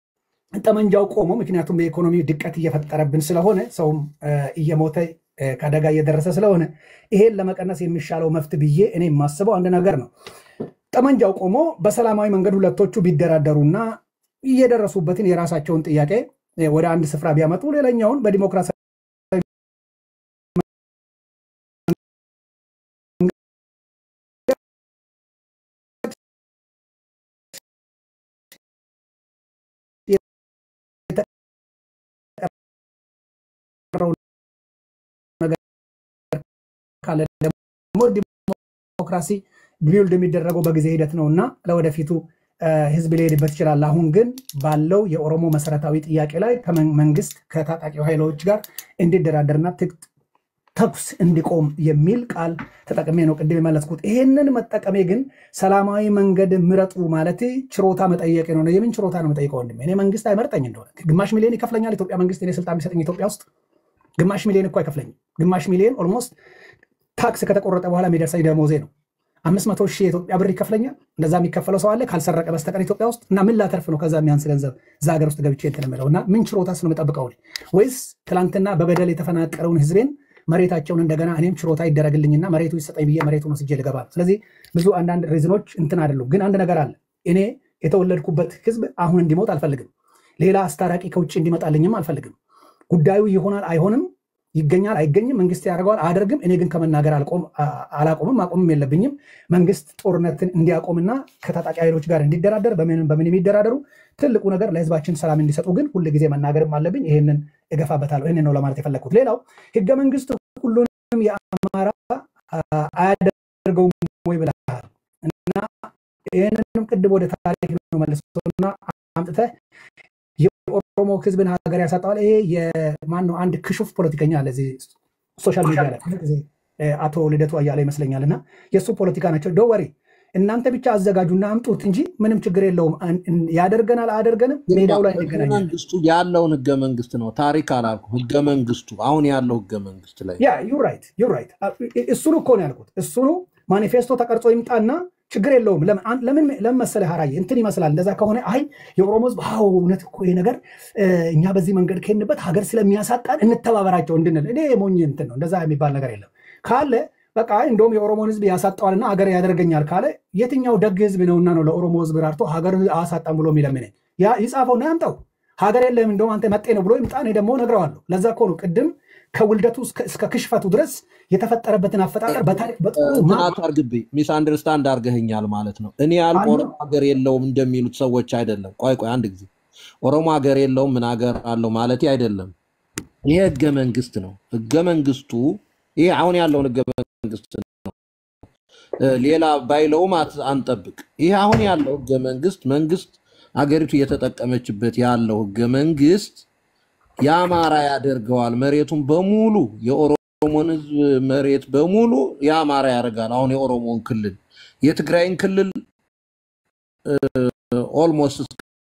[SPEAKER 1] ጠመንጃው ቆሞ፣ ምክንያቱም የኢኮኖሚ ድቀት እየፈጠረብን ስለሆነ ሰውም እ፣ እየሞተ እ፣ ከአደጋ እየደረሰ ስለሆነ ይሄን ለመቀነስ የሚሻለው መፍት ብዬ እኔ የማስበው አንድ ነገር ነው። ጠመንጃው ቆሞ በሰላማዊ መንገድ ሁለቶቹ ቢደራደሩና እየደረሱበትን የራሳቸውን ጥያቄ እ፣ ወደ አንድ ስፍራ ቢያመጡ ሌላኛውን በዲሞክራሲ የተቀረው ነገር ካለ ደግሞ ዲሞክራሲ ቢውልድ የሚደረገው በጊዜ ሂደት ነው እና ለወደፊቱ እ፣ ህዝብ ሊሄድበት ይችላል። አሁን ግን ባለው የኦሮሞ መሰረታዊ ጥያቄ ላይ ከመንግስት ከታጣቂው ኃይሎች ጋር እንዲደራደርና ትክ- ተኩስ እንዲቆም የሚል ቃል ተጠቅሜ ነው ቅድም የመለስኩት። ይሄንን መጠቀሜ ግን ሰላማዊ መንገድ ምረጡ ማለት ችሮታ መጠየቅ ነው። የምን ችሮታ ነው መጠየቀው? ወንድሜ እኔ መንግስት አይመርጠኝ እንደሆነ ግማሽ ሚሊዮን ይከፍለኛል ኢትዮጵያ መንግስት እኔ ስልጣን ቢሰጠኝ ኢትዮጵያ ውስጥ ግማሽ ሚሊዮን እኮ አይከፍለኝም። ግማሽ ሚሊዮን ኦልሞስት ታክስ ከተቆረጠ በኋላ የሚደርሰኝ ደሞዜ ነው። አምስት መቶ ሺህ የኢትዮጵያ ብር ይከፍለኛል። እንደዛ የሚከፈለው ሰው አለ ካልሰረቀ በስተቀር ኢትዮጵያ ውስጥ እና ምን ላተርፍ ነው ከዛ የሚያንስ ገንዘብ እዛ ሀገር ውስጥ ገብቼ እንትን የምለው እና ምን ችሮታስ ነው የምጠብቀው እኔ? ወይስ ትላንትና በበደል የተፈናቀለውን ህዝቤን መሬታቸውን እንደገና እኔም ችሮታ ይደረግልኝና መሬቱ ይሰጠኝ ብዬ መሬቱን ወስጄ ልገባ ነው። ስለዚህ ብዙ አንዳንድ ሪዝኖች እንትን አይደሉም። ግን አንድ ነገር አለ። እኔ የተወለድኩበት ህዝብ አሁን እንዲሞት አልፈልግም። ሌላ አስታራቂ ከውጭ እንዲመጣልኝም አልፈልግም። ጉዳዩ ይሆናል አይሆንም፣ ይገኛል አይገኝም፣ መንግስት ያደርገዋል አያደርግም። እኔ ግን ከመናገር አልቆም- አ- አላቆምም፣ ማቆምም የለብኝም። መንግስት ጦርነትን እንዲያቆምና ከታጣቂ ኃይሎች ጋር እንዲደራደር በምን በምን የሚደራደሩ ትልቁ ነገር ለህዝባችን ሰላም እንዲሰጡ ግን ሁል ጊዜ መናገርም አለብኝ። ይህንን እገፋበታለሁ። ይህንን ነው ለማለት የፈለግኩት። ሌላው ህገ መንግስት ሁሉንም የአማራ አ- አያደርገውም ወይ ብለሃል እና ይህንንም ቅድም ወደ ታሪክ ነው መልሶና አምጥተህ የኦሮሞ ህዝብን ሀገር ያሳጠዋል። ይሄ የማን ነው? አንድ ክሹፍ ፖለቲከኛ አለ እዚህ ሶሻል ሚዲያ ላይ ብዙ ጊዜ እ፣ አቶ ልደቱ አያሌ ይመስለኛል። እና የእሱ ፖለቲካ ናቸው። ዶወሪ እናንተ ብቻ አዘጋጁና አምጡት እንጂ ምንም ችግር የለውም። አን- እን- ያደርገናል አያደርገንም፣ ሜዳው ላይ
[SPEAKER 3] ህገ
[SPEAKER 1] እንገናኛለን።
[SPEAKER 3] መንግስቱ ያለውን ህገ መንግስት ነው ታሪክ አላልኩ። ህገ መንግስቱ አሁን ያለው ህገ መንግስት ላይ
[SPEAKER 1] ያ ዩ ራይት ዩ ራይት። እሱኑ እኮ ነው ያልኩት። እሱኑ ማኒፌስቶ ተቀርጾ ይምጣና ችግር የለውም። ለምን አን- ለምን ለምን መሰለህ ሀራዬ እንትን ይመስላል። እንደዛ ከሆነ አይ የኦሮሞ ህዝብ አዎ እውነት እኮ ይሄ ነገር እ፣ እኛ በዚህ መንገድ ከሄድንበት ሀገር ስለሚያሳጣን እንተባበራቸው እንድንል እኔ የሞኝ እንትን ነው። እንደዛ የሚባል ነገር የለም ካለ በቃ አይ እንደውም የኦሮሞን ህዝብ ያሳጠዋልና ሀገር ያደርገኛል ካለ የትኛው ደግ ህዝብ ነውና ነው ለኦሮሞ ህዝብ ራርቶ ሀገር አሳጣም ብሎ የሚለምነኝ? ያ ይጻፈውና ያምጣው። ሀገር የለም እንደውም አንተ መጤ ነው ብሎ ይምጣ። እኔ ደግሞ እነግረዋለሁ። ለዛ እኮ ነው ቅድም ከውልደቱ እስከ- እስከ ክሽፈቱ ድረስ የተፈጠረበትን አፈጣጠር በታሪክ በጥሩ
[SPEAKER 3] እንትን
[SPEAKER 1] ማ-
[SPEAKER 3] አታርግብኝ። ሚስ አንደርስታንድ አድርገህኛል ማለት ነው። እኔ ያልኩ
[SPEAKER 1] አሉ
[SPEAKER 3] ኦሮሞ ሀገር የለውም እንደሚሉት ሰዎች አይደለም። ቆይ ቆይ አንድ ጊዜ ኦሮሞ ሀገር የለውም ምን ሀገር አለው ማለት አይደለም። ይሄ ህገ መንግስት ነው። ህገ መንግስቱ ይሄ አሁን ያለውን ህገ መንግስት ነው። እ፣ ሌላ ባይለውም አት- አንጠብቅ። ይሄ አሁን ያለው ህገ መንግስት መንግስት አገሪቱ እየተጠቀመችበት ያለው ህገ መንግስት የአማራ ያደርገዋል። መሬቱን በሙሉ የኦሮሞን ህዝብ መሬት በሙሉ የአማራ ያደርጋል። አሁን የኦሮሞን ክልል የትግራይን ክልል ኦልሞስት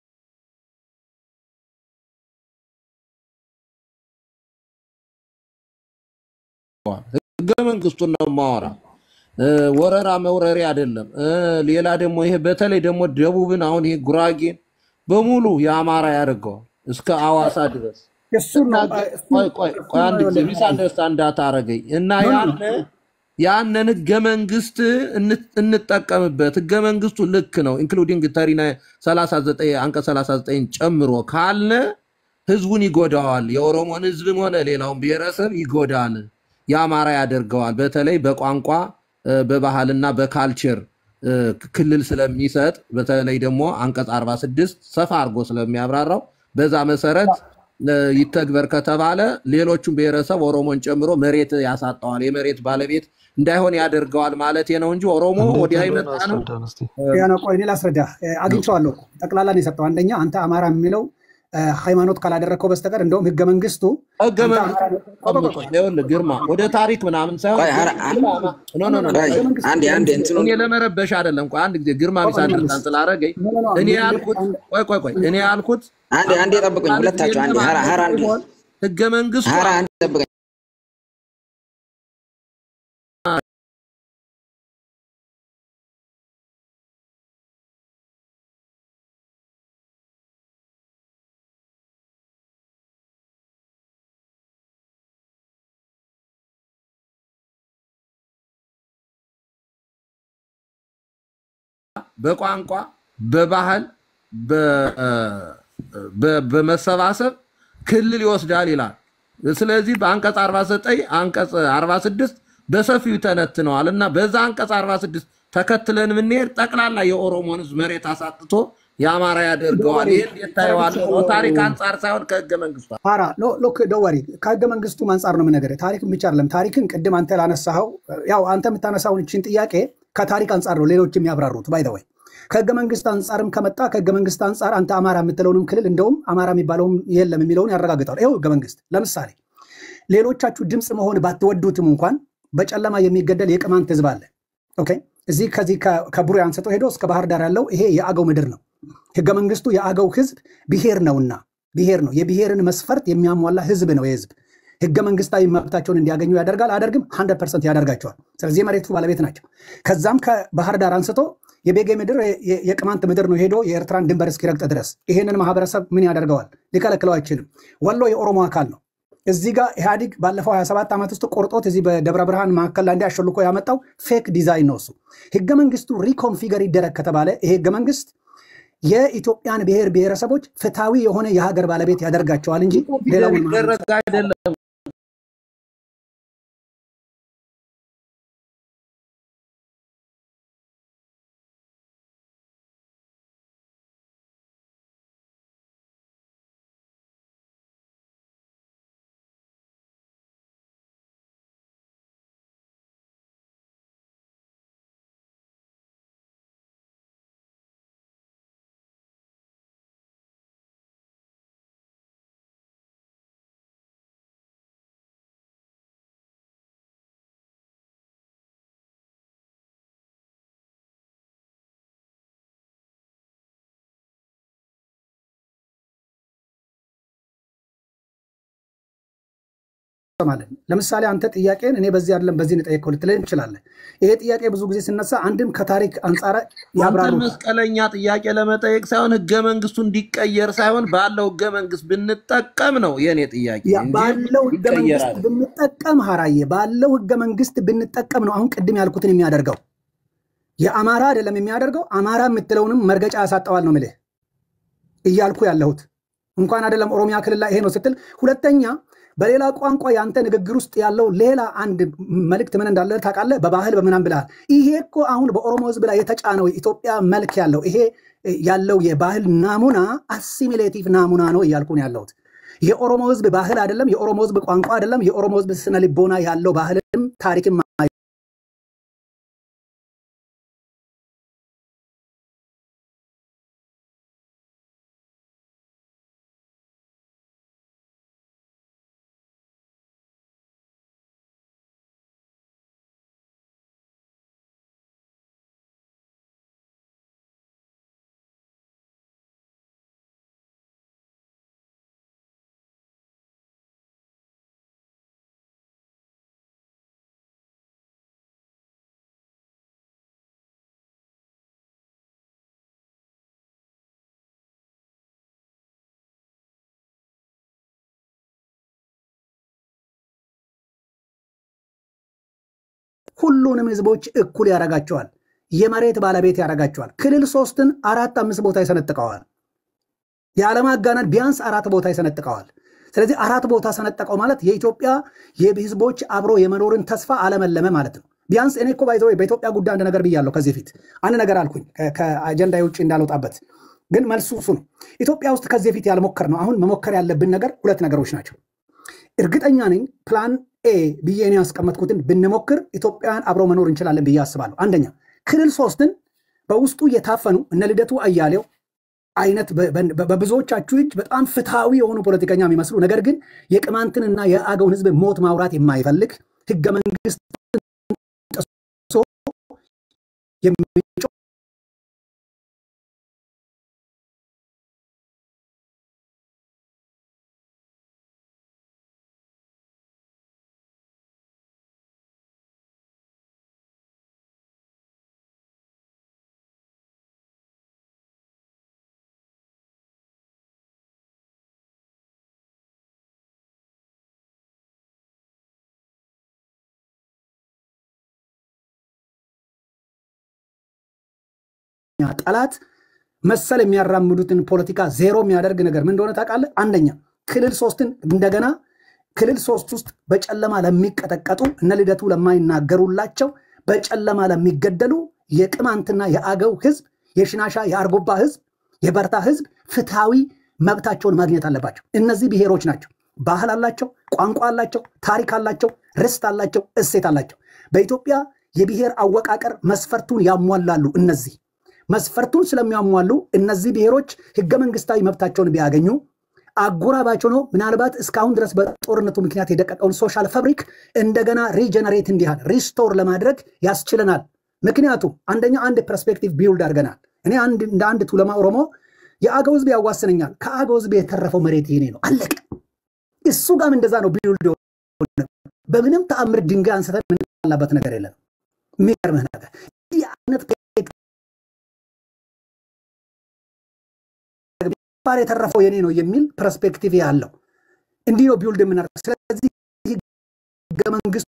[SPEAKER 3] ህገ መንግስቱን ነው የማወራ። እ፣ ወረራ መውረሪ አይደለም። እ፣ ሌላ ደግሞ ይሄ በተለይ ደግሞ ደቡብን አሁን ይሄ ጉራጌን በሙሉ የአማራ ያደርገዋል እስከ አዋሳ ድረስ
[SPEAKER 1] እሱን
[SPEAKER 3] እና
[SPEAKER 1] ነው
[SPEAKER 3] ገ-
[SPEAKER 1] እሱን
[SPEAKER 3] ቆይ ቆይ ቆይ አንድ ጊዜ ሚስ አንደርስታንድ እንዳታረገኝ እና
[SPEAKER 1] ኖ ኖ
[SPEAKER 3] ያነ ያንን ህገ መንግስት እን- እንጠቀምበት። ህገ መንግስቱ ልክ ነው ኢንክሉዲንግ ተሪና 39 አንቀጽ 39 ጨምሮ ካልነ ህዝቡን ይጎዳዋል። የኦሮሞን ህዝብም ሆነ ሌላውን ብሔረሰብ ይጎዳል። የአማራ ያደርገዋል። በተለይ በቋንቋ እ፣ በባህልና በካልቸር እ፣ ክልል ስለሚሰጥ በተለይ ደግሞ አንቀጽ 46 ሰፋ አድርጎ ስለሚያብራራው በዛ መሰረት እ፣ ይተግበር ከተባለ ሌሎቹም ብሔረሰብ ኦሮሞን ጨምሮ መሬት ያሳጠዋል። የመሬት ባለቤት እንዳይሆን ያደርገዋል ማለት ነው እንጂ ኦሮሞ
[SPEAKER 6] እንዴት
[SPEAKER 3] ወዲያ
[SPEAKER 6] እንደሆነ
[SPEAKER 3] የመጣ ነው
[SPEAKER 6] አስረዳን እስቲ።
[SPEAKER 1] ያ ነው። ቆይ እኔ ላስረዳ። እ፣ አግኝቼዋለሁ እኮ ጠቅላላ ነው የሰጠው። አንደኛ አንተ አማራ የሚለው እ፣ ሃይማኖት ካላደረግከው በስተቀር እንደውም ህገ መንግስቱ
[SPEAKER 3] ህገ
[SPEAKER 1] አንተ
[SPEAKER 3] መንግስት
[SPEAKER 1] አማራ ቆይ ቆይ ቆይ ቆይ
[SPEAKER 3] ይኸውልህ ግርማ ወደ ታሪክ ምናምን ሳይሆን
[SPEAKER 2] ቆይ ሀራ
[SPEAKER 3] ግርማ ኖ ኖ ኖ ኖ
[SPEAKER 2] ቆይ
[SPEAKER 1] ህገ መንግስቱ
[SPEAKER 2] አንዴ አንዴ እንትኑን
[SPEAKER 3] እኔ ለመረበሽ አይደለም። ቆይ አንድ ጊዜ ግርማ
[SPEAKER 1] ቆይ
[SPEAKER 3] ቢስ
[SPEAKER 1] ቆይ
[SPEAKER 3] አንደርስታንድ
[SPEAKER 1] መንግስት
[SPEAKER 3] ስላደረገኝ
[SPEAKER 1] ኖ ኖ ኖ
[SPEAKER 3] እኔ
[SPEAKER 1] ምን
[SPEAKER 3] ያልኩት
[SPEAKER 1] አንድ
[SPEAKER 3] ቆይ ቆይ ቆይ እኔ ያልኩት
[SPEAKER 2] አንዴ አንዴ ጠብቁኝ፣
[SPEAKER 3] አንድ ጊዜ
[SPEAKER 2] ሁለታችሁ አንዴ ሀራ ሀራ አንዴ
[SPEAKER 3] ቢሆን ህገ መንግስቱ
[SPEAKER 2] ሀራ አንዴ ጠብቀኝ።
[SPEAKER 3] በቋንቋ በባህል በ- በ- በመሰባሰብ ክልል ይወስዳል ይላል። ስለዚህ በአንቀጽ 49 አንቀጽ 46 በሰፊው ይተነትነዋል እና በዛ አንቀጽ 46 ተከትለን የምንሄድ ጠቅላላ የኦሮሞን ህዝብ መሬት አሳጥቶ የአማራ ያደርገዋል። ይህ እንዴት ታየዋለህ? ታሪክ አንጻር ሳይሆን ከህገ መንግስቱ
[SPEAKER 1] ፓራ ሎክ ደወሪ ከህገ መንግስቱ አንጻር ነው የምነገርህ። ታሪክን ብቻ አይደለም። ታሪክን ቅድም አንተ ላነሳኸው ያው አንተ የምታነሳውን እችን ጥያቄ ከታሪክ አንጻር ነው ሌሎች የሚያብራሩት። ባይ ዘ ወይ ከህገ መንግስት አንጻርም ከመጣ ከህገ መንግስት አንጻር አንተ አማራ የምትለውንም ክልል እንደውም አማራ የሚባለውም የለም የሚለውን ያረጋግጣል። ይኸው ህገ መንግስት ለምሳሌ ሌሎቻችሁ ድምፅ መሆን ባትወዱትም እንኳን በጨለማ የሚገደል የቅማንት ህዝብ አለ። ኦኬ እዚህ ከዚህ ከ- ከቡሬ አንስቶ ሄዶ እስከ ባህር ዳር ያለው ይሄ የአገው ምድር ነው። ህገ መንግስቱ የአገው ህዝብ ብሔር ነውና ብሔር ነው። የብሔርን መስፈርት የሚያሟላ ህዝብ ነው። የህዝብ ህገ መንግስታዊ መብታቸውን እንዲያገኙ ያደርጋል። አደርግም 100 ፐርሰንት ያደርጋቸዋል። ስለዚህ የመሬቱ ባለቤት ናቸው። ከዛም ከባህር ዳር አንስቶ የቤጌ ምድር የ- የቅማንት ምድር ነው ሄዶ የኤርትራን ድንበር እስኪረግጥ ድረስ ይሄንን ማህበረሰብ ምን ያደርገዋል? ሊከለክለው አይችልም። ወሎ የኦሮሞ አካል ነው። እዚህ ጋር ኢህአዲግ ባለፈው 27 ዓመት ውስጥ ቆርጦት እዚህ በደብረ ብርሃን መካከል ላይ እንዲ አሸልኮ ያመጣው ፌክ ዲዛይን ነው። እሱ ህገ መንግስቱ ሪኮንፊገር ይደረግ ከተባለ ይሄ ህገ መንግስት የኢትዮጵያን ብሔር ብሔረሰቦች ፍትሐዊ የሆነ የሀገር ባለቤት ያደርጋቸዋል እንጂ ሌላውን ማህበረሰብ
[SPEAKER 3] ይደረግ አይደለም
[SPEAKER 1] ማለት ነው። ለምሳሌ አንተ ጥያቄን እኔ በዚህ አይደለም በዚህ ንጠየቀው ልትለኝ ትችላለህ። ይሄ ጥያቄ ብዙ ጊዜ ሲነሳ አንድም ከታሪክ አንጻር
[SPEAKER 3] አንተን
[SPEAKER 1] ያብራሩታል።
[SPEAKER 3] መስቀለኛ ጥያቄ ለመጠየቅ ሳይሆን ህገ መንግስቱ እንዲቀየር ሳይሆን ባለው ህገ መንግስት ብንጠቀም ነው የኔ ጥያቄ
[SPEAKER 1] ያ
[SPEAKER 3] እንጂ
[SPEAKER 1] ባለው ህገ መንግስት
[SPEAKER 3] ይቀየራል።
[SPEAKER 1] ብንጠቀም ሀራዬ ባለው ህገ መንግስት ብንጠቀም ነው አሁን ቅድም ያልኩትን የሚያደርገው። የአማራ አይደለም የሚያደርገው አማራ የምትለውንም መርገጫ ያሳጠዋል ነው ምልህ እያልኩ ያለሁት እንኳን አይደለም ኦሮሚያ ክልል ላይ ይሄ ነው ስትል፣ ሁለተኛ በሌላ ቋንቋ የአንተ ንግግር ውስጥ ያለው ሌላ አንድ መልእክት ምን እንዳለ ታውቃለህ? በባህል በምናም ብለሃል። ይሄ እኮ አሁን በኦሮሞ ህዝብ ላይ የተጫነው የኢትዮጵያ መልክ ያለው ይሄ ያለው የባህል ናሙና አሲሚሌቲቭ ናሙና ነው እያልኩ ነው ያለሁት። የኦሮሞ ህዝብ ባህል አይደለም፣ የኦሮሞ ህዝብ ቋንቋ አይደለም፣ የኦሮሞ ህዝብ ስነ ልቦና ያለው ባህልም ታሪክም ሁሉንም ህዝቦች እኩል ያደርጋቸዋል። የመሬት ባለቤት ያደርጋቸዋል። ክልል ሶስትን አራት አምስት ቦታ ይሰነጥቀዋል። የዓለማጋነን ቢያንስ አራት ቦታ ይሰነጥቀዋል። ስለዚህ አራት ቦታ ሰነጠቀው ማለት የኢትዮጵያ የህዝቦች አብሮ የመኖርን ተስፋ አለመለመ ማለት ነው። ቢያንስ እኔ እኮ ባይዘ በኢትዮጵያ ጉዳይ አንድ ነገር ብያለሁ። ከዚህ ፊት አንድ ነገር አልኩኝ ከአጀንዳ ውጭ እንዳልወጣበት፣ ግን መልሱ እሱ ነው። ኢትዮጵያ ውስጥ ከዚህ ፊት ያልሞከር ነው። አሁን መሞከር ያለብን ነገር ሁለት ነገሮች ናቸው። እርግጠኛ ነኝ ፕላን ኤ ብዬ እኔ ያስቀመጥኩትን ብንሞክር ኢትዮጵያን አብረው መኖር እንችላለን ብዬ አስባለሁ። አንደኛ ክልል ሶስትን በውስጡ የታፈኑ እነ ልደቱ አያሌው አይነት በብዙዎቻችሁ እጅ በጣም ፍትሐዊ የሆኑ ፖለቲከኛ የሚመስሉ ነገር ግን የቅማንትንና የአገውን ህዝብ ሞት ማውራት የማይፈልግ ህገ መንግስት ጥሶ የሚጮህ ጠላት መሰል የሚያራምዱትን ፖለቲካ ዜሮ የሚያደርግ ነገር ምን እንደሆነ ታውቃለህ? አንደኛ ክልል ሶስትን እንደገና ክልል ሶስት ውስጥ በጨለማ ለሚቀጠቀጡ እነ ልደቱ ለማይናገሩላቸው በጨለማ ለሚገደሉ የቅማንትና የአገው ህዝብ፣ የሽናሻ የአርጎባ ህዝብ፣ የበርታ ህዝብ ፍትሐዊ መብታቸውን ማግኘት አለባቸው። እነዚህ ብሔሮች ናቸው። ባህል አላቸው፣ ቋንቋ አላቸው፣ ታሪክ አላቸው፣ ርስት አላቸው፣ እሴት አላቸው። በኢትዮጵያ የብሔር አወቃቀር መስፈርቱን ያሟላሉ። እነዚህ መስፈርቱን ስለሚያሟሉ እነዚህ ብሔሮች ህገ መንግስታዊ መብታቸውን ቢያገኙ አጎራባቸው ነው። ምናልባት እስካሁን ድረስ በጦርነቱ ምክንያት የደቀቀውን ሶሻል ፈብሪክ እንደገና ሪጀነሬት እንዲሃል ሪስቶር ለማድረግ ያስችለናል። ምክንያቱም አንደኛ አንድ ፐርስፔክቲቭ ቢውልድ አድርገናል። እኔ እንደ አንድ ቱለማ ኦሮሞ የአገው ህዝብ ያዋስነኛል። ከአገው ህዝብ የተረፈው መሬት ይሄኔ ነው፣ አለቀ። እሱ ጋም እንደዛ ነው ቢውልድ በምንም ተአምር ድንጋይ አንስተን ምንላበት ነገር የለም። የሚገርምህ ነገር ይህ አይነት ባር የተረፈው የኔ ነው የሚል ፐርስፔክቲቭ ያለው እንዲህ ነው ቢውልድ የምናደርገው። ስለዚህ ህገ መንግስቱ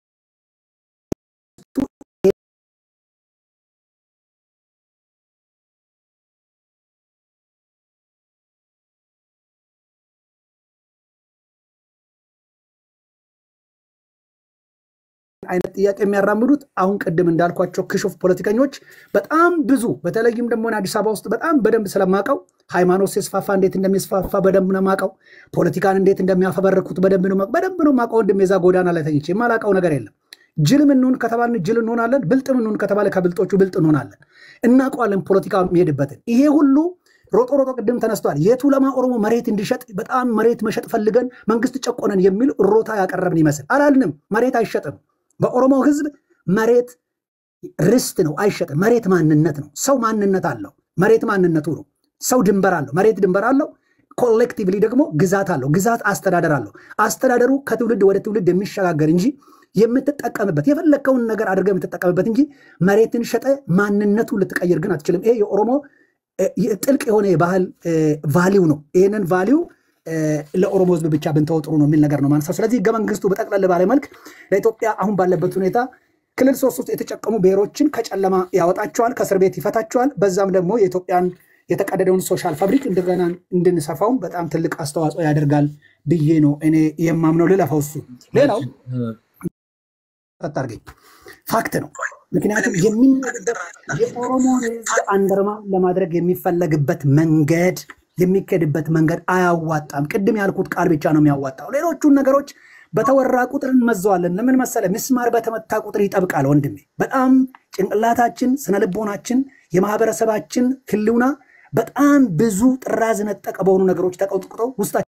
[SPEAKER 1] አይነት ጥያቄ የሚያራምዱት አሁን ቅድም እንዳልኳቸው ክሹፍ ፖለቲከኞች በጣም ብዙ በተለይም ደግሞ አዲስ አበባ ውስጥ በጣም በደንብ ስለማቀው ሃይማኖት ሲስፋፋ እንዴት እንደሚስፋፋ በደንብ ነው ማቀው። ፖለቲካን እንዴት እንደሚያፈበረኩት በደንብ ነው በደንብ ነው ማቀው። ወንድም የዛ ጎዳና ላይ ተኝቼ የማላቀው ነገር የለም። ጅልም እንሁን ከተባልን ጅል እንሆናለን። ብልጥም እንሁን ከተባለ ከብልጦቹ ብልጥ እንሆናለን። እናውቀዋለን ፖለቲካ የሚሄድበትን። ይሄ ሁሉ ሮጦ ሮጦ ቅድም ተነስቷል። የቱለማ ኦሮሞ መሬት እንዲሸጥ በጣም መሬት መሸጥ ፈልገን መንግስት ጨቆነን የሚል እሮታ ያቀረብን ይመስል አላልንም። መሬት አይሸጥም። በኦሮሞ ህዝብ መሬት ርስት ነው፣ አይሸጥም። መሬት ማንነት ነው። ሰው ማንነት አለው። መሬት ማንነቱ ነው። ሰው ድንበር አለው። መሬት ድንበር አለው። ኮሌክቲቭሊ ደግሞ ግዛት አለው። ግዛት አስተዳደር አለው። አስተዳደሩ ከትውልድ ወደ ትውልድ የሚሸጋገር እንጂ የምትጠቀምበት የፈለግከውን ነገር አድርገህ የምትጠቀምበት እንጂ መሬትን ሸጠ ማንነቱ ልትቀይር ግን አትችልም። ይሄ የኦሮሞ ጥልቅ የሆነ የባህል ቫሊው ነው። ይህንን ቫሊው ለኦሮሞ ህዝብ ብቻ ብንተው ጥሩ ነው የሚል ነገር ነው ማንሳው። ስለዚህ ህገ መንግስቱ በጠቅለል ባለ መልክ ለኢትዮጵያ አሁን ባለበት ሁኔታ ክልል ሶስት ውስጥ የተጨቀሙ ብሔሮችን ከጨለማ ያወጣቸዋል፣ ከእስር ቤት ይፈታቸዋል። በዛም ደግሞ የኢትዮጵያን የተቀደደውን ሶሻል ፋብሪክ እንደገና እንድንሰፋውም በጣም ትልቅ አስተዋጽኦ ያደርጋል ብዬ ነው እኔ የማምነው። ልለፈው እሱ ሌላው አታርገኝ ፋክት ነው። ምክንያቱም የሚነገር የኦሮሞን ህዝብ አንደርማ ለማድረግ የሚፈለግበት መንገድ የሚካሄድበት መንገድ አያዋጣም። ቅድም ያልኩት ቃል ብቻ ነው የሚያዋጣው። ሌሎቹን ነገሮች በተወራ ቁጥር እንመዘዋለን። ለምን መሰለ? ምስማር በተመታ ቁጥር ይጠብቃል ወንድሜ። በጣም ጭንቅላታችን፣ ስነልቦናችን፣ የማህበረሰባችን ህልውና በጣም ብዙ ጥራዝ ነጠቀ በሆኑ ነገሮች ተቀጥቅጠው ውስጣችን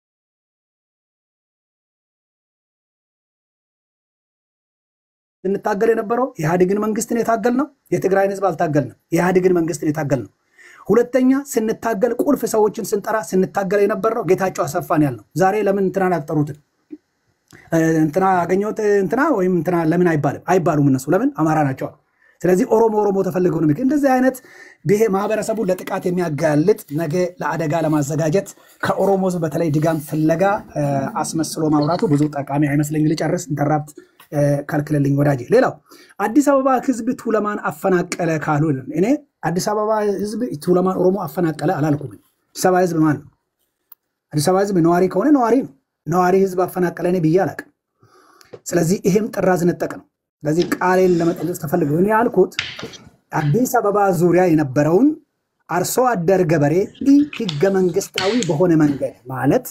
[SPEAKER 1] ስንታገል የነበረው የኢህአዴግን መንግስትን የታገል ነው። የትግራይን ህዝብ አልታገልንም። የኢህአዴግን መንግስትን የታገል ነው። ሁለተኛ ስንታገል ቁልፍ ሰዎችን ስንጠራ ስንታገል የነበረው ጌታቸው አሰፋን ያልነው። ዛሬ ለምን እንትናን አልጠሩትም? እንትና አገኘሁት እንትና ወይም እንትና ለምን አይባልም? አይባሉም። እነሱ ለምን አማራ ናቸው። ስለዚህ ኦሮሞ ኦሮሞ ተፈልገው ነው። እንደዚህ አይነት ብሄ ማህበረሰቡን ለጥቃት የሚያጋልጥ ነገ ለአደጋ ለማዘጋጀት ከኦሮሞ ህዝብ በተለይ ድጋም ፍለጋ አስመስሎ ማውራቱ ብዙ ጠቃሚ አይመስለኝ። ልጨርስ። ኢንተራፕት ከልክልልኝ ወዳጄ። ሌላው አዲስ አበባ ህዝብ ቱለማን አፈናቀለ ካሉ እኔ አዲስ አበባ ህዝብ ቱለማን ኦሮሞ አፈናቀለ አላልኩም። አዲስ አበባ ህዝብ ማን ነው? አዲስ አበባ ህዝብ ነዋሪ ከሆነ ነዋሪ ነው። ነዋሪ ህዝብ አፈናቀለ እኔ ብዬ አላቅም። ስለዚህ ይሄም ጥራዝ ነጠቅ ነው። ስለዚህ ቃሌን ለመጠለጽ ተፈልገው እኔ ያልኩት አዲስ አበባ ዙሪያ የነበረውን አርሶ አደር ገበሬ ኢ ህገ መንግስታዊ በሆነ መንገድ ማለት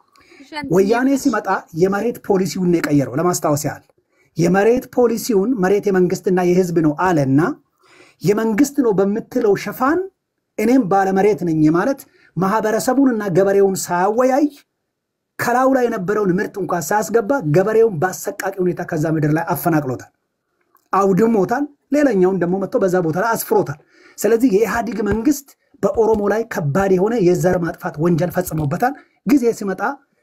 [SPEAKER 1] ወያኔ ሲመጣ የመሬት ፖሊሲውን ነው የቀየረው። ለማስታወስ ያህል የመሬት ፖሊሲውን መሬት የመንግስትና የህዝብ ነው አለና የመንግስት ነው በምትለው ሽፋን እኔም ባለመሬት ነኝ ማለት ማህበረሰቡንና ገበሬውን ሳያወያይ ከላዩ ላይ የነበረውን ምርት እንኳን ሳያስገባ ገበሬውን በአሰቃቂ ሁኔታ ከዛ ምድር ላይ አፈናቅሎታል፣ አውድሞታል። ሌላኛውን ደግሞ መጥቶ በዛ ቦታ ላይ አስፍሮታል። ስለዚህ የኢህአዲግ መንግስት በኦሮሞ ላይ ከባድ የሆነ የዘር ማጥፋት ወንጀል ፈጽሞበታል። ጊዜ ሲመጣ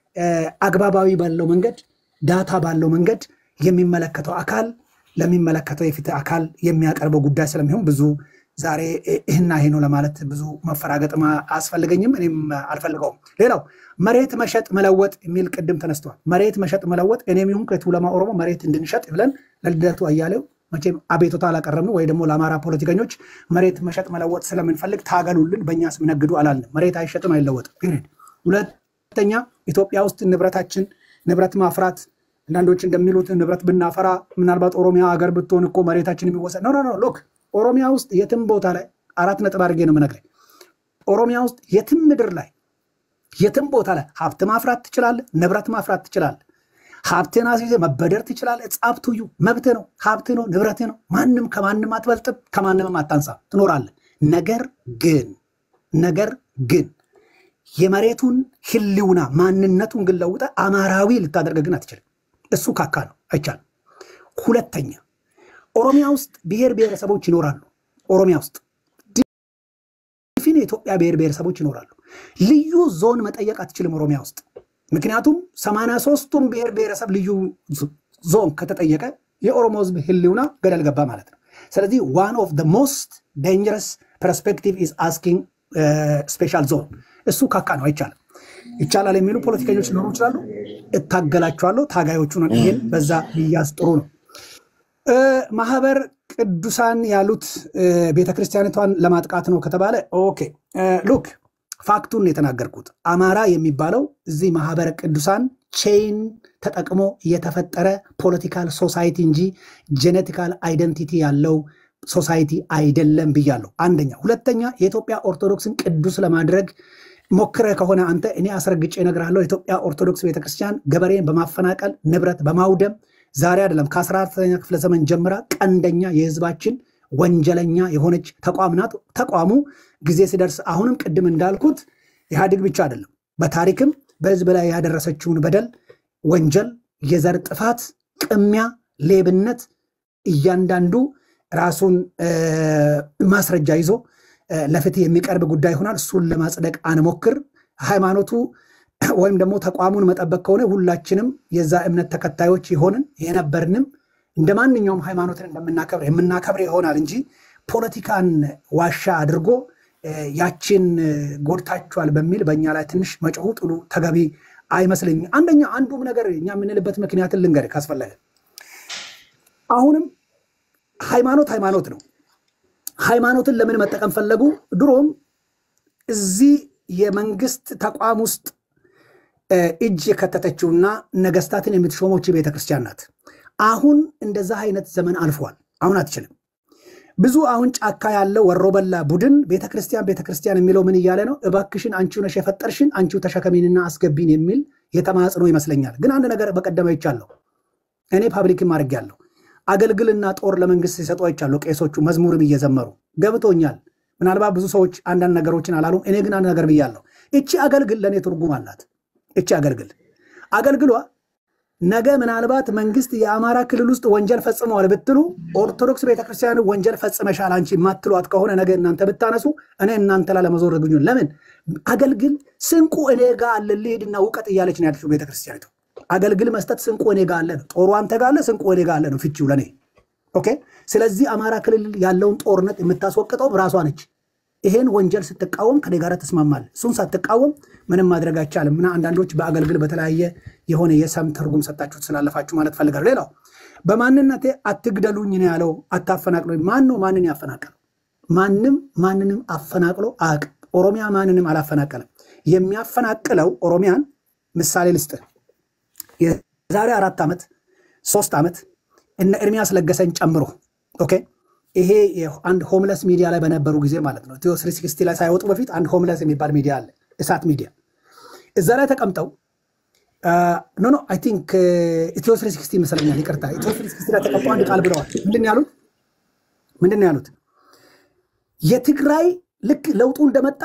[SPEAKER 1] አግባባዊ ባለው መንገድ ዳታ ባለው መንገድ የሚመለከተው አካል ለሚመለከተው የፍትህ አካል የሚያቀርበው ጉዳይ ስለሚሆን ብዙ ዛሬ ይህና ይሄ ነው ለማለት ብዙ መፈራገጥም አያስፈልገኝም፣ እኔም አልፈልገውም። ሌላው መሬት መሸጥ መለወጥ የሚል ቅድም ተነስተዋል። መሬት መሸጥ መለወጥ እኔም ይሁን ከቱለማ ኦሮሞ መሬት እንድንሸጥ ብለን ለልደቱ አያሌው መቼም አቤቱታ አላቀረብንም፣ ወይ ደግሞ ለአማራ ፖለቲከኞች መሬት መሸጥ መለወጥ ስለምንፈልግ ታገሉልን፣ በእኛ ስም ነግዱ አላልንም። መሬት አይሸጥም አይለወጥም። ፒሪድ። ሁለተኛ ኢትዮጵያ ውስጥ ንብረታችን ንብረት ማፍራት አንዳንዶች እንደሚሉት ንብረት ብናፈራ ምናልባት ኦሮሚያ ሀገር ብትሆን እኮ መሬታችን የሚወሰድ ነው። ነው ሎክ ኦሮሚያ ውስጥ የትም ቦታ ላይ አራት ነጥብ አድርጌ ነው የምነግርህ። ኦሮሚያ ውስጥ የትም ምድር ላይ የትም ቦታ ላይ ሀብት ማፍራት ትችላለህ፣ ንብረት ማፍራት ትችላለህ። ሀብትን አስይዘህ መበደር ትችላለህ። ጻብቱዩ መብት ነው፣ ሀብት ነው፣ ንብረት ነው። ማንም ከማንም አትበልጥም፣ ከማንምም አታንሳ፣ ትኖራለህ። ነገር ግን ነገር ግን የመሬቱን ህልውና ማንነቱን ግን ለውጠህ አማራዊ ልታደርግ ግን አትችልም። እሱ ካካ ነው፣ አይቻልም። ሁለተኛ ኦሮሚያ ውስጥ ብሔር ብሔረሰቦች ይኖራሉ። ኦሮሚያ ውስጥ ድፍን የኢትዮጵያ ብሔር ብሔረሰቦች ይኖራሉ። ልዩ ዞን መጠየቅ አትችልም ኦሮሚያ ውስጥ ምክንያቱም ሰማንያ ሶስቱም ብሔር ብሔረሰብ ልዩ ዞን ከተጠየቀ የኦሮሞ ህዝብ ህልውና ገደል ገባ ማለት ነው። ስለዚህ ዋን ኦፍ ሞስት ዴንጀረስ ፐርስፔክቲቭ ኢዝ አስኪንግ ስፔሻል ዞን እሱ ካካ ነው፣ አይቻልም። ይቻላል የሚሉ ፖለቲከኞች ሊኖሩ ይችላሉ። እታገላቸዋለሁ። ታጋዮቹን ይህን በዛ ብያዝ ጥሩ ነው። ማህበር ቅዱሳን ያሉት ቤተክርስቲያኒቷን ለማጥቃት ነው ከተባለ ኦኬ ሉክ ፋክቱን የተናገርኩት አማራ የሚባለው እዚህ ማህበረ ቅዱሳን ቼይን ተጠቅሞ የተፈጠረ ፖለቲካል ሶሳይቲ እንጂ ጄኔቲካል አይደንቲቲ ያለው ሶሳይቲ አይደለም ብያለሁ። አንደኛ። ሁለተኛ የኢትዮጵያ ኦርቶዶክስን ቅዱስ ለማድረግ ሞክረ ከሆነ አንተ እኔ አስረግጬ እነግርሃለሁ። የኢትዮጵያ ኦርቶዶክስ ቤተክርስቲያን ገበሬን በማፈናቀል ንብረት በማውደም ዛሬ አይደለም ከ14ተኛ ክፍለ ዘመን ጀምራ ቀንደኛ የህዝባችን ወንጀለኛ የሆነች ተቋም ናት። ተቋሙ ጊዜ ሲደርስ አሁንም ቅድም እንዳልኩት ኢህአዴግ ብቻ አይደለም፣ በታሪክም በህዝብ ላይ ያደረሰችውን በደል፣ ወንጀል፣ የዘር ጥፋት፣ ቅሚያ፣ ሌብነት እያንዳንዱ ራሱን ማስረጃ ይዞ ለፍትህ የሚቀርብ ጉዳይ ይሆናል። እሱን ለማጽደቅ አንሞክር። ሃይማኖቱ ወይም ደግሞ ተቋሙን መጠበቅ ከሆነ ሁላችንም የዛ እምነት ተከታዮች የሆንን የነበርንም እንደ ማንኛውም ሃይማኖትን እንደምናከብር የምናከብር ይሆናል እንጂ ፖለቲካን ዋሻ አድርጎ ያችን ጎድታችኋል በሚል በእኛ ላይ ትንሽ መጮሁ ጥሉ ተገቢ አይመስለኝም። አንደኛ አንዱም ነገር እኛ የምንልበት ምክንያትን ልንገር ካስፈለገ አሁንም ሃይማኖት ሃይማኖት ነው። ሃይማኖትን ለምን መጠቀም ፈለጉ? ድሮም እዚህ የመንግስት ተቋም ውስጥ እጅ የከተተችውና ነገስታትን የምትሾሞች ቤተክርስቲያን ናት። አሁን እንደዛ አይነት ዘመን አልፏል። አሁን አትችልም። ብዙ አሁን ጫካ ያለው ወሮበላ ቡድን ቤተክርስቲያን ቤተክርስቲያን የሚለው ምን እያለ ነው? እባክሽን አንቺው ነሽ የፈጠርሽን አንቺው ተሸከሚንና አስገቢን የሚል የተማጽኖ ይመስለኛል። ግን አንድ ነገር በቀደመ ይቻለሁ እኔ ፓብሊክም አድርጌያለሁ። አገልግልና ጦር ለመንግስት ሲሰጡ አይቻለሁ። ቄሶቹ መዝሙርም እየዘመሩ ገብቶኛል። ምናልባት ብዙ ሰዎች አንዳንድ ነገሮችን አላሉም። እኔ ግን አንድ ነገር ብያለሁ። እቺ አገልግል ለእኔ ትርጉም አላት። እቺ አገልግል አገልግሏ ነገ ምናልባት መንግስት የአማራ ክልል ውስጥ ወንጀል ፈጽመዋል ብትሉ ኦርቶዶክስ ቤተክርስቲያን ወንጀል ፈጽመሻል አንቺ የማትሏት ከሆነ ነገ እናንተ ብታነሱ እኔ እናንተ ላይ ለመዞር ግኙ። ለምን አገልግል ስንቁ እኔ ጋ አለ ልሂድና እውቀት እያለች ነው ያለችው ቤተክርስቲያኒቱ። አገልግል መስጠት ስንቁ እኔ ጋ አለ ነው። ጦሩ አንተ ጋ አለ፣ ስንቁ እኔ ጋ አለ ነው ፍቺው ለእኔ። ኦኬ። ስለዚህ አማራ ክልል ያለውን ጦርነት የምታስወቅጠው ራሷ ነች። ይሄን ወንጀል ስትቃወም ከኔ ጋር ትስማማለህ። እሱን ሳትቃወም ምንም ማድረግ አይቻልም። እና አንዳንዶች በአገልግል በተለያየ የሆነ የሰም ትርጉም ሰጣችሁት ስላለፋችሁ ማለት ፈልጋለሁ። ሌላው በማንነቴ አትግደሉኝ ነው ያለው፣ አታፈናቅሉኝ። ማን ነው ማንን ያፈናቀለው? ማንም ማንንም አፈናቅሎ አያውቅም። ኦሮሚያ ማንንም አላፈናቀለም። የሚያፈናቅለው ኦሮሚያን ምሳሌ ልስጥህ። የዛሬ አራት ዓመት ሶስት ዓመት እነ ኤርሚያስ ለገሰን ጨምሮ ኦኬ ይሄ አንድ ሆምለስ ሚዲያ ላይ በነበሩ ጊዜ ማለት ነው ኢትዮ ስሪ ሲክስቲ ላይ ሳይወጡ በፊት አንድ ሆምለስ የሚባል ሚዲያ አለ፣ እሳት ሚዲያ። እዛ ላይ ተቀምጠው ኖ ኖ አይ ቲንክ ኢትዮ ስሪ ሲክስቲ ይመስለኛል፣ ይቅርታ ኢትዮ ስሪ ሲክስቲ ላይ ተቀምጠው አንድ ቃል ብለዋል። ምንድን ነው ያሉት? ምንድን ነው ያሉት? የትግራይ ልክ ለውጡ እንደመጣ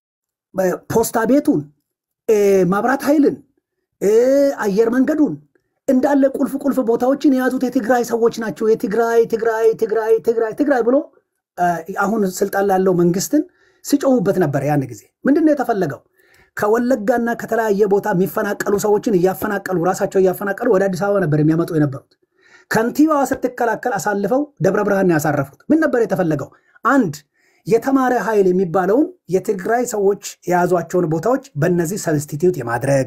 [SPEAKER 1] ፖስታ ቤቱን፣ ማብራት ኃይልን፣ አየር መንገዱን እንዳለ ቁልፍ ቁልፍ ቦታዎችን የያዙት የትግራይ ሰዎች ናቸው። የትግራይ ትግራይ ትግራይ ትግራይ ትግራይ ብሎ አሁን ስልጣን ላለው መንግስትን ሲጮሁበት ነበር። ያን ጊዜ ምንድን ነው የተፈለገው? ከወለጋና ከተለያየ ቦታ የሚፈናቀሉ ሰዎችን እያፈናቀሉ ራሳቸው እያፈናቀሉ ወደ አዲስ አበባ ነበር የሚያመጡ የነበሩት። ከንቲባዋ ስትከላከል አሳልፈው ደብረ ብርሃን ያሳረፉት። ምን ነበር የተፈለገው? አንድ የተማረ ኃይል የሚባለውን የትግራይ ሰዎች የያዟቸውን ቦታዎች በእነዚህ ሰብስቲትዩት የማድረግ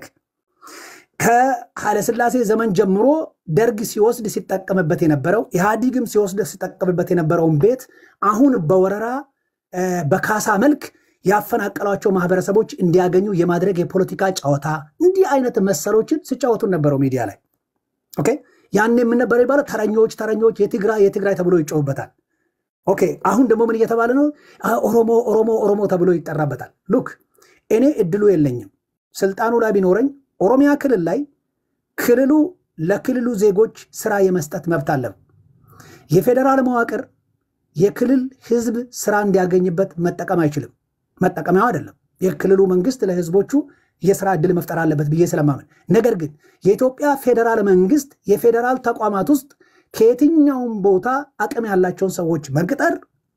[SPEAKER 1] ከኃይለሥላሴ ዘመን ጀምሮ ደርግ ሲወስድ ሲጠቀምበት የነበረው ኢህአዲግም ሲወስድ ሲጠቀምበት የነበረውን ቤት አሁን በወረራ በካሳ መልክ ያፈናቀሏቸው ማህበረሰቦች እንዲያገኙ የማድረግ የፖለቲካ ጨዋታ እንዲህ አይነት መሰሎችን ሲጫወቱን ነበረው ሚዲያ ላይ ኦኬ። ያን የምንነበረው ይባለው ተረኞች ተረኞች የትግራይ የትግራይ ተብሎ ይጮሁበታል። ኦኬ አሁን ደግሞ ምን እየተባለ ነው? ኦሮሞ ኦሮሞ ኦሮሞ ተብሎ ይጠራበታል። ሉክ እኔ እድሉ የለኝም ስልጣኑ ላይ ቢኖረኝ ኦሮሚያ ክልል ላይ ክልሉ ለክልሉ ዜጎች ስራ የመስጠት መብት አለው። የፌዴራል መዋቅር የክልል ህዝብ ስራ እንዲያገኝበት መጠቀም አይችልም። መጠቀሚያው አይደለም። የክልሉ መንግስት ለህዝቦቹ የስራ እድል መፍጠር አለበት ብዬ ስለማመን፣ ነገር ግን የኢትዮጵያ ፌዴራል መንግስት የፌዴራል ተቋማት ውስጥ ከየትኛውም ቦታ አቅም ያላቸውን ሰዎች መቅጠር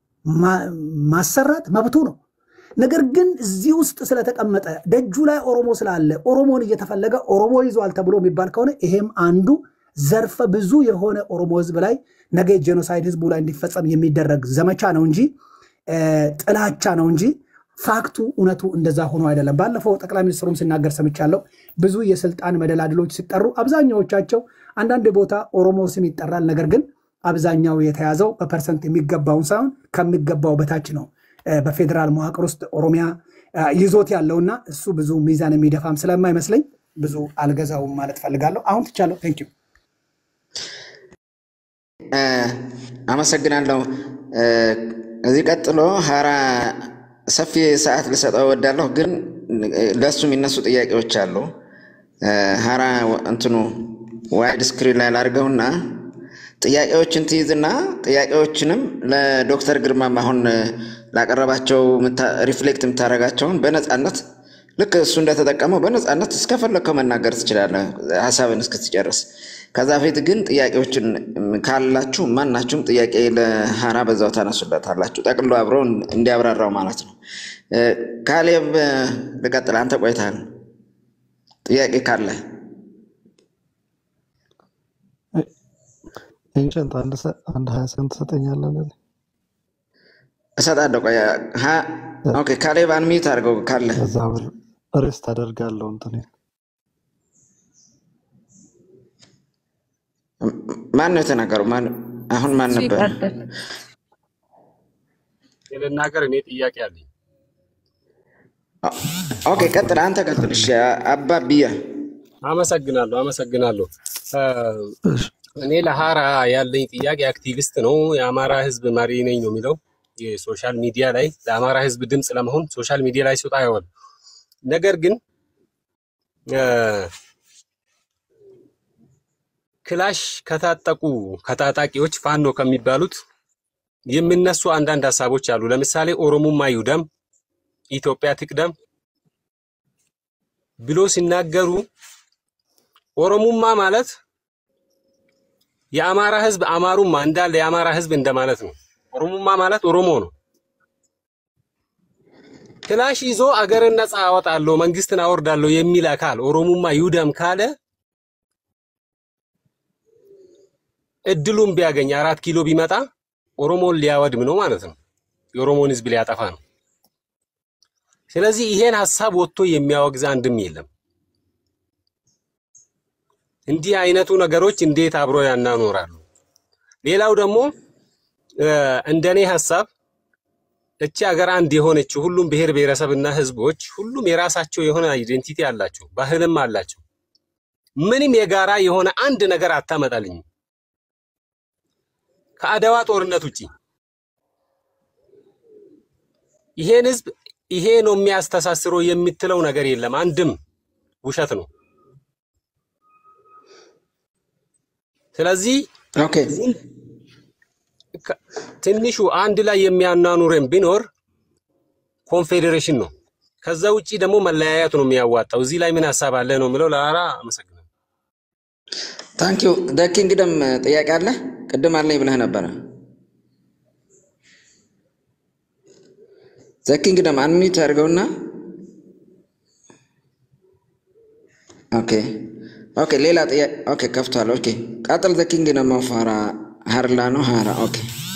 [SPEAKER 1] ማሰራት መብቱ ነው። ነገር ግን እዚህ ውስጥ ስለተቀመጠ ደጁ ላይ ኦሮሞ ስላለ ኦሮሞን እየተፈለገ ኦሮሞ ይዟል ተብሎ የሚባል ከሆነ ይሄም አንዱ ዘርፈ ብዙ የሆነ ኦሮሞ ህዝብ ላይ ነገ ጄኖሳይድ ህዝቡ ላይ እንዲፈጸም የሚደረግ ዘመቻ ነው እንጂ ጥላቻ ነው እንጂ ፋክቱ እውነቱ እንደዛ ሆኖ አይደለም። ባለፈው ጠቅላይ ሚኒስትሩም ሲናገር ሰምቻለሁ። ብዙ የስልጣን መደላድሎች ሲጠሩ አብዛኛዎቻቸው አንዳንድ ቦታ ኦሮሞ ስም ይጠራል። ነገር ግን አብዛኛው የተያዘው በፐርሰንት የሚገባውን ሳይሆን ከሚገባው በታች ነው። በፌዴራል መዋቅር ውስጥ ኦሮሚያ ይዞት ያለውና እሱ ብዙ ሚዛን የሚደፋም ስለማይመስለኝ ብዙ አልገዛውም ማለት ፈልጋለሁ። አሁን ትቻለሁ። ቴንክ ዩ
[SPEAKER 2] አመሰግናለሁ። እዚህ ቀጥሎ ሀራ ሰፊ ሰዓት ልሰጠው እወዳለሁ፣ ግን ለእሱ የሚነሱ ጥያቄዎች አሉ። ሀራ እንትኑ ዋይድ ስክሪን ላይ ላድርገውና ጥያቄዎችን ትይዝና ጥያቄዎችንም ለዶክተር ግርማም አሁን ላቀረባቸው ሪፍሌክት የምታደርጋቸውን በነፃነት ልክ እሱ እንደተጠቀመው በነፃነት እስከፈለግከው መናገር ትችላለህ፣ ሀሳብን እስክትጨርስ። ከዛ ፊት ግን ጥያቄዎችን ካላችሁ ማናችሁም ጥያቄ ለሀራ በዛው ታነሱለታላችሁ፣ ጠቅሎ አብረው እንዲያብራራው ማለት ነው። ካሌብ ልቀጥል፣ አንተ ቆይተሃል። ጥያቄ ካለ
[SPEAKER 6] ኤንሸንት አንድ ሀያ ሰንት ትሰጠኛለህ?
[SPEAKER 2] እሰጣለሁ። ቆይ ኦኬ፣ ካሌብ አንሚት አድርገው ካለ
[SPEAKER 6] ከዛ ሬስት አደርጋለሁ እንትን
[SPEAKER 2] ማን ነው የተናገረው? አሁን ማን ነበር?
[SPEAKER 8] ልናገር እኔ ጥያቄ አለኝ።
[SPEAKER 2] ኦኬ ቀጥል፣ አንተ ቀጥል። እሺ አባብያ
[SPEAKER 8] አመሰግናለሁ፣ አመሰግናለሁ። እኔ ለሀራ ያለኝ ጥያቄ አክቲቪስት ነው። የአማራ ህዝብ መሪ ነኝ ነው የሚለው የሶሻል ሚዲያ ላይ ለአማራ ህዝብ ድምፅ ለመሆን ሶሻል ሚዲያ ላይ ሲወጣ አይሆን። ነገር ግን ክላሽ ከታጠቁ ከታጣቂዎች ፋኖ ከሚባሉት የሚነሱ አንዳንድ ሀሳቦች አሉ። ለምሳሌ ኦሮሞማ ይውደም፣ ኢትዮጵያ ትቅደም ብሎ ሲናገሩ ኦሮሙማ ማለት የአማራ ህዝብ አማሩማ እንዳለ የአማራ ህዝብ እንደማለት ነው። ኦሮሙማ ማለት ኦሮሞ ነው። ክላሽ ይዞ አገርን ነፃ አወጣለሁ መንግስትን አወርዳለሁ የሚል አካል ኦሮሙማ ይውደም ካለ እድሉን ቢያገኝ አራት ኪሎ ቢመጣ ኦሮሞን ሊያወድም ነው ማለት ነው። የኦሮሞን ህዝብ ሊያጠፋ ነው። ስለዚህ ይሄን ሀሳብ ወጥቶ የሚያወግዝ አንድም የለም። እንዲህ አይነቱ ነገሮች እንዴት አብሮ ያናኖራሉ? ሌላው ደግሞ እ፣ እንደኔ ሀሳብ እቺ ሀገር አንድ የሆነችው ሁሉም ብሔር ብሔረሰብና ህዝቦች ሁሉም የራሳቸው የሆነ አይዴንቲቲ አላቸው፣ ባህልም አላቸው። ምንም የጋራ የሆነ አንድ ነገር አታመጣልኝም ከአድዋ ጦርነት ውጪ። ይሄን ህዝብ ይሄ ነው የሚያስተሳስረው የምትለው ነገር የለም። አንድም ውሸት ነው። ስለዚህ
[SPEAKER 2] ኦኬ
[SPEAKER 8] ከ- ትንሹ አንድ ላይ የሚያናኑረን ቢኖር ኮንፌዴሬሽን ነው። ከዛ ውጪ ደግሞ መለያየት ነው የሚያዋጣው። እዚህ ላይ ምን ሀሳብ አለ ነው የሚለው። ለአራ አመሰግናለሁ።
[SPEAKER 2] ታንክ ዩ ደኪ እንግዲም ጥያቄ አለ ቅድም አለኝ ብለህ ነበረ ዘኪ እንግዲም አንሚት አድርገውና ኦኬ ኦኬ ሌላ ጥያቄ ኦኬ ከፍቷል ኦኬ ቀጥል ዘኪ እንግዲም ፋራ ሀርላ ነው ሀራ ኦኬ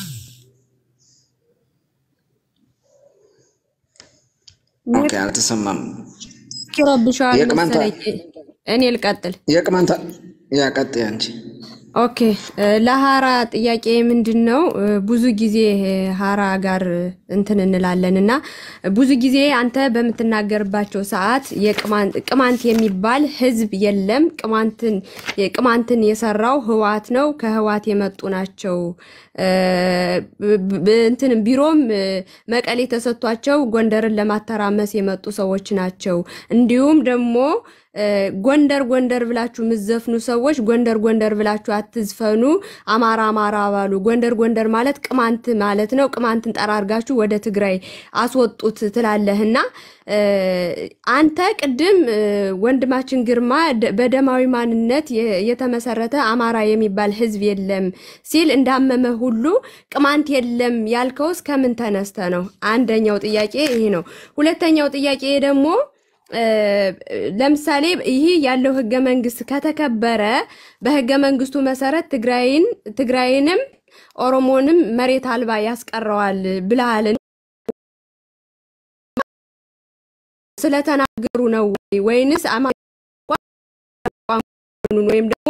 [SPEAKER 2] ኦኬ አልተሰማም
[SPEAKER 4] ይረብሻል
[SPEAKER 2] የቅማንታ
[SPEAKER 4] መሰለኝ። እኔ ልቀጥል።
[SPEAKER 2] የቅማንታ ያቀጥ አንቺ
[SPEAKER 4] ኦኬ እ፣ ለሀራ ጥያቄ ምንድን ነው? እ፣ ብዙ ጊዜ እ፣ ሀራ ጋር እንትን እንላለን እና ብዙ ጊዜ አንተ በምትናገርባቸው ሰዓት የቅማንት ቅማንት የሚባል ህዝብ የለም። ቅማንትን ቅማንትን የሰራው ህዋት ነው፣ ከህዋት የመጡ ናቸው። እ፣ ብ- ብ- እንትን ቢሮም እ፣ መቀሌ ተሰጥቷቸው ጎንደርን ለማተራመስ የመጡ ሰዎች ናቸው። እንዲሁም ደግሞ እ፣ ጎንደር ጎንደር ብላችሁ የምትዘፍኑ ሰዎች ጎንደር ጎንደር ብላችሁ አትዝፈኑ፣ አማራ አማራ ባሉ። ጎንደር ጎንደር ማለት ቅማንት ማለት ነው። ቅማንትን ጠራርጋችሁ ወደ ትግራይ አስወጡት ትላለህና እ፣ አንተ ቅድም እ፣ ወንድማችን ግርማ ደ- በደማዊ ማንነት የ- የተመሰረተ አማራ የሚባል ህዝብ የለም ሲል እንዳመመ ሁሉ ቅማንት የለም ያልከው እስከምን ተነስተ ነው? አንደኛው ጥያቄ ይሄ ነው። ሁለተኛው ጥያቄ ደግሞ እ፣ ለምሳሌ ይህ ያለው ህገ መንግስት ከተከበረ በህገ መንግስቱ መሰረት ትግራይን ትግራይንም ኦሮሞንም መሬት አልባ ያስቀረዋል ብለሃል። ስለተናገሩ ነው ወይ ወይንስ አማራ ቋንቋኑን ወይም ደግሞ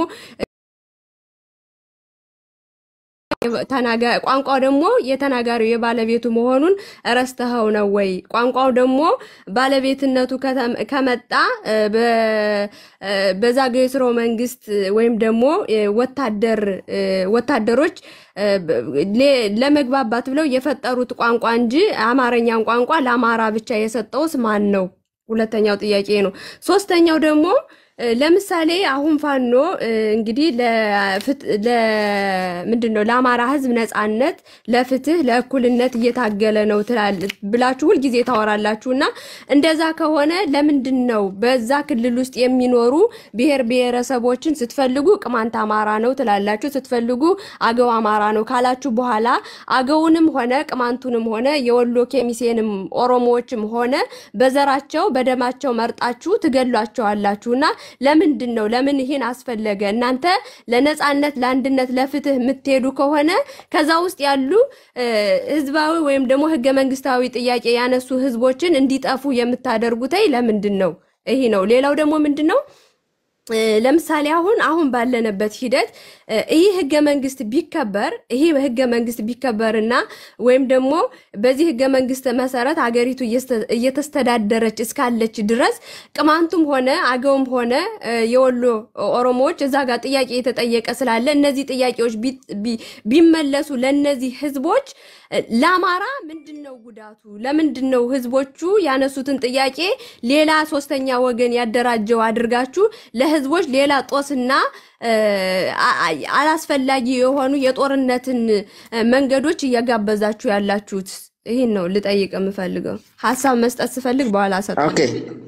[SPEAKER 4] ተናጋ ቋንቋው ደግሞ የተናጋሪው የባለቤቱ መሆኑን ረስተኸው ነው ወይ? ቋንቋው ደግሞ ባለቤትነቱ ከተም- ከመጣ እ፣ በ- እ፣ በዛግዌ ስርወ መንግስት ወይም ደግሞ እ፣ ወታደር እ፣ ወታደሮች እ፣ በ- ሌ- ለመግባባት ብለው የፈጠሩት ቋንቋ እንጂ አማርኛን ቋንቋ ለአማራ ብቻ የሰጠውስ ማን ነው? ሁለተኛው ጥያቄ ነው። ሶስተኛው ደግሞ እ፣ ለምሳሌ አሁን ፋኖ እ፣ እንግዲህ ለፍት- ለ- ምንድን ነው ለአማራ ህዝብ ነጻነት፣ ለፍትህ፣ ለእኩልነት እየታገለ ነው ትላል ብላችሁ ሁልጊዜ ታወራላችሁ እና እንደዛ ከሆነ ለምንድን ነው በዛ ክልል ውስጥ የሚኖሩ ብሔር ብሔረሰቦችን ስትፈልጉ ቅማንት አማራ ነው ትላላችሁ፣ ስትፈልጉ አገው አማራ ነው ካላችሁ በኋላ አገውንም ሆነ ቅማንቱንም ሆነ የወሎ ኬሚሴንም ኦሮሞዎችም ሆነ በዘራቸው በደማቸው መርጣችሁ ትገሏቸዋላችሁ እና ለምንድን ነው ለምን ይሄን አስፈለገ? እናንተ ለነጻነት፣ ለአንድነት፣ ለፍትህ የምትሄዱ ከሆነ ከዛ ውስጥ ያሉ እ፣ ህዝባዊ ወይም ደግሞ ህገ መንግስታዊ ጥያቄ ያነሱ ህዝቦችን እንዲጠፉ የምታደርጉተይ ለምንድን ነው? ይሄ ነው። ሌላው ደግሞ ምንድን ነው እ፣ ለምሳሌ አሁን አሁን ባለንበት ሂደት እ፣ ይህ ህገ መንግስት ቢከበር ይህ ህገ መንግስት ቢከበርና ወይም ደግሞ በዚህ ህገ መንግስት መሰረት ሀገሪቱ እየስተ- እየተስተዳደረች እስካለች ድረስ ቅማንቱም ሆነ አገውም ሆነ እ፣ የወሎ ኦሮሞዎች እዛ ጋር ጥያቄ የተጠየቀ ስላለ እነዚህ ጥያቄዎች ቢ- ቢ- ቢመለሱ ለእነዚህ ህዝቦች እ፣ ለአማራ ምንድን ነው ጉዳቱ? ለምንድን ነው ህዝቦቹ ያነሱትን ጥያቄ ሌላ ሶስተኛ ወገን ያደራጀው አድርጋችሁ ለህዝቦች ሌላ ጦስና እ፣ አ- አ- አላስፈላጊ የሆኑ የጦርነትን እ፣ መንገዶች እያጋበዛችሁ ያላችሁት? ይህን ነው ልጠይቅ የምፈልገው። ሀሳብ መስጠት ስፈልግ በኋላ
[SPEAKER 2] ኦኬ
[SPEAKER 4] እሰጣለሁ።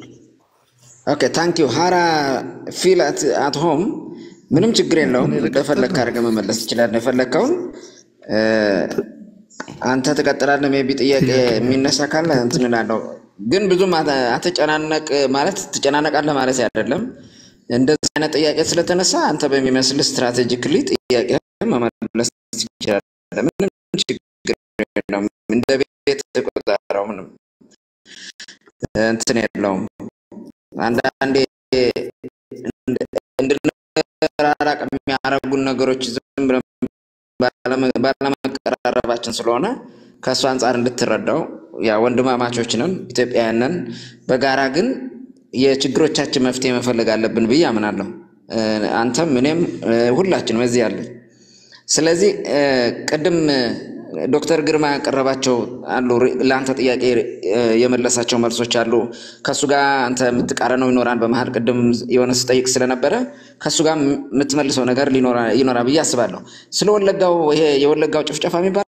[SPEAKER 2] ኦኬ ታንክ ዩ ሃራ ፊል አት ሆም ምንም ችግር የለውም። እንደፈለግህ አድርገህ መመለስ ትችላለህ የፈለግከውን እ፣ አንተ ትቀጥላለህ። ሜይ ቢ ጥያቄ የሚነሳ ካለ እንትን እላለሁ። ግን ብዙም አተ- አትጨናነቅ ማለት ትጨናነቃለህ ማለት አይደለም። እንደዚህ አይነት ጥያቄ ስለተነሳ አንተ በሚመስል ስትራቴጂክሊ ጥያቄ መመለስ ትችላለህ። ምንም ችግር የለውም። እንደ ቤት ቁጠረው። ምንም እንትን የለውም። አንዳንዴ እንድንራራቅ የሚያደርጉን ነገሮች ዝም ብለን ባለመ- ባለመቀራረባችን ስለሆነ ከእሱ አንጻር እንድትረዳው ያ ወንድማማቾች ነን፣ ኢትዮጵያውያን ነን። በጋራ ግን የችግሮቻችን መፍትሄ መፈለግ አለብን ብዬ አምናለሁ። እ፣ አንተም እኔም እ፣ ሁላችንም እዚህ ያለን። ስለዚህ እ፣ ቅድም እ፣ ዶክተር ግርማ ያቀረባቸው አሉ ሪ- ለአንተ ጥያቄ እ፣ የመለሳቸው መልሶች አሉ። ከእሱ ጋር አንተ የምትቃረነው ይኖራል። በመሀል ቅድም የሆነ ስጠይቅ ስለነበረ ከእሱ ጋር የምትመልሰው ነገር ሊኖራ- ይኖራል ብዬ አስባለሁ። ስለ ወለጋው ይሄ የወለጋው ጭፍጨፋ የሚባል